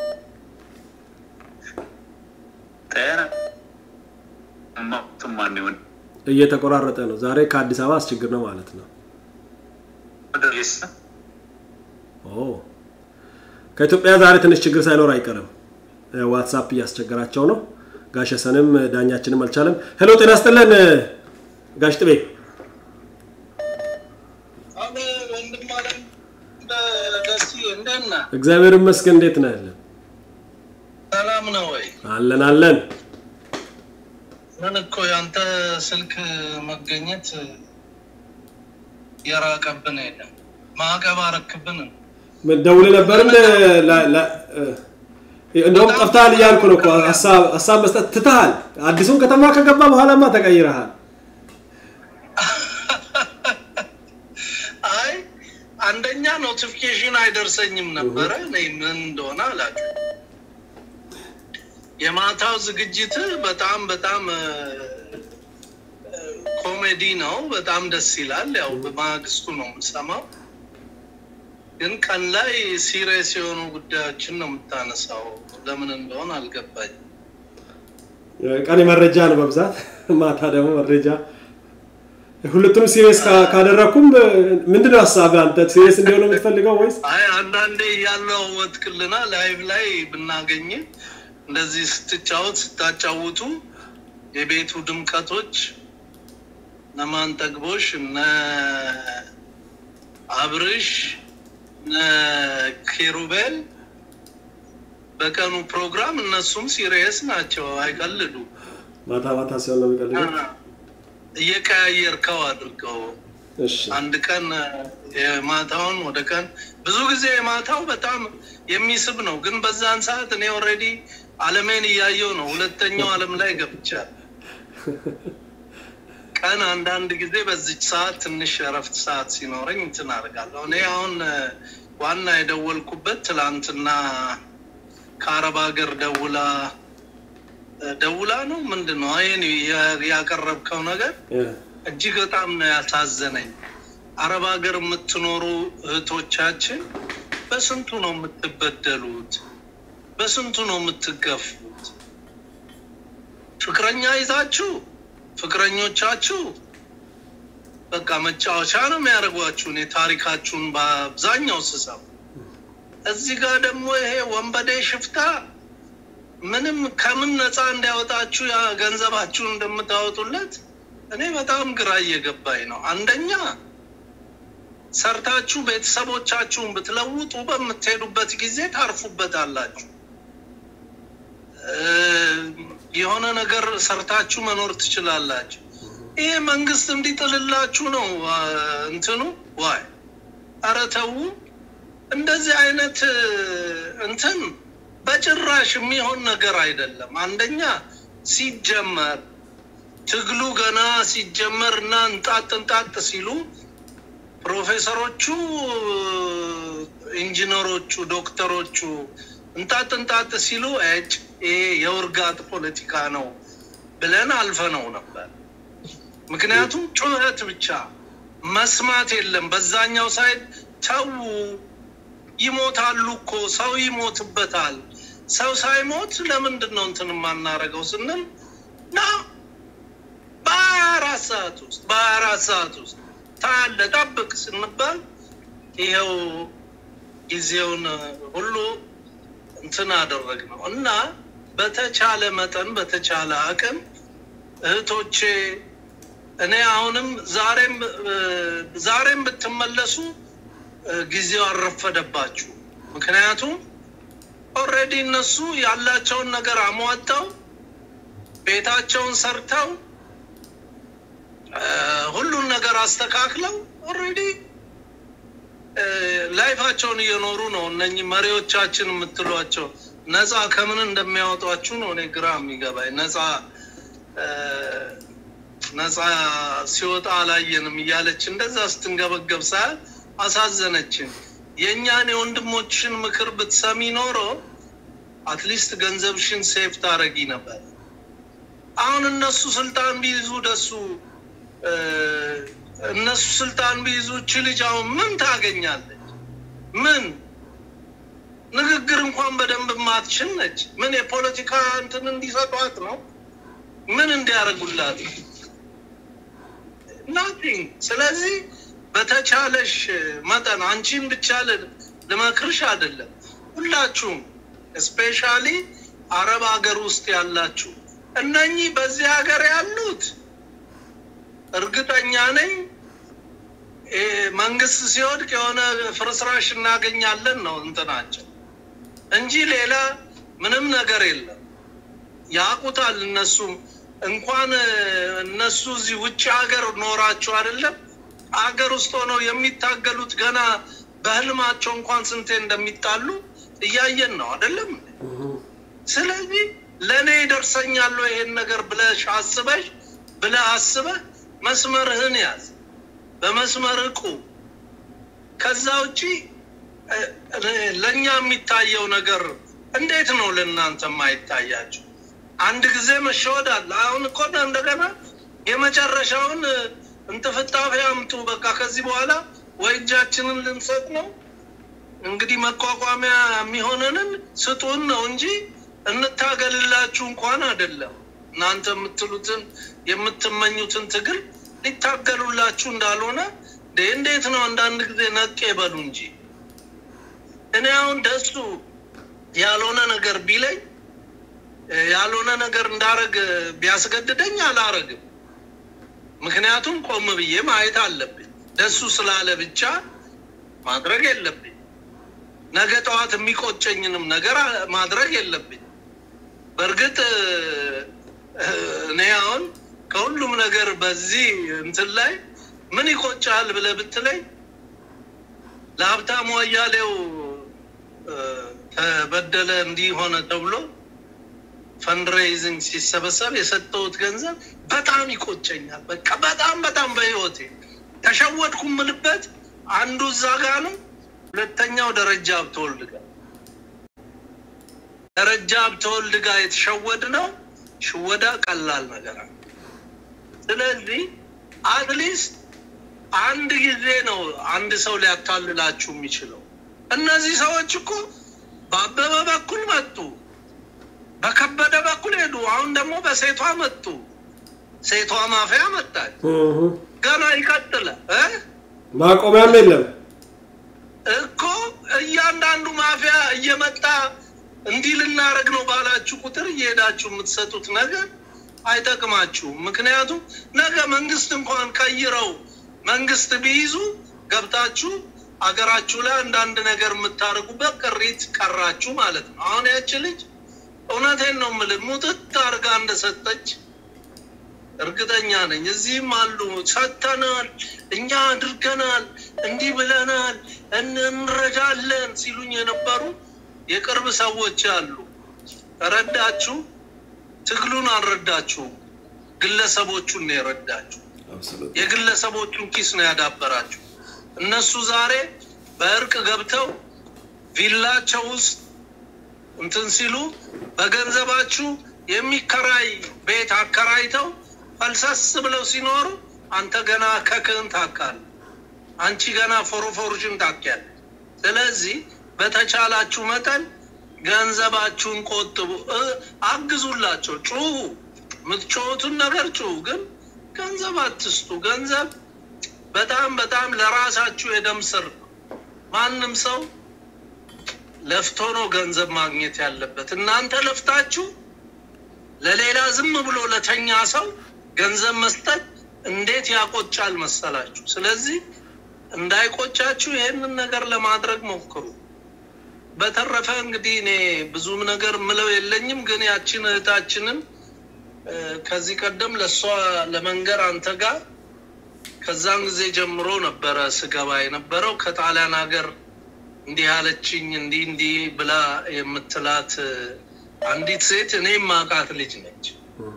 እየተቆራረጠ ነው። ዛሬ ከአዲስ አበባ አስቸግር ነው ማለት ነው። ከኢትዮጵያ ዛሬ ትንሽ ችግር ሳይኖር አይቀርም። ዋትሳፕ እያስቸገራቸው ነው። ጋሸሰንም ዳኛችንም አልቻለም። ሄሎ ጤና ይስጥልን ጋሽ ጥቤ። እግዚአብሔር ይመስገን። እንዴት ነህ? ሰላም ነው ወይ? አለን አለን። ምን እኮ ያንተ ስልክ መገኘት የራቀብን የለም። ማዕቀብ አረክብን። ደውል ነበር እንደውም ጠፍተሃል እያልኩ ነው እኮ ሀሳብ መስጠት ትተሃል። አዲሱን ከተማ ከገባ በኋላማ ተቀይረሃል። አይ አንደኛ ኖቲፊኬሽን አይደርሰኝም ነበረ። እኔ ምን እንደሆነ አላውቅም። የማታው ዝግጅት በጣም በጣም ኮሜዲ ነው። በጣም ደስ ይላል። ያው በማግስቱ ነው የምሰማው። ግን ቀን ላይ ሲሪየስ የሆኑ ጉዳዮችን ነው የምታነሳው። ለምን እንደሆነ አልገባኝም። ቀን መረጃ ነው በብዛት፣ ማታ ደግሞ መረጃ። ሁለቱንም ሲሪየስ ካደረኩም ምንድነው ሀሳብ አንተ ሲሪየስ እንዲሆነ የምትፈልገው ወይስ? አይ አንዳንዴ ያለው ወትክልና ላይቭ ላይ ብናገኝ እንደዚህ ስትጫወት ስታጫውቱ የቤቱ ድምቀቶች እነ ማንጠግቦሽ እነ አብርሽ እነ ኪሩቤል በቀኑ ፕሮግራም እነሱም ሲሪየስ ናቸው፣ አይቀልዱ። ማታ ማታ ሲሆን ነው የሚቀልዱ። እየቀያየርከው አድርገው እሺ አንድ ቀን የማታውን ወደ ቀን ብዙ ጊዜ የማታው በጣም የሚስብ ነው። ግን በዛን ሰዓት እኔ ኦልሬዲ አለሜን እያየው ነው። ሁለተኛው አለም ላይ ገብቻል። ቀን አንዳንድ ጊዜ በዚች ሰዓት ትንሽ እረፍት ሰዓት ሲኖረኝ እንትን አደርጋለሁ። እኔ አሁን ዋና የደወልኩበት ትላንትና ከአረብ ሀገር ደውላ ደውላ ነው ምንድን ነው ይህን ያቀረብከው ነገር እጅግ በጣም ነው ያሳዘነኝ። አረብ ሀገር የምትኖሩ እህቶቻችን በስንቱ ነው የምትበደሉት? በስንቱ ነው የምትገፉት? ፍቅረኛ ይዛችሁ ፍቅረኞቻችሁ በቃ መጫወቻ ነው የሚያደርጓችሁ። እኔ ታሪካችሁን በአብዛኛው ስሰብ እዚህ ጋር ደግሞ ይሄ ወንበዴ ሽፍታ ምንም ከምን ነፃ እንዲያወጣችሁ ያ ገንዘባችሁን እንደምታወጡለት እኔ በጣም ግራ እየገባኝ ነው። አንደኛ ሰርታችሁ ቤተሰቦቻችሁን ብትለውጡ በምትሄዱበት ጊዜ ታርፉበታላችሁ። የሆነ ነገር ሰርታችሁ መኖር ትችላላችሁ። ይሄ መንግስት እንዲጥልላችሁ ነው እንትኑ ዋይ ኧረ ተው። እንደዚህ አይነት እንትን በጭራሽ የሚሆን ነገር አይደለም። አንደኛ ሲጀመር ትግሉ ገና ሲጀመር እና እንጣጥ እንጣጥ ሲሉ ፕሮፌሰሮቹ፣ ኢንጂነሮቹ፣ ዶክተሮቹ እንጣጥ እንጣጥ ሲሉ እጭ ይሄ የውርጋጥ ፖለቲካ ነው ብለን አልፈነው ነበር። ምክንያቱም ጩኸት ብቻ መስማት የለም። በዛኛው ሳይድ ተዉ፣ ይሞታሉ እኮ ሰው ይሞትበታል። ሰው ሳይሞት ለምንድን ነው እንትን የማናረገው ስንል ና በሀያ አራት ሰዓት ውስጥ በሀያ አራት ሰዓት ውስጥ ታያለ ጠብቅ ስንባል ይኸው ጊዜውን ሁሉ እንትን አደረግ ነው እና በተቻለ መጠን በተቻለ አቅም እህቶቼ እኔ አሁንም ዛሬም ዛሬም ብትመለሱ ጊዜው አልረፈደባችሁ። ምክንያቱም ኦልሬዲ እነሱ ያላቸውን ነገር አሟጠው ቤታቸውን ሰርተው ሁሉን ነገር አስተካክለው ኦልሬዲ ላይፋቸውን እየኖሩ ነው። እነኚህ መሪዎቻችን የምትሏቸው ነፃ ከምን እንደሚያወጧችሁ ነው እኔ ግራ የሚገባኝ። ነፃ ነፃ ሲወጣ አላየንም እያለች እንደዛ ስትንገበገብ ሳያል አሳዘነችን። የእኛን የወንድሞችን ምክር ብትሰሚ ኖሮ አትሊስት ገንዘብሽን ሴፍ ታረጊ ነበር። አሁን እነሱ ስልጣን ቢይዙ ደሱ እነሱ ስልጣን ቢይዙ እች ልጅ አሁን ምን ታገኛለች? ምን ንግግር እንኳን በደንብ ማትችል ነች። ምን የፖለቲካ እንትን እንዲሰጧት ነው? ምን እንዲያደርጉላት? ናቲንግ። ስለዚህ በተቻለሽ መጠን አንቺን ብቻ ልመክርሽ አይደለም፣ ሁላችሁም ስፔሻሊ አረብ ሀገር ውስጥ ያላችሁ እነኚህ በዚህ ሀገር ያሉት እርግጠኛ ነኝ መንግስት ሲወድቅ የሆነ ፍርስራሽ እናገኛለን ነው እንትናቸው እንጂ ሌላ ምንም ነገር የለም። ያቁታል። እነሱም እንኳን እነሱ እዚህ ውጭ ሀገር ኖራቸው አይደለም ሀገር ውስጥ ሆነው የሚታገሉት ገና በህልማቸው እንኳን ስንቴ እንደሚጣሉ እያየን ነው አይደለም። ስለዚህ ለእኔ ይደርሰኛል ይሄን ነገር ብለሽ አስበሽ ብለህ አስበህ መስመርህን ያዝ፣ በመስመር እቁ። ከዛ ውጪ ለእኛ የሚታየው ነገር እንዴት ነው ለእናንተ የማይታያቸው? አንድ ጊዜ መሸወድ አለ። አሁን እኮ እንደገና የመጨረሻውን እንትፍጣፊ አምጡ። በቃ ከዚህ በኋላ ወይ እጃችንን ልንሰጥ ነው እንግዲህ መቋቋሚያ የሚሆነንን ስጡን ነው እንጂ እንታገልላችሁ እንኳን አይደለም። እናንተ የምትሉትን የምትመኙትን ትግል ሊታገሉላችሁ እንዳልሆነ እንዴት ነው አንዳንድ ጊዜ ነቄ በሉ እንጂ። እኔ አሁን ደሱ ያልሆነ ነገር ቢለኝ ያልሆነ ነገር እንዳረግ ቢያስገድደኝ አላረግም። ምክንያቱም ቆም ብዬ ማየት አለብኝ። ደሱ ስላለ ብቻ ማድረግ የለብኝ። ነገ ጠዋት የሚቆጨኝንም ነገር ማድረግ የለብኝ። በእርግጥ እኔ አሁን ከሁሉም ነገር በዚህ እንትን ላይ ምን ይቆጫል ብለህ ብትለኝ ለሀብታሙ አያሌው ተበደለ እንዲህ ሆነ ተብሎ ፈንድሬይዝንግ ሲሰበሰብ የሰጠሁት ገንዘብ በጣም ይቆጨኛል። በቃ በጣም በጣም በህይወቴ ተሸወድኩ ምልበት አንዱ እዛ ጋ ነው። ሁለተኛው ደረጃ ሀብተወልድ ጋር ደረጃ ሀብተወልድ ጋር የተሸወድ ነው። ሽወዳ ቀላል ነገር አለ። ስለዚህ አትሊስት አንድ ጊዜ ነው አንድ ሰው ሊያታልላችሁ የሚችለው። እነዚህ ሰዎች እኮ በአበበ በኩል መጡ፣ በከበደ በኩል ሄዱ። አሁን ደግሞ በሴቷ መጡ። ሴቷ ማፊያ መጣች። ገና ይቀጥላል እ ማቆሚያም የለም እኮ እያንዳንዱ ማፊያ እየመጣ እንዲህ ልናደርግ ነው ባላችሁ ቁጥር እየሄዳችሁ የምትሰጡት ነገር አይጠቅማችሁም። ምክንያቱም ነገ መንግስት እንኳን ቀይረው መንግስት ቢይዙ ገብታችሁ አገራችሁ ላይ አንዳንድ ነገር የምታደርጉበት ቅሪት ቀራችሁ ማለት ነው። አሁን ያች ልጅ እውነቴን ነው የምልህ ሙጥት አድርጋ እንደሰጠች እርግጠኛ ነኝ። እዚህም አሉ ሰጥተናል፣ እኛ አድርገናል፣ እንዲህ ብለናል፣ እንረዳለን ሲሉኝ የነበሩ የቅርብ ሰዎች አሉ። ረዳችሁ፣ ትግሉን አልረዳችሁም። ግለሰቦቹን ነው የረዳችሁ። የግለሰቦቹን ኪስ ነው ያዳበራችሁ። እነሱ ዛሬ በእርቅ ገብተው ቪላቸው ውስጥ እንትን ሲሉ በገንዘባችሁ የሚከራይ ቤት አከራይተው ፈልሰስ ብለው ሲኖሩ አንተ ገና ከክህን ታካል፣ አንቺ ገና ፎሮፎርሽን ታኪያል። ስለዚህ በተቻላችሁ መጠን ገንዘባችሁን ቆጥቡ፣ አግዙላቸው፣ ጩሁ። የምትጮሁትን ነገር ጩሁ፣ ግን ገንዘብ አትስጡ። ገንዘብ በጣም በጣም ለራሳችሁ የደም ስር ነው። ማንም ሰው ለፍቶ ነው ገንዘብ ማግኘት ያለበት። እናንተ ለፍታችሁ ለሌላ ዝም ብሎ ለተኛ ሰው ገንዘብ መስጠት እንዴት ያቆጫል መሰላችሁ? ስለዚህ እንዳይቆጫችሁ ይህንን ነገር ለማድረግ ሞክሩ። በተረፈ እንግዲህ እኔ ብዙም ነገር ምለው የለኝም፣ ግን ያችን እህታችንን እ፣ ከዚህ ቀደም ለእሷ ለመንገር አንተ ጋር ከዛን ጊዜ ጀምሮ ነበረ ስገባ የነበረው ከጣሊያን ሀገር እንዲህ አለችኝ እንዲህ እንዲህ ብላ የምትላት እ፣ አንዲት ሴት እኔም ማቃት ልጅ ነች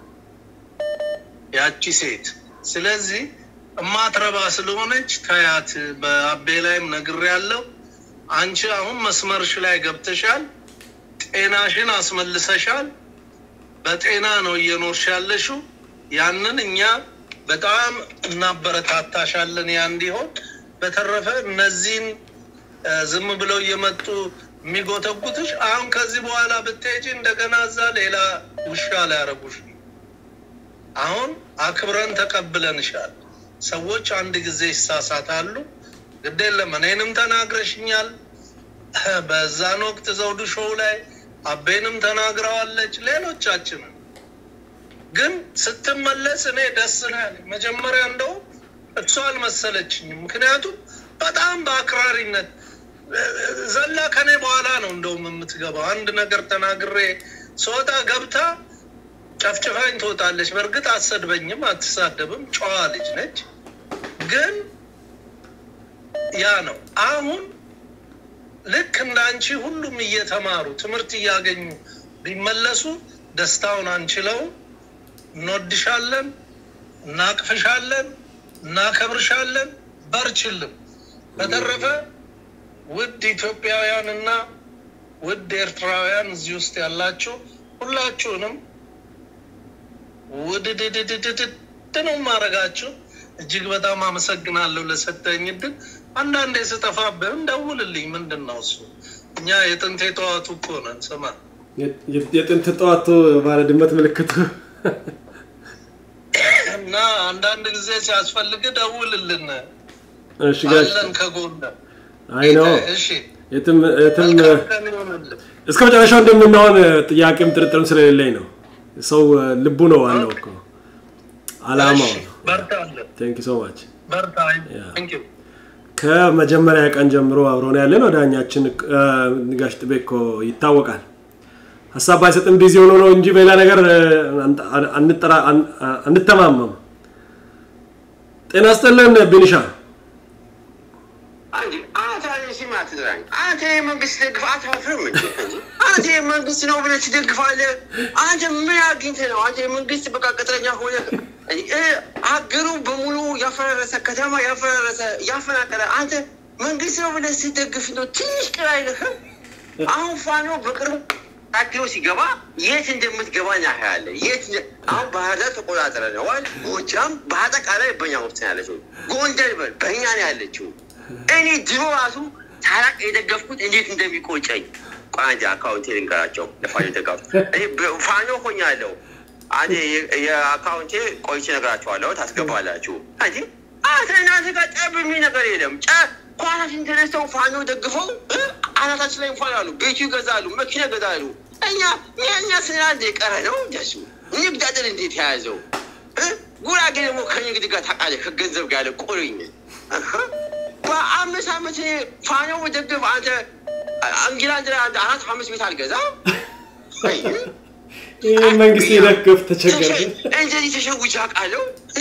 ያቺ ሴት። ስለዚህ እማትረባ ስለሆነች ተያት። በአቤ ላይም ነግሬያለሁ። አንቺ አሁን መስመርሽ ላይ ገብተሻል፣ ጤናሽን አስመልሰሻል። በጤና ነው እየኖርሽ ያለሽው። ያንን እኛ በጣም እናበረታታሻለን ያ እንዲሆን። በተረፈ እነዚህን እ፣ ዝም ብለው እየመጡ የሚጎተጉትሽ አሁን ከዚህ በኋላ ብትሄጂ እንደገና እዛ ሌላ ውሻ ሊያረጉሽ ነው። አሁን አክብረን ተቀብለንሻል። ሰዎች አንድ ጊዜ ይሳሳታሉ። ግድ የለም እኔንም ተናግረሽኛል። በዛን ወቅት ዘውዱ ሾው ላይ አቤንም ተናግረዋለች፣ ሌሎቻችንን ግን ስትመለስ እኔ ደስ ነው ያለኝ። መጀመሪያ እንደው እሷ አልመሰለችኝም። ምክንያቱም በጣም በአክራሪነት ዘላ ከኔ በኋላ ነው እንደውም የምትገባው። አንድ ነገር ተናግሬ ስወጣ ገብታ ጨፍጭፋኝ ትወጣለች። በእርግጥ አትሰድበኝም፣ አትሳደብም፣ ጨዋ ልጅ ነች። ግን ያ ነው አሁን ልክ እንደ አንቺ ሁሉም እየተማሩ ትምህርት እያገኙ ቢመለሱ ደስታውን አንችለውም። እንወድሻለን፣ እናቅፍሻለን፣ እናከብርሻለን። በርችልም። በተረፈ ውድ ኢትዮጵያውያን እና ውድ ኤርትራውያን እዚህ ውስጥ ያላችሁ ሁላችሁንም ውድድድድድድ ነው ማድረጋችሁ። እጅግ በጣም አመሰግናለሁ ለሰጠኝ እድል። አንዳንዴ ስጠፋብህም ደውልልኝ። ምንድን ነው እሱ? እኛ የጥንት የተዋቱ እኮ ነን። ስማ የጥንት ጠዋቱ ባለ ድመት ምልክቱ እና አንዳንድ ጊዜ ሲያስፈልግ ደውልልን፣ እሺ ጋሽ አለን ከጎን። አይ ነው እሺ የትም የትም መልካም ቀን ይሆንልህ። እስከ መጨረሻው እንደምንሆን ጥያቄም ጥርጥርም ስለሌለኝ ነው። ሰው ልቡ ነው ዋናው እኮ አላማው እሺ፣ ነው። በርታ አለን። ቴንክ ሶ ማች በርታ። ያ። Thank you። ከመጀመሪያ ቀን ጀምሮ አብሮን ያለ ነው። ዳኛችን እ፣ ጋሽ ጥቤ እኮ ይታወቃል። ሀሳብ ባይሰጥም ቢዚ ሆኖ ነው እንጂ በሌላ ነገር እ፣ አን- አንጠራ- አን- አንተማመም። ጤና ስጥልን ቢኒሻ። አንዴ አንተ ሲማ ትዝራኝ አንተ የመንግስት ደግፍ አታፍርም እንዴ? አንተ የመንግስት ነው ብለህ ትደግፋለህ? አንተ ምን አግኝተህ ነው? አንተ የመንግስት በቃ ቅጥረኛ ሆነ እ፣ ሀገሩ በሙሉ ያፈራረሰ ከተማ ያፈራረሰ ያፈናቀለ አንተ መንግስት ነው ብለህ ስትደግፍ ነው ትንሽ ቅር አይልህም? አሁን ፋኖ በቅርቡ ታክሎ ሲገባ የት እንደምትገባ እናያለን። የት እንደ- አሁን ባህር ዳር ተቆጣጥረነዋል። ጎጃም በአጠቃላይ በኛ ውስጥ ነው ያለችው። ጎንደር በ- በእኛ ነው ያለችው። እኔ ድሮ ራሱ ታላቅ የደገፍኩት እንዴት እንደሚቆጨኝ ቆይ አንዴ አካውንቴ ልንገራቸው ለፋኖ ደጋፍ እኔ በ- ፋኖ ሆኛለሁ። አንዴ የ- የአካውንቴ ቆይቼ እነግራቸዋለሁ፣ ታስገባላችሁ እንጂ አንተ እናንተ ጋር ጠብ የሚል ነገር የለም። ጨ ኳሳችን ተነስተው ፋኖ ደግፈው እ፣ አናታችን ላይ እንኳን አሉ ቤቱ ይገዛሉ፣ መኪና ይገዛሉ። እኛ እኛ ስራ እንደ የቀረ ነው እንደሱ ንግድ አጥር እንዴት የያዘው እ? ጉራጌ ደግሞ ከንግድ ጋር ታውቃለህ፣ ከገንዘብ ጋር ያለ ቁርኝ እህ። በአምስት ዓመት ፋኖ መደገፍ አንተ እንግላንድ ላይ አንድ አራት አምስት ቤት አልገዛም። አይ፣ ይህ መንግስት የደገፍ ተቸገር እንደዚህ ተሸውጄ አውቃለሁ።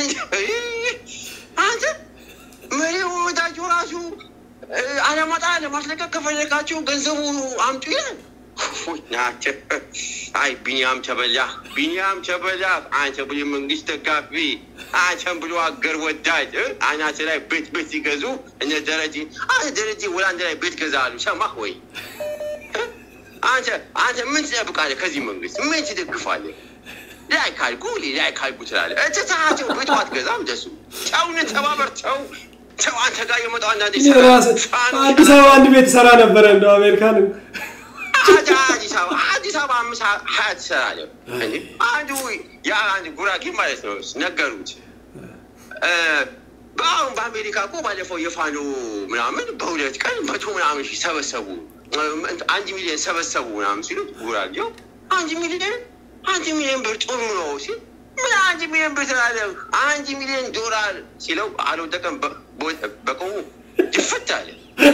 አንተ መሪ ወዳጁ ራሱ እ፣ አለማጣ ለማስለቀቅ ከፈለጋችሁ ገንዘቡ አምጡ ይላል። ናቸው። አይ ቢኒያም ተበላ፣ ቢኒያም ተበላ። አንተ ብሎ መንግስት ደጋፊ፣ አንተን ብሎ አገር ወዳድ እ፣ አናት ላይ ቤት ቤት ሲገዙ እነ ደረጀ አንተ ደረጀ ወላንድ ላይ ቤት ገዛሉ። ሰማህ ወይ? አንተ አንተ ምን ትጠብቃለህ ከዚህ መንግስት? ምን ትደግፋለህ? ላይ ካልኩ ላይ ካልኩ ትላለህ። እትታቸው ቤቱ አትገዛም። ደሱ ጨውን ተባበር ተው ተው። አንተ ጋር የመጣው አንዳንዴ ራስ አዲስ አበባ አንድ ቤት ሰራ ነበረ እንደው አሜሪካን አዲስ አበባ አዲስ አበባ አምስት ሀያ ትሰራለህ እንዴ? አንዱ ያ አንድ ጉራጌ ማለት ነው ነገሩት። እ፣ በአሁን በአሜሪካ እኮ ባለፈው የፋኖ ምናምን በሁለት ቀን መቶ ምናምን ሺህ ሰበሰቡ። አንድ ሚሊዮን ሰበሰቡ ምናምን ሲሉት ጉራጌው አንድ ሚሊዮን አንድ ሚሊዮን ብር ጥሩ ነው ሲል ምን አንድ ሚሊዮን ብር ትላለህ? አንድ ሚሊዮን ዶላር ሲለው አልወደቀም፣ በቆሙ ድፍት አለ።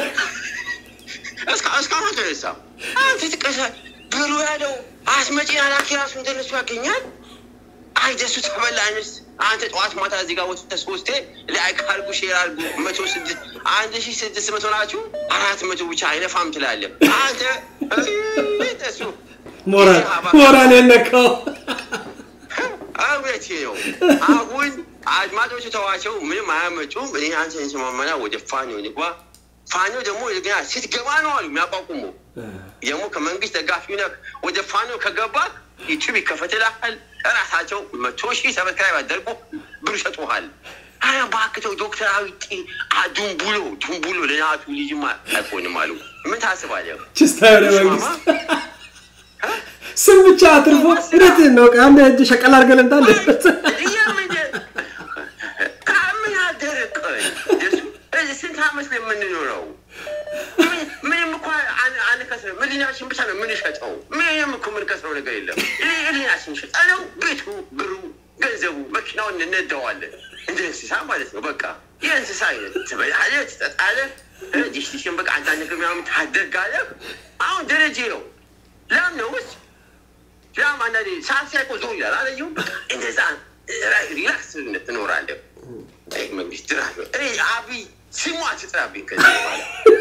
እስካሁን አልተነሳም። አንተ ትቀሳል ብሩ ያለው አስመጪ አላኪ ራሱ እንደነሱ ያገኛል። አይ ደሱ ተበላንስ አንተ ጠዋት ማታ እዚህ ጋር ወጥተህ ሶስቴ ላይክ አድርጉ ሼር አድርጉ መቶ ስድስት አንድ ሺህ ስድስት መቶ ናችሁ አራት መቶ ብቻ አይነፋም ትላለህ አንተ ደሱ ሞራል ሞራል የነካው እውነቴ ነው። አሁን አድማጮቹ ተዋቸው፣ ምንም አያመጡም። እኔ አንተ እንስማማና ወደ ፋኖ ንግባ። ፋኖ ደግሞ ገና ስትገባ ነው አሉ የሚያቋቁሙ ደግሞ ከመንግስት ደጋፊ ነህ ወደ ፋኖ ከገባ ዩቱብ ይከፈትልሃል። እራሳቸው መቶ ሺህ ሰብስክራይብ አደርጉ ብር ይሰጡሃል። አረ እባክህ ዶክተር አዊጤ ዱንቡሎ ዱንቡሎ ለናቱ ልጅማ አይሆንም አሉ። ምን ታስባለህ? ችስታ የሆነ መንግስት ስም ብቻ አትርፎ እውነትህን ነው። አንድ እጅ ሸቀል አድርገህ ለምታለህ ከምን አደረቀኝ ስንት ዓመት ነው የምንኖረው? ምንም እኮ አንከስርም። ህሊናችን ብቻ ነው የምንሸጠው። ምንም እኮ የምንከስረው ነገር የለም። ህሊናችን ሸጠ ነው ቤቱ፣ ብሩ፣ ገንዘቡ፣ መኪናውን እንነዳዋለን እንደ እንስሳ ማለት ነው። በቃ የእንስሳ አይነት ትበላለህ፣ ትጠጣለህ፣ ዲሽዲሽን በቃ አንዳንድ ነገር ምናምን ታደርጋለህ። አሁን ደረጀ ነው ላም ነው ውስጥ ላም አንዳንዴ ሰዓት ሲያቆ ዞር ይላል አለየው በቃ እንደዛ ሪላክስ ትኖራለህ። መንግስት ድራ አብይ ስሙ አትጥራብኝ ከዚህ በኋላ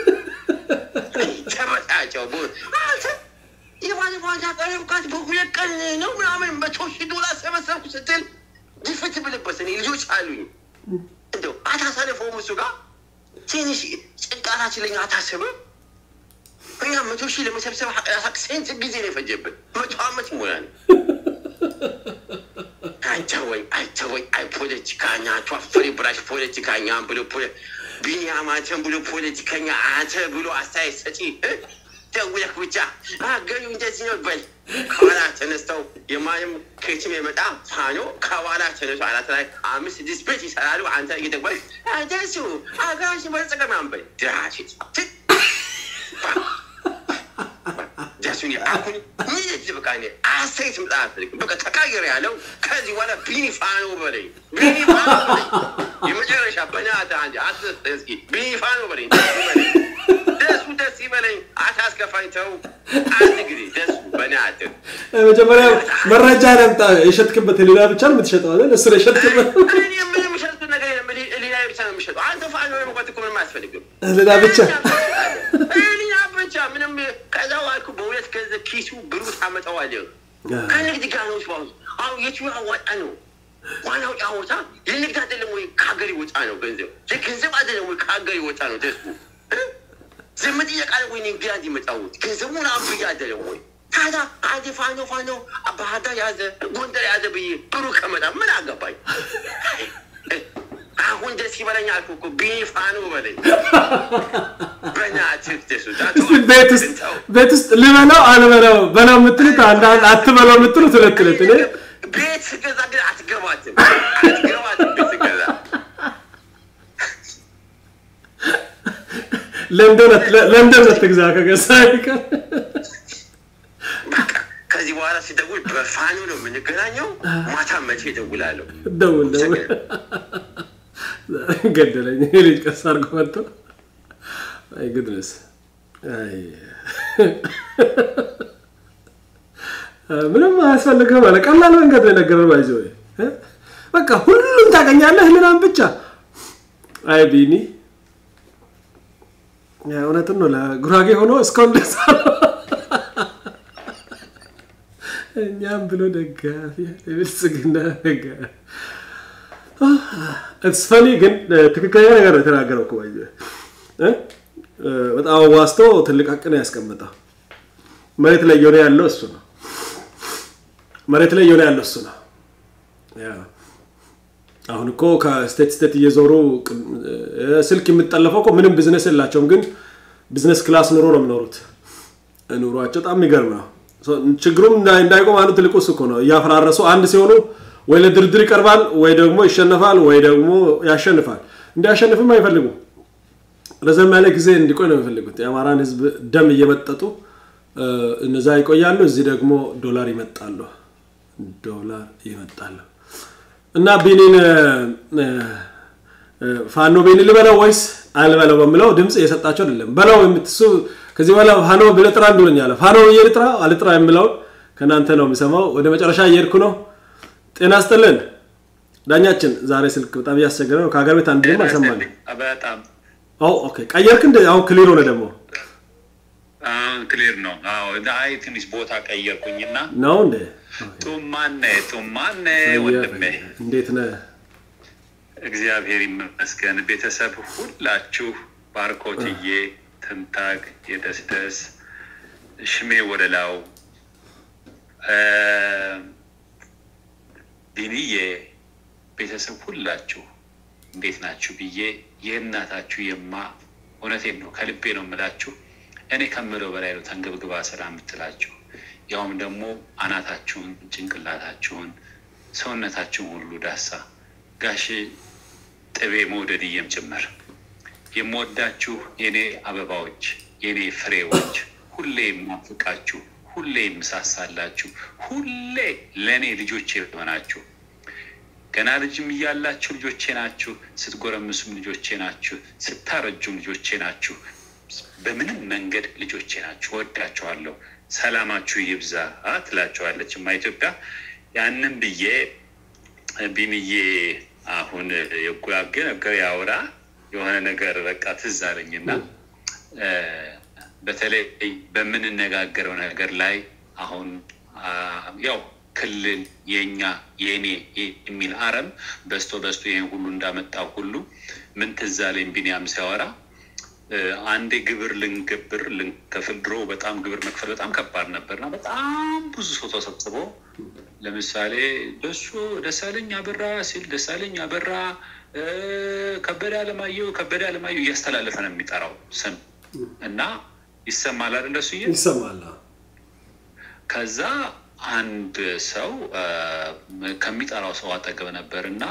ተበጣጨው አንተ የባለፈው አንተ አቀረብካት በሁለት ቀን ነው ምናምን መቶ ሺህ ዶላር ሰበሰብኩ ስትል ድፍት ብልበት እኔ ልጆች አሉኝ እንደው አታሳልፈውም እሱ ጋር ትንሽ ጭንቃታችን ለኛ አታስብም እኛ መቶ ሺህ ለመሰብሰብ ስንት ጊዜ ነው የፈጀብን መቶ አመት ይሞላል አይተወኝ አይተወኝ አይ ፖለቲካኛ ቷፈሪ ብራሽ ፖለቲካኛ ብሎ ቢኒያም አንተን ብሎ ፖለቲከኛ አንተ ብሎ አስተያየት ሰጪ ደውለህ ብቻ አገኙ እንደዚህ ነው በል። ከኋላ ተነስተው የማንም ከየትም የመጣ ፋኖ ከኋላ ተነስቶ አናት ላይ አምስት ስድስት ቤት ይሰራሉ። አንተ እየደወልክ ደሱ አገራችን በለጸገ ምናምን በል ድራሽት ደሱን አሁን ምን በቃ አስተያየት ምጣ አልፈልግም። በቃ ተቃየር ያለው ከዚህ በኋላ ቢኒ ፋኖ በለኝ፣ ቢኒ ፋኖ በለኝ። የመጨረሻ በናትህ አንድ አትስጥ እስኪ ቢኒ ፋኖ በለኝ፣ ደሱ በለኝ፣ ደሱ ደስ ይበለኝ። አታስከፋኝ፣ ተው አንድ ጊዜ ደሱ በናትህ መጀመሪያ መረጃ ነምጣ። የሸጥክበት ሌላ ብቻ ነው የምትሸጠው አይደል? እሱ ነው የሸጥክበት። እኔ ምንም የምሸጡት ነገር የለም። ሌላ ብቻ ነው የምሸጠው። አንተ ፋኖ ለመቋት እኮ ምንም አያስፈልግም። ሌላ ብቻ ሌላ ብቻ ምንም ከዛ ዋልኩ በሁለት ገንዘብ ኪሱ ብሩ ታመጣዋለህ። ከንግድ ጋር ነው ስባሁ አሁን የቱ ያዋጣ ነው ዋናው ጫወታ የንግድ አይደለም ወይ ከሀገር ይወጣ ነው ገንዘብ የገንዘብ አይደለም ወይ ከሀገር ይወጣ ነው ደሱ ዘመድ እየቃለ ወይ ንግድ እንዲመጣውት ገንዘቡን አብያ አይደለም ወይ ታዲያ አንድ ፋኖ ፋኖ ባህር ዳር ያዘ ጎንደር ያዘ ብዬ ብሩ ከመጣ ምን አገባኝ? አሁን ደስ ይበለኝ አልኩ እኮ ቢኒ ፋኖ በለኝ። በእናትህ ደሱ ቤት ውስጥ ቤት ውስጥ ልበላው አልበላው በላው የምትሉት አንድ አንድ አትበላው የምትሉት ሁለት ሁለት እኔ ቤት ስገዛ ግን አትገባትም አትገባትም ቤት ስገዛ ለምደን ትግዛ ከገዛ አይቀር ከዚህ በኋላ ሲደውል በፋኑ ነው የምንገናኘው። ማታ መቼ እደውላለሁ? ደውል ደውል። ገደለኝ ልጅ ቀስ አድርጎ መጥቶ አይ ግድነስ አይ ምንም አያስፈልግም አለ። ቀላል መንገድ ነው የነገረን። ባይዘ ወይ በቃ ሁሉም ታገኛለህ ህልናም ብቻ። አይ ቢኒ እውነትን ነው። ለጉራጌ ሆኖ እስካሁን ደስ እኛም ብሎ ደጋፊ የብልጽግና ደጋፊ እስፈኒ ግን ትክክለኛ ነገር ነው የተናገረው እኮ ባይዘ በጣም ዋስቶ ትልቅ ሀቅን ያስቀምጠው መሬት ላይ እየሆነ ያለው እሱ ነው። መሬት ላይ እየሆነ ያለው እሱ ነው። አሁን እኮ ከስቴት ስቴት እየዞሩ ስልክ የምጠለፈው እኮ ምንም ቢዝነስ የላቸውም፣ ግን ቢዝነስ ክላስ ኑሮ ነው የሚኖሩት። ኑሯቸው በጣም የሚገርም ነው። ችግሩም እንዳይቆም አንዱ ትልቁ እሱ እኮ ነው። እያፈራረሱ አንድ ሲሆኑ ወይ ለድርድር ይቀርባል፣ ወይ ደግሞ ይሸነፋል፣ ወይ ደግሞ ያሸንፋል። እንዲያሸንፍም አይፈልጉም። ረዘም ያለ ጊዜ እንዲቆይ ነው የሚፈልጉት። የአማራን ህዝብ ደም እየመጠጡ እነዛ ይቆያሉ፣ እዚህ ደግሞ ዶላር ይመጣሉ፣ ዶላር ይመጣሉ። እና ቢኒን ፋኖ ቢኒ ልበለው ወይስ አልበለው በሚለው ድምፅ እየሰጣቸው አይደለም። በለው የምትሱ ከዚህ በኋላ ፋኖ ብለህ ጥራ እንዱለኛለ ፋኖ ብዬ ልጥራ አልጥራ የሚለውን ከእናንተ ነው የሚሰማው። ወደ መጨረሻ እየሄድኩ ነው። ጤና ስጥልን ዳኛችን። ዛሬ ስልክ በጣም እያስቸገረ ነው። ከሀገር ቤት አንድ ድም አልሰማንም። በጣም ኦኬ፣ ቀየርክ እንደ አሁን ክሊር ሆነ ደግሞ አሁን ክሊር ነው። አዎ አይ ትንሽ ቦታ ቀየርኩኝና ነው እንዴ? ጡማነ ጡማነ ወንድሜ እንዴት ነህ? እግዚአብሔር ይመስገን። ቤተሰብ ሁላችሁ ባርኮትዬ፣ ትንታግ፣ የደስደስ ሽሜ ወደላው ዲንዬ ቤተሰብ ሁላችሁ እንዴት ናችሁ ብዬ የእናታችሁ የማ እውነቴን ነው ከልቤ ነው የምላችሁ። እኔ ከምለው በላይ ነው ተንገብግባ ስራ የምትላችሁ ያውም ደግሞ አናታችሁን፣ ጭንቅላታችሁን፣ ሰውነታችሁን ሁሉ ዳሳ ጋሽ ጥቤ መውደድዬም ጭምር የምወዳችሁ የኔ አበባዎች፣ የኔ ፍሬዎች፣ ሁሌ የማፍቃችሁ፣ ሁሌ የምሳሳላችሁ፣ ሁሌ ለእኔ ልጆቼ የሆናችሁ ገና ልጅም እያላችሁ ልጆቼ ናችሁ፣ ስትጎረምሱም ልጆቼ ናችሁ፣ ስታረጁም ልጆቼ ናችሁ። በምንም መንገድ ልጆቼ ናችሁ። ወዳችኋለሁ። ሰላማችሁ ይብዛ ትላችኋለች ማ ኢትዮጵያ። ያንን ብዬ ቢንዬ አሁን የጉራጌ ነገር ያውራ የሆነ ነገር በቃ ትዝ አለኝና በተለይ በምንነጋገረው ነገር ላይ አሁን ያው ክልል የኛ የኔ የሚል አረም በስቶ በስቶ ይህን ሁሉ እንዳመጣው ሁሉ ምን ትዝ አለኝ ቢኒያም ሲያወራ አንዴ ግብር ልንገብር ልንከፍል ድሮ በጣም ግብር መክፈል በጣም ከባድ ነበርና በጣም ብዙ ሰው ተሰብስቦ ለምሳሌ ደሱ ደሳለኝ አበራ ሲል ደሳለኝ አበራ ከበደ አለማየሁ ከበደ አለማየሁ እያስተላለፈ ነው የሚጠራው ስም እና ይሰማል አይደል? እንደሱ ይሰማል። ከዛ አንድ ሰው ከሚጠራው ሰው አጠገብ ነበር እና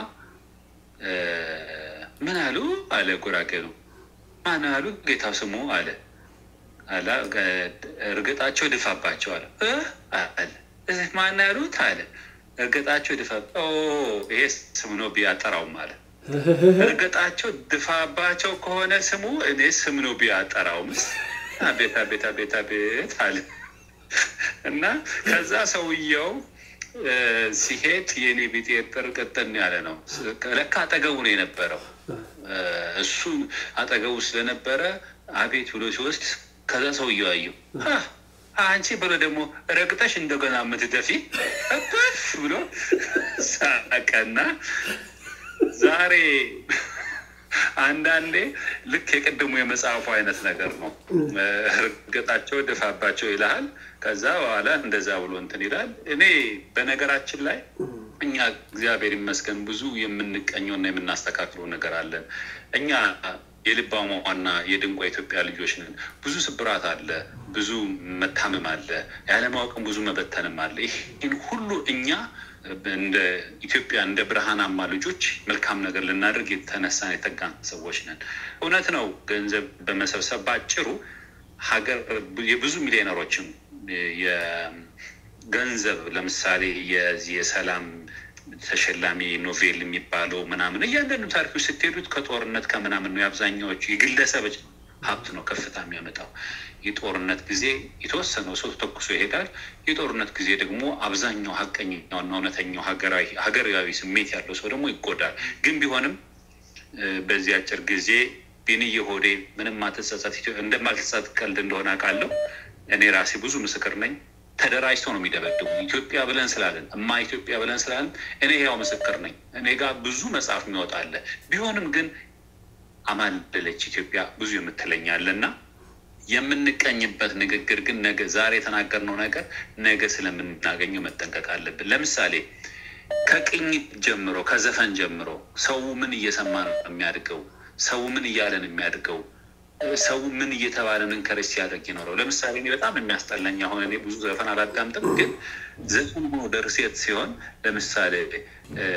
ምን አሉ አለ ጉራጌ ነው ማን አሉ ጌታው ስሙ አለ አላ እርግጣቸው ድፋባቸው አለ አለ ማን ያሉት አለ እርግጣቸው ድፋ ይሄ ስም ነው ቢያጠራውም አለ እርግጣቸው ድፋባቸው ከሆነ ስሙ እኔ ስም ነው ቢያጠራውም አቤት አቤት አቤት አቤት አለ እና ከዛ ሰውየው ሲሄድ የኔ ቢጤ ቅጥን ያለ ነው። ለካ አጠገቡ ነው የነበረው። እሱ አጠገቡ ስለነበረ አቤት ብሎ ሲወስድ ከዛ ሰውየው አየው። አንቺ ብሎ ደግሞ ረግጠሽ እንደገና የምትደፊ እፍ ብሎ ሳቀና ዛሬ አንዳንዴ ልክ የቅድሙ የመጽሐፉ አይነት ነገር ነው። እርግጣቸው ድፋባቸው ይልሃል። ከዛ በኋላ እንደዛ ብሎ እንትን ይላል። እኔ በነገራችን ላይ እኛ እግዚአብሔር ይመስገን ብዙ የምንቀኘውና የምናስተካክለው ነገር አለን። እኛ የልባሟና የድንቋ ኢትዮጵያ ልጆች ነን። ብዙ ስብራት አለ፣ ብዙ መታመም አለ፣ ያለማወቅም ብዙ መበተንም አለ። ይህን ሁሉ እኛ እንደ ኢትዮጵያ እንደ ብርሃናማ ልጆች መልካም ነገር ልናደርግ የተነሳን የተጋን ሰዎች ነን። እውነት ነው። ገንዘብ በመሰብሰብ ባጭሩ ሀገር የብዙ ሚሊዮነሮችም የገንዘብ ለምሳሌ የዚህ የሰላም ተሸላሚ ኖቬል የሚባለው ምናምን እያንዳንዱ ታሪኮች ስትሄዱት ከጦርነት ከምናምን ነው። የአብዛኛዎቹ የግለሰቦች ሀብት ነው ከፍታ የሚያመጣው። የጦርነት ጊዜ የተወሰነው ሰው ተኩሶ ይሄዳል። የጦርነት ጊዜ ደግሞ አብዛኛው ሀቀኛውና እውነተኛው ሀገራዊ ስሜት ያለው ሰው ደግሞ ይጎዳል። ግን ቢሆንም በዚህ አጭር ጊዜ ቢንዬ ሆዴ ምንም ማትጸጸት እንደማልተጸጸት ቀልድ እንደሆነ አውቃለሁ። እኔ ራሴ ብዙ ምስክር ነኝ። ተደራጅተው ነው የሚደበድቡ ኢትዮጵያ ብለን ስላለን እማ ኢትዮጵያ ብለን ስላለን እኔ ያው ምስክር ነኝ። እኔ ጋር ብዙ መጽሐፍ የሚወጣለ ቢሆንም ግን አማለለች ኢትዮጵያ ብዙ የምትለኛለና የምንቀኝበት ንግግር ግን ነገ ዛሬ የተናገርነው ነገር ነገ ስለምናገኘው መጠንቀቅ አለብን። ለምሳሌ ከቅኝት ጀምሮ ከዘፈን ጀምሮ ሰው ምን እየሰማ ነው የሚያድገው? ሰው ምን እያለ ነው የሚያድገው? ሰው ምን እየተባለ ምን ከረስ ሲያደርግ ይኖረው? ለምሳሌ እኔ በጣም የሚያስጠላኝ አሁን እኔ ብዙ ዘፈን አላዳምጥም፣ ግን ዘፈን ሆኖ ደርሴት ሲሆን ለምሳሌ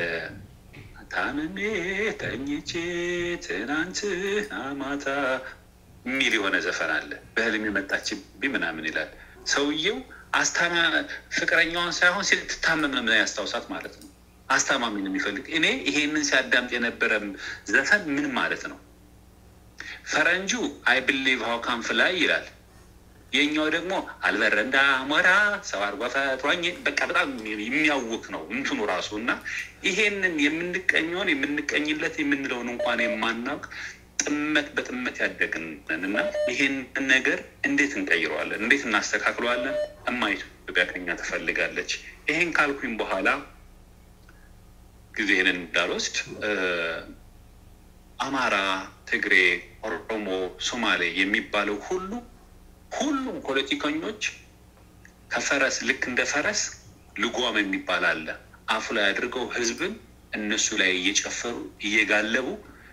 ታምሜ ተኝቼ ትናንትና ማታ የሚል የሆነ ዘፈን አለ። በህልም የመጣችብኝ ምናምን ይላል ሰውየው። አስታማ ፍቅረኛዋን ሳይሆን ስትታመም ነው ያስታውሳት ማለት ነው። አስታማሚ ነው የሚፈልግ። እኔ ይሄንን ሲያዳምጥ የነበረ ዘፈን ምን ማለት ነው? ፈረንጁ አይ ብሊቭ ሀው ካም ፍላይ ይላል። የኛው ደግሞ አልበረንዳ ሞራ ሰው አርጓ ፈጥሯኝ በቃ በጣም የሚያውክ ነው እንትኑ ራሱ እና ይሄንን የምንቀኘውን የምንቀኝለት የምንለውን እንኳን የማናውቅ ጥመት በጥመት ያደግንን እና ይሄን ነገር እንዴት እንቀይረዋለን? እንዴት እናስተካክለዋለን? እማ ኢትዮጵያ ከኛ ትፈልጋለች። ይሄን ካልኩኝ በኋላ ጊዜህን እንዳልወስድ አማራ፣ ትግሬ፣ ኦሮሞ፣ ሶማሌ የሚባለው ሁሉ ሁሉም ፖለቲከኞች ከፈረስ ልክ እንደ ፈረስ ልጓም የሚባል አለ። አፉ ላይ አድርገው ህዝብን እነሱ ላይ እየጨፈሩ እየጋለቡ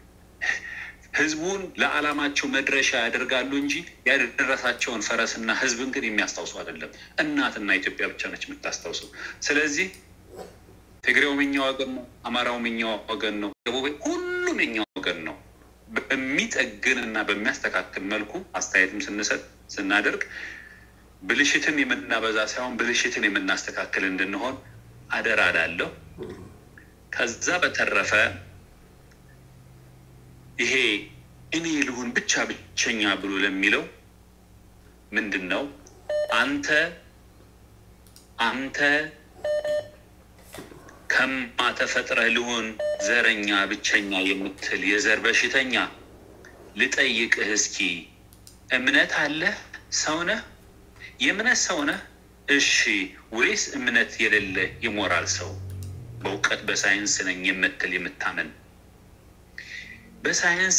ህዝቡን ለዓላማቸው መድረሻ ያደርጋሉ እንጂ ያደረሳቸውን ፈረስና ህዝብን ግን የሚያስታውሱ አይደለም። እናትና ኢትዮጵያ ብቻ ነች የምታስታውሰው። ስለዚህ ትግሬውም የኛ ወገን ነው፣ አማራውም የኛ ወገን ነው፣ ደቡብ ሁሉም የኛ ወገን ነው። በሚጠግን እና በሚያስተካክል መልኩ አስተያየትም ስንሰጥ ስናደርግ ብልሽትን የምናበዛ ሳይሆን ብልሽትን የምናስተካክል እንድንሆን አደራ እላለሁ። ከዛ በተረፈ ይሄ እኔ ልሁን ብቻ ብቸኛ ብሎ ለሚለው ምንድን ነው አንተ አንተ ከማ ተፈጥረህ ልሁን ዘረኛ ብቸኛ የምትል የዘር በሽተኛ ልጠይቅህ እስኪ እምነት አለህ ሰውነህ የእምነት ሰውነህ እሺ ወይስ እምነት የሌለ የሞራል ሰው በእውቀት በሳይንስ ነኝ የምትል የምታምን በሳይንስ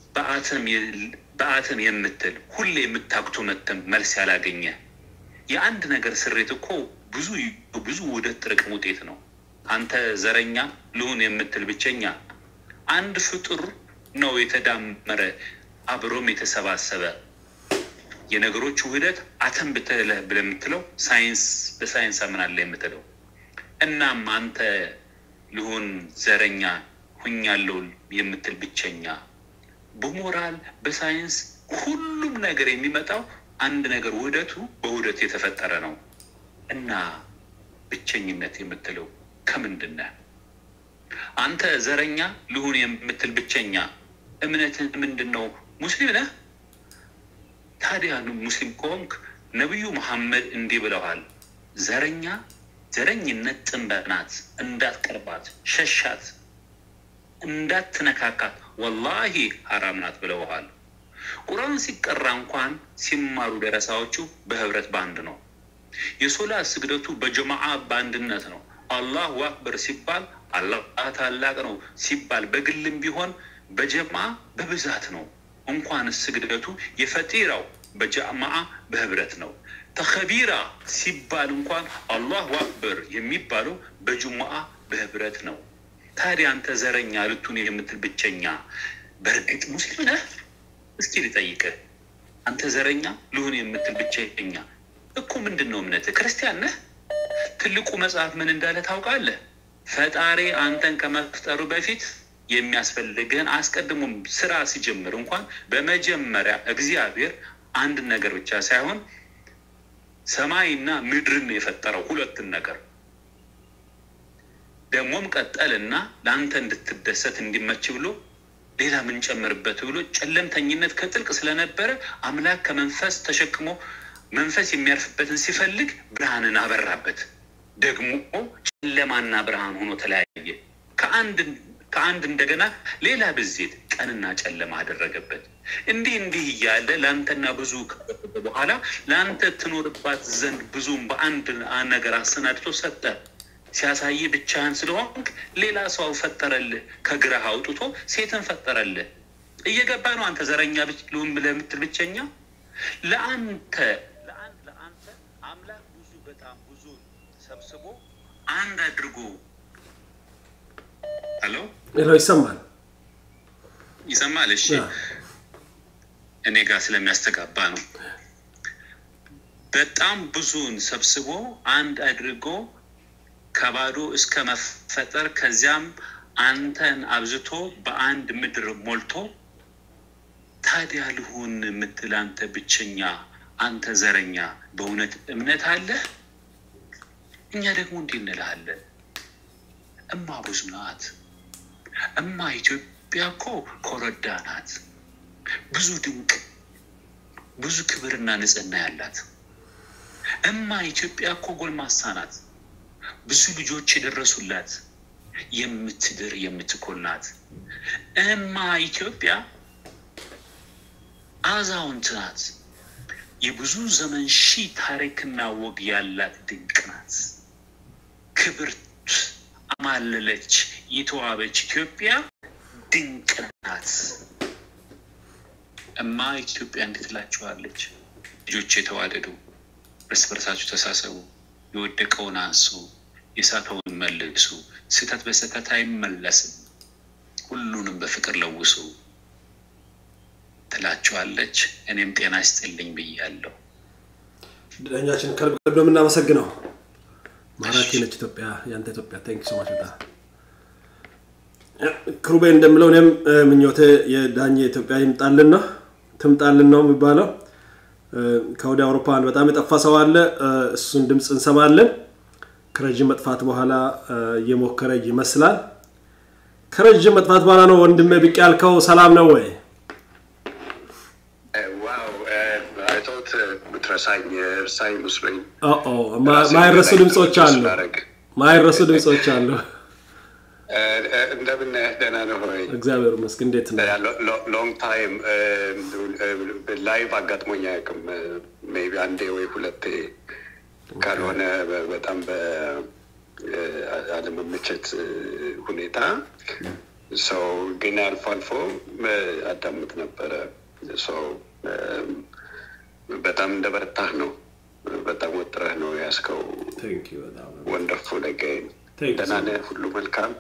በአተም የምትል ሁሌ የምታክቶ መተም መልስ ያላገኘ የአንድ ነገር ስሬት እኮ ብዙ ብዙ ውህደት ጥርቅም ውጤት ነው። አንተ ዘረኛ ልሁን የምትል ብቸኛ አንድ ፍጡር ነው የተዳመረ አብሮም የተሰባሰበ የነገሮች ውህደት አተም ብትለህ ብለህ የምትለው ሳይንስ በሳይንስ አምናለህ የምትለው እናም አንተ ልሁን ዘረኛ ሁኛለው የምትል ብቸኛ በሞራል በሳይንስ ሁሉም ነገር የሚመጣው አንድ ነገር ውህደቱ በውህደት የተፈጠረ ነው እና ብቸኝነት የምትለው ከምንድን ነህ? አንተ ዘረኛ ልሁን የምትል ብቸኛ እምነትህ ምንድን ነው? ሙስሊም ነህ? ታዲያ ሙስሊም ከሆንክ ነቢዩ መሐመድ እንዲህ ብለዋል፣ ዘረኛ ዘረኝነት ጥንበት ናት፣ እንዳትቀርባት፣ ሸሻት፣ እንዳትነካካት፣ ወላሂ ሀራም ናት ብለውሃል። ቁርአን ሲቀራ እንኳን ሲማሩ ደረሳዎቹ በህብረት በአንድ ነው። የሶላት ስግደቱ በጀማዓ በአንድነት ነው። አላሁ አክበር ሲባል አላህ ታላቅ ነው ሲባል በግልም ቢሆን በጀማዓ በብዛት ነው። እንኳን ስግደቱ የፈጢራው በጀማዓ በህብረት ነው። ተከቢራ ሲባል እንኳን አላሁ አክበር የሚባለው በጅሙዓ በህብረት ነው። ታዲያ አንተ ዘረኛ ልቱን የምትል ብቸኛ በእርግጥ ሙስሊም ነህ? እስኪ ልጠይቅህ። አንተ ዘረኛ ልሁን የምትል ብቸኛ እኮ ምንድን ነው እምነትህ? ክርስቲያን ነህ? ትልቁ መጽሐፍ ምን እንዳለ ታውቃለህ? ፈጣሪ አንተን ከመፍጠሩ በፊት የሚያስፈልግህን አስቀድሞም ስራ ሲጀምር እንኳን በመጀመሪያ እግዚአብሔር አንድ ነገር ብቻ ሳይሆን ሰማይና ምድርን ነው የፈጠረው፣ ሁለትን ነገር ደግሞም ቀጠልና ለአንተ እንድትደሰት እንዲመች ብሎ ሌላ ምንጨምርበት ብሎ ጨለምተኝነት ከጥልቅ ስለነበረ አምላክ ከመንፈስ ተሸክሞ መንፈስ የሚያርፍበትን ሲፈልግ ብርሃንን አበራበት። ደግሞ ጨለማና ብርሃን ሆኖ ተለያየ። ከአንድ ከአንድ እንደገና ሌላ ብዜት ቀንና ጨለማ አደረገበት። እንዲህ እንዲህ እያለ ለአንተና ብዙ ከበደ በኋላ ለአንተ ትኖርባት ዘንድ ብዙም በአንድ ነገር አሰናድቶ ሰጠ። ሲያሳይ ብቻህን ስለሆንክ ሌላ ሰው ፈጠረልህ። ከግራህ አውጥቶ ሴትን ፈጠረልህ። እየገባ ነው። አንተ ዘረኛ ልሁን ብለህ የምትል ብቸኛ ለአንተ ለአንተ አምላክ ብዙ በጣም ብዙ ሰብስቦ አንድ አድርጎ ሄሎ ሌላው ይሰማል ይሰማል። እሺ እኔ ጋር ስለሚያስተጋባ ነው። በጣም ብዙን ሰብስቦ አንድ አድርጎ ከባዶ እስከ መፈጠር ከዚያም አንተን አብዝቶ በአንድ ምድር ሞልቶ ታዲያ ልሁን የምትል አንተ ብቸኛ፣ አንተ ዘረኛ፣ በእውነት እምነት አለህ? እኛ ደግሞ እንዲህ እንልሃለን። እማ ብዙ ናት። እማ ኢትዮጵያ እኮ ኮረዳ ናት። ብዙ ድንቅ ብዙ ክብርና ንጽህና ያላት እማ ኢትዮጵያ እኮ ጎልማሳ ናት። ብዙ ልጆች የደረሱላት የምትድር የምትኮል ናት። እማ ኢትዮጵያ አዛውንት ናት። የብዙ ዘመን ሺህ ታሪክና ወግ ያላት ድንቅ ናት። ክብርት አማለለች የተዋበች ኢትዮጵያ ድንቅ ናት። እማ ኢትዮጵያ እንዴት ትላችኋለች? ልጆች የተዋደዱ እርስ በርሳችሁ ተሳሰቡ፣ የወደቀውን አንሱ፣ የሳተውን መልሱ። ስህተት በስህተት አይመለስም፣ ሁሉንም በፍቅር ለውሱ ትላችኋለች። እኔም ጤና ይስጥልኝ ብያለሁ። ዳኛችን ከልብ ከልብ ነው የምናመሰግነው። ማራኪ ነች ኢትዮጵያ፣ ያንተ ኢትዮጵያ። ታንክ ሶ ማች በጣም ክሩቤ እንደምለው እኔም ምኞቴ የዳኘ ኢትዮጵያ ይምጣልን ነው ትምጣልን ነው የሚባለው። ከወደ አውሮፓን በጣም የጠፋ ሰው አለ። እሱን ድምፅ እንሰማለን። ከረዥም መጥፋት በኋላ እየሞከረ ይመስላል። ከረዥም መጥፋት በኋላ ነው ወንድሜ ብቅ ያልከው። ሰላም ነው ወይ? ዋው አይቶት ብትረሳኝ እርሳኝ መስሎኝ ማይረሱ ድምፆች አሉ። ማይረሱ ድምፆች አሉ። እንደምን ደህና ነው ሆይ? እግዚአብሔር ይመስገን። እንዴት ነው? ሎንግ ታይም ላይቭ አጋጥሞኝ አያውቅም። ሜይ ቢ አንዴ ወይ ሁለቴ ካልሆነ በጣም በአለመመቸት ሁኔታ ሰው ግን አልፎ አልፎ አዳምጥ ነበረ። ሰው በጣም እንደ በረታህ ነው። በጣም ወጥረህ ነው ያስከው። ወንደርፉል አገኝ ደህና ነህ? ሁሉ መልካም።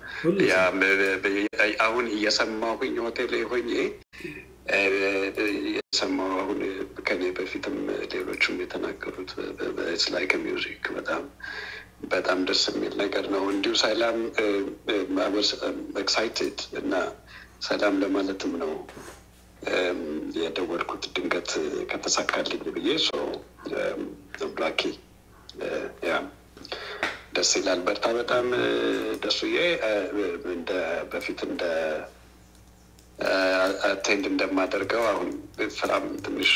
አሁን እየሰማሁኝ ሆቴል ሆኜ የሰማሁ አሁን ከኔ በፊትም ሌሎችም የተናገሩት ላይክ ሚውዚክ በጣም በጣም ደስ የሚል ነገር ነው። እንዲሁ ሰላም ኤክሳይትድ እና ሰላም ለማለትም ነው የደወልኩት ድንገት ከተሳካልኝ ብዬ ብላኪ ያ ደስ ይላል። በርታ። በጣም ደሱዬ እንደ በፊት እንደ አቴንድ እንደማደርገው አሁን ስራም ትንሽ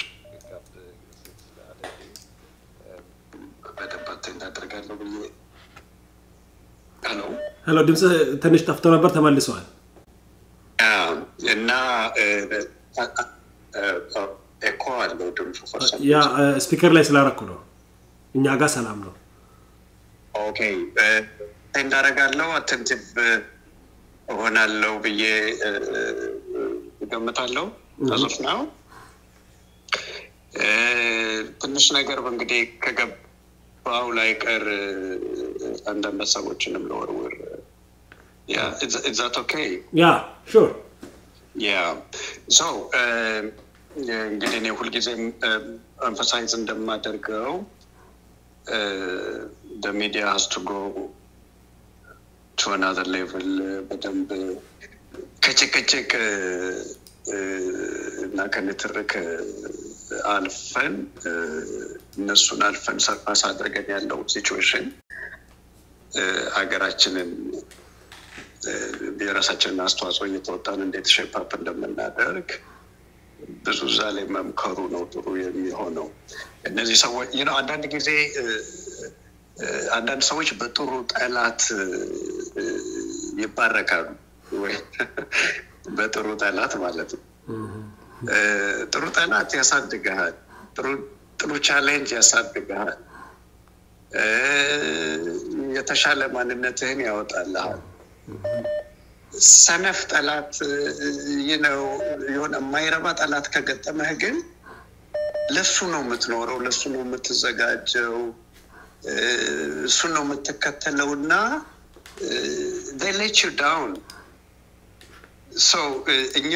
በደንብ አቴንድ አደርጋለሁ ብዬ ሄሎ ሄሎ፣ ድምፅ ትንሽ ጠፍቶ ነበር፣ ተመልሰዋል እና ኤኮ አለው ድምፁ ያ ስፒከር ላይ ስላረኩ ነው። እኛ ጋር ሰላም ነው። ኦኬ እንዳረጋለው አተንቲቭ እሆናለሁ ብዬ እገምታለሁ። ተዙፍ ነው ትንሽ ነገር እንግዲህ ከገባው ላይ ቀር አንዳንድ ሀሳቦችንም ለወርውር ኢዛት ኦኬ ያ ሹር ያ ሶ እንግዲህ እኔ ሁልጊዜም ኤምፈሳይዝ እንደማደርገው the media has to go to another level በደንብ ከጭቅጭቅ እና ከንትርክ አልፈን እነሱን አልፈን ሰርፓስ አድርገን ያለው ሲቹዌሽን ሀገራችንን የራሳችንን አስተዋጽኦ እየተወጣን እንዴት ሼፓፕ እንደምናደርግ ብዙ እዛ ላይ መምከሩ ነው ጥሩ የሚሆነው። እነዚህ ሰዎች ነው አንዳንድ ጊዜ አንዳንድ ሰዎች በጥሩ ጠላት ይባረካሉ ወይ በጥሩ ጠላት ማለት ነው። ጥሩ ጠላት ያሳድግሃል። ጥሩ ቻሌንጅ ያሳድግሃል። የተሻለ ማንነትህን ያወጣልሃል። ሰነፍ ጠላት ነው የሆነ የማይረባ ጠላት ከገጠመህ ግን ለሱ ነው የምትኖረው፣ ለሱ ነው የምትዘጋጀው፣ እሱን ነው የምትከተለው እና ሌት ዩ ዳውን እኛ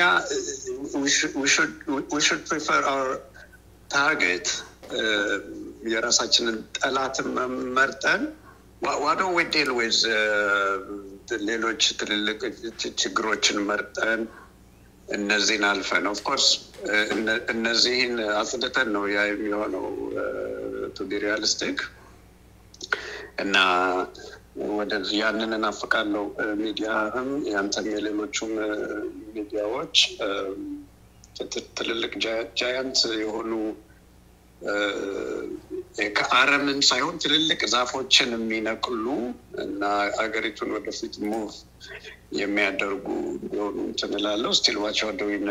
ሹድ ፕሪፈር አወር ታርጌት የራሳችንን ጠላትን መርጠን ዋዶን ዊ ዴል ዌዝ ሌሎች ትልልቅ ችግሮችን መርጠን እነዚህን አልፈን ኦፍኮርስ እነዚህን አጽድተን ነው ያ የሚሆነው ቱ ቢ ሪያሊስቲክ እና ወደ ያንን እናፍቃለው። ሚዲያህም ያንተም የሌሎቹም ሚዲያዎች ትልልቅ ጃያንት የሆኑ ከአረምን ሳይሆን ትልልቅ ዛፎችን የሚነቅሉ እና አገሪቱን ወደፊት ሙቭ የሚያደርጉ እንዲሆኑ እንትን እላለሁ። ስቲል ዋች አር ዱዊንግ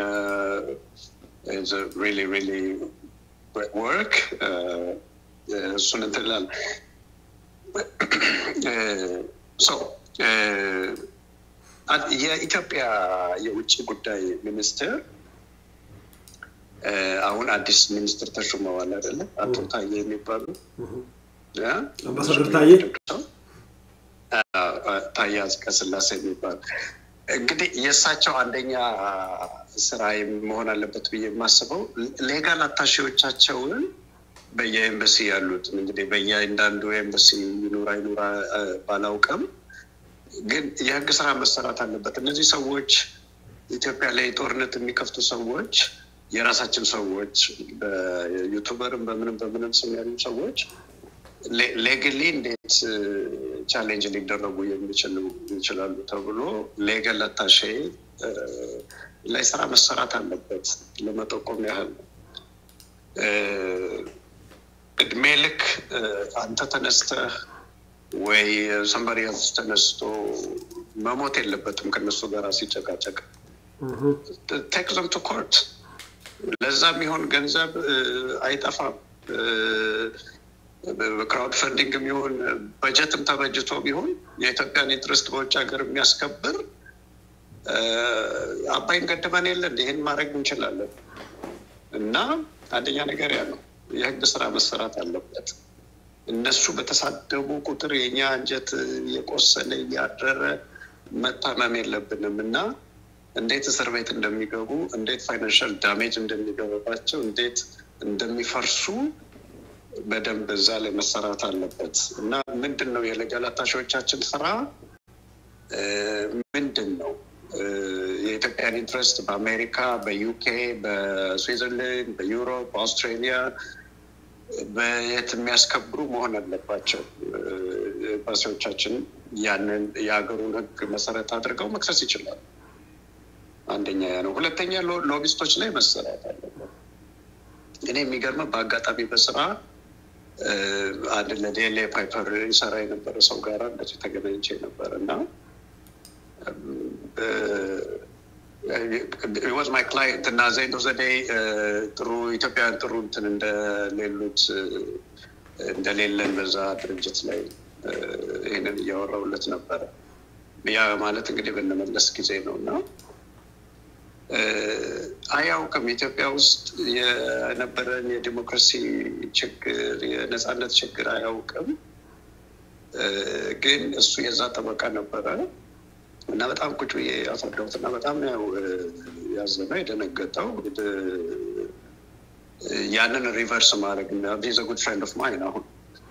ሪሊ ሪሊ ወርክ እሱን እንትን እላለሁ። የኢትዮጵያ የውጭ ጉዳይ ሚኒስትር አሁን አዲስ ሚኒስትር ተሹመዋል አይደለ? አቶ ታዬ የሚባሉ አምባሳደር ታዬ ታዬ አጽቀሥላሴ የሚባሉ እንግዲህ የእሳቸው አንደኛ ስራ መሆን አለበት ብዬ የማስበው ሌጋል አታሺዎቻቸውን በየኤምበሲ ያሉትን እንግዲህ በየአንዳንዱ ኤምበሲ ይኑራ ይኑራ ባላውቅም ግን የህግ ስራ መሰራት አለበት። እነዚህ ሰዎች ኢትዮጵያ ላይ ጦርነት የሚከፍቱ ሰዎች የራሳችን ሰዎች በዩቱበርም በምንም በምንም ስም ያሉ ሰዎች ሌግሊ እንዴት ቻሌንጅ ሊደረጉ የሚችሉ ይችላሉ ተብሎ ሌገል አታሼ ላይ ስራ መሰራት አለበት ለመጠቆም ያህል ነው። እድሜ ልክ አንተ ተነስተህ ወይ ሰንበሪ ተነስቶ መሞት የለበትም ከነሱ ጋር ሲጨቃጨቅ ቴክ ዘም ቱ ኮርት ለዛ የሚሆን ገንዘብ አይጠፋም። ክራውድ ፈንዲንግ የሚሆን በጀትም ተበጅቶ ቢሆን የኢትዮጵያን ኢንትረስት በውጭ ሀገር የሚያስከብር አባይን ገድበን የለን ይህን ማድረግ እንችላለን እና አንደኛ ነገር ያ ነው። የህግ ስራ መሰራት አለበት። እነሱ በተሳደቡ ቁጥር የኛ አንጀት እየቆሰለ እያደረ መታመም የለብንም እና እንዴት እስር ቤት እንደሚገቡ፣ እንዴት ፋይናንሻል ዳሜጅ እንደሚገባባቸው፣ እንዴት እንደሚፈርሱ በደንብ እዛ ላይ መሰራት አለበት እና ምንድን ነው የሌጋል አታሺዎቻችን ስራ ምንድን ነው? የኢትዮጵያን ኢንትረስት በአሜሪካ፣ በዩኬ፣ በስዊዘርላንድ፣ በዩሮፕ፣ በአውስትሬሊያ በየት የሚያስከብሩ መሆን አለባቸው። ኤምባሲዎቻችን ያንን የሀገሩን ህግ መሰረት አድርገው መክሰስ ይችላሉ። አንደኛ ያ ነው። ሁለተኛ ሎቢስቶች ላይ መሰራት አለበት። እኔ የሚገርመ በአጋጣሚ በስራ አንድ ለዴሌ ፓይፐር ይሰራ የነበረ ሰው ጋር እንደዚህ ተገናኝቼ ነበር እና ወዝ ማይ ክላይንት እና ዘይንዶ ዘዴይ ጥሩ ኢትዮጵያውያን ጥሩ እንትን እንደሌሉት እንደሌለን በዛ ድርጅት ላይ ይህንን እያወራውለት ነበረ። ያ ማለት እንግዲህ ብንመለስ ጊዜ ነው እና አያውቅም ኢትዮጵያ ውስጥ የነበረን የዲሞክራሲ ችግር የነፃነት ችግር አያውቅም። ግን እሱ የዛ ጠበቃ ነበረ እና በጣም ቁጭ ብዬ ያስረዳሁት እና በጣም ያው ያዘነው የደነገጠው ያንን ሪቨርስ ማድረግ ዝ ጉድ ፍሬንድ ኦፍ ማይን አሁን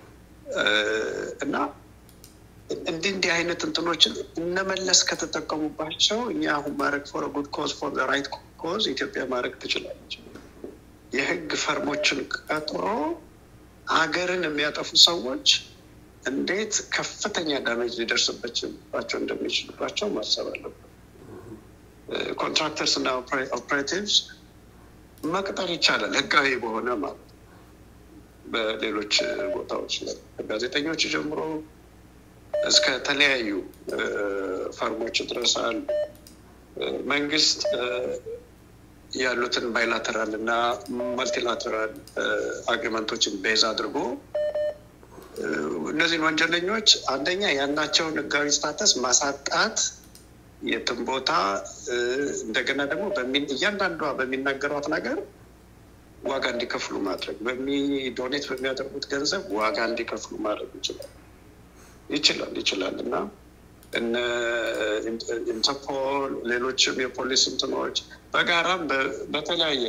እና እንዲህ እንዲህ አይነት እንትኖችን እነመለስ ከተጠቀሙባቸው እኛ አሁን ማድረግ ፎር ጉድ ኮዝ ፎር ራይት ኮዝ ኢትዮጵያ ማድረግ ትችላለች። የህግ ፈርሞችን ቀጥሮ ሀገርን የሚያጠፉ ሰዎች እንዴት ከፍተኛ ዳሜጅ ሊደርስባቸው እንደሚችልባቸው ማሰብ አለበት። ኮንትራክተርስ እና ኦፕሬቲቭስ መቅጠር ይቻላል፣ ህጋዊ በሆነ ማለት በሌሎች ቦታዎች ላይ ጋዜጠኞች ጀምሮ እስከ ተለያዩ ፈርሞች ድረስ አሉ። መንግስት ያሉትን ባይላተራል እና መልቲላተራል አግሪመንቶችን ቤዝ አድርጎ እነዚህን ወንጀለኞች አንደኛ ያላቸውን ህጋዊ ስታተስ ማሳጣት የትም ቦታ እንደገና ደግሞ እያንዳንዷ በሚናገሯት ነገር ዋጋ እንዲከፍሉ ማድረግ በሚዶኔት በሚያደርጉት ገንዘብ ዋጋ እንዲከፍሉ ማድረግ ይችላል ይችላል ይችላል እና እነ ኢንተርፖል ሌሎችም የፖሊስ እንትኖች በጋራም በተለያየ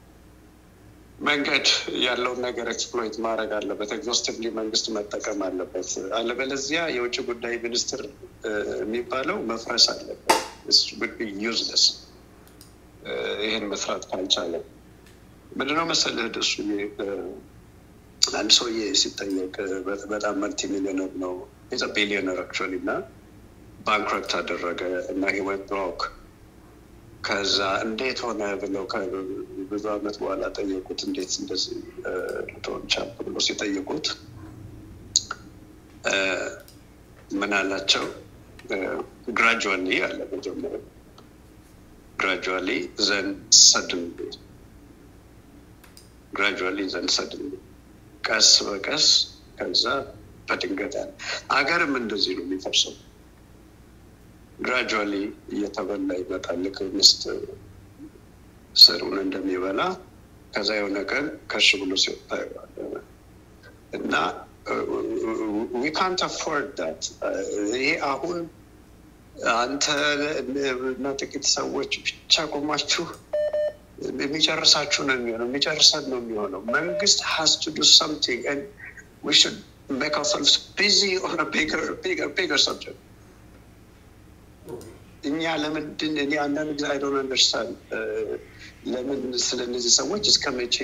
መንገድ ያለውን ነገር ኤክስፕሎይት ማድረግ አለበት። ኤግዞስቲቭሊ መንግስት መጠቀም አለበት። አለበለዚያ የውጭ ጉዳይ ሚኒስትር የሚባለው መፍረስ አለበት። ዩዝለስ ይህን መስራት ካልቻለ ምንድነው መሰለህ ደሱ አንድ ሰውዬ ሲጠየቅ በጣም መልቲ ሚሊዮነር ነው ቢሊዮነር አክቹዋሊ እና ባንክረፕት አደረገ እና ህይወት ብሮክ ከዛ እንዴት ሆነ ብለው ብዙ አመት በኋላ ጠየቁት እንዴት እንደዚህ ልትሆን ቻልክ ብሎ ሲጠይቁት ምን አላቸው ግራጁዋሊ አለ መጀመሪያ ግራጁዋሊ ዘን ሰድንሊ ግራጁዋሊ ዘን ሰድንሊ ቀስ በቀስ ከዛ በድንገት አለ አገርም እንደዚህ ነው የሚፈርሰው ግራጁዋሊ እየተበላ ይመጣል ልክ ምስት ስሩን እንደሚበላ ከዛ የሆነ ቀን ከሽ ብሎ ሲወጣ እና ዊ ካንት አፎርድ ዳት ይሄ አሁን አንተ እና ጥቂት ሰዎች ብቻ ቆማችሁ የሚጨርሳችሁ ነው የሚሆነው የሚጨርሰን ነው የሚሆነው መንግስት ሀስ ቱ ዱ ሰምቲንግ ዊ ሹድ ሜክ አውርሰልቭስ ቢዚ ኦን ቢገር ቢገር ቢገር ሰብጀክት እኛ ለምንድን እኔ አንዳንድ ጊዜ አይ ዶንት አንደርስታንድ ለምን ስለ እነዚህ ሰዎች እስከ መቼ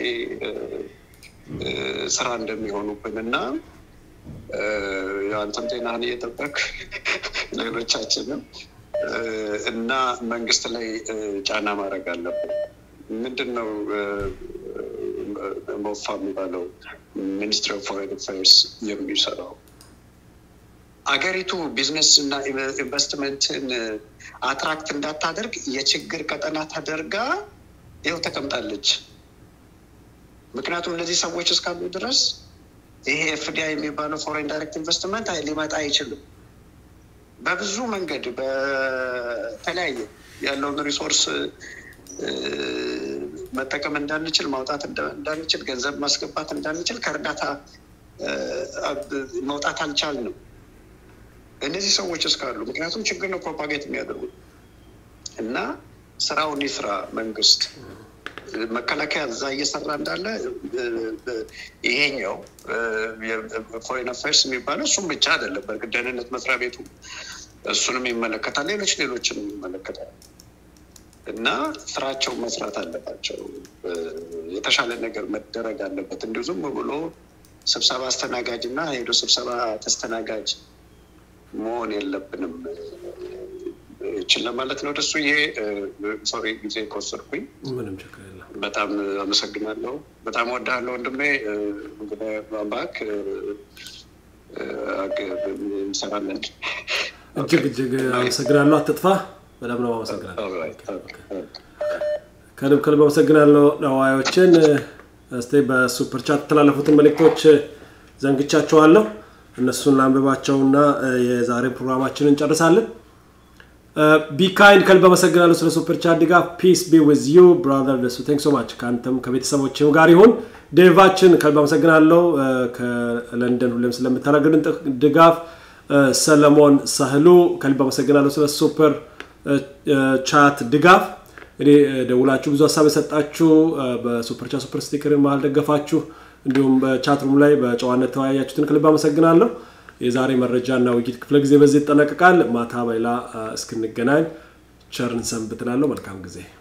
ስራ እንደሚሆኑብን እና አንተም ጤናህን እየጠበቅ ሌሎቻችንም እና መንግስት ላይ ጫና ማድረግ አለብን ምንድን ነው ሞፋ የሚባለው ሚኒስትሪ ኦፍ ፎሬን አፌርስ የሚሰራው አገሪቱ ቢዝነስ እና ኢንቨስትመንትን አትራክት እንዳታደርግ የችግር ቀጠና ተደርጋ ይው ተቀምጣለች ምክንያቱም እነዚህ ሰዎች እስካሉ ድረስ ይሄ ኤፍዲአይ የሚባለው ፎሬን ዳይሬክት ኢንቨስትመንት ሊመጣ አይችልም በብዙ መንገድ በተለያየ ያለውን ሪሶርስ መጠቀም እንዳንችል ማውጣት እንዳንችል ገንዘብ ማስገባት እንዳንችል ከእርዳታ መውጣት አልቻልንም እነዚህ ሰዎች እስካሉ ምክንያቱም ችግር ነው ፕሮፓጌት የሚያደርጉት እና ስራውን ይስራ መንግስት መከላከያ እዛ እየሰራ እንዳለ ይሄኛው ፎሬን አፌርስ የሚባለው እሱም ብቻ አይደለም በእርግጥ ደህንነት መስሪያ ቤቱ እሱንም ይመለከታል ሌሎች ሌሎችንም ይመለከታል እና ስራቸው መስራት አለባቸው የተሻለ ነገር መደረግ አለበት እንዲሁ ዝም ብሎ ስብሰባ አስተናጋጅ እና ሄዶ ስብሰባ ተስተናጋጅ መሆን የለብንም ይችል ለማለት ነው ደሱ ይሄ ሶሪ ጊዜ ከወሰድኩኝ ምንም ችግር የለም በጣም አመሰግናለሁ በጣም ወዳለሁ ወንድሜ እንግዲህ ባክ እንሰራለን እጅግ እጅግ አመሰግናለሁ አትጥፋ በጣም ነው አመሰግናለሁ ከልብ ከልብ አመሰግናለሁ ነዋዮችን እስቲ በሱፐር ቻት የተላለፉትን መልእክቶች ዘንግቻቸዋለሁ እነሱን ላንብባቸውና የዛሬን ፕሮግራማችንን እንጨርሳለን ቢካይንድ ከልብ አመሰግናለሁ ስለ ሱፐር ቻት ድጋፍ ፒስ ቢ ዊዝ ዩ ብራዘር ደሱ ቴንክ ሶ ማች ከአንተም ከቤተሰቦችም ጋር ይሁን ዴቫችን ከልብ አመሰግናለሁ ከለንደን ሁሌም ስለምታደረግልን ድጋፍ ሰለሞን ሳህሉ ከልብ አመሰግናለሁ ስለ ሱፐር ቻት ድጋፍ እንግዲህ ደውላችሁ ብዙ ሀሳብ የሰጣችሁ በሱፐር ቻት ሱፐር ስቲከርን መሀል ደገፋችሁ እንዲሁም በቻት ሩም ላይ በጨዋነት ተወያያችሁትን ከልብ አመሰግናለሁ የዛሬ መረጃና ውይይት ክፍለ ጊዜ በዚህ ይጠናቀቃል ማታ በሌላ እስክንገናኝ ቸርን ሰንብትላለሁ መልካም ጊዜ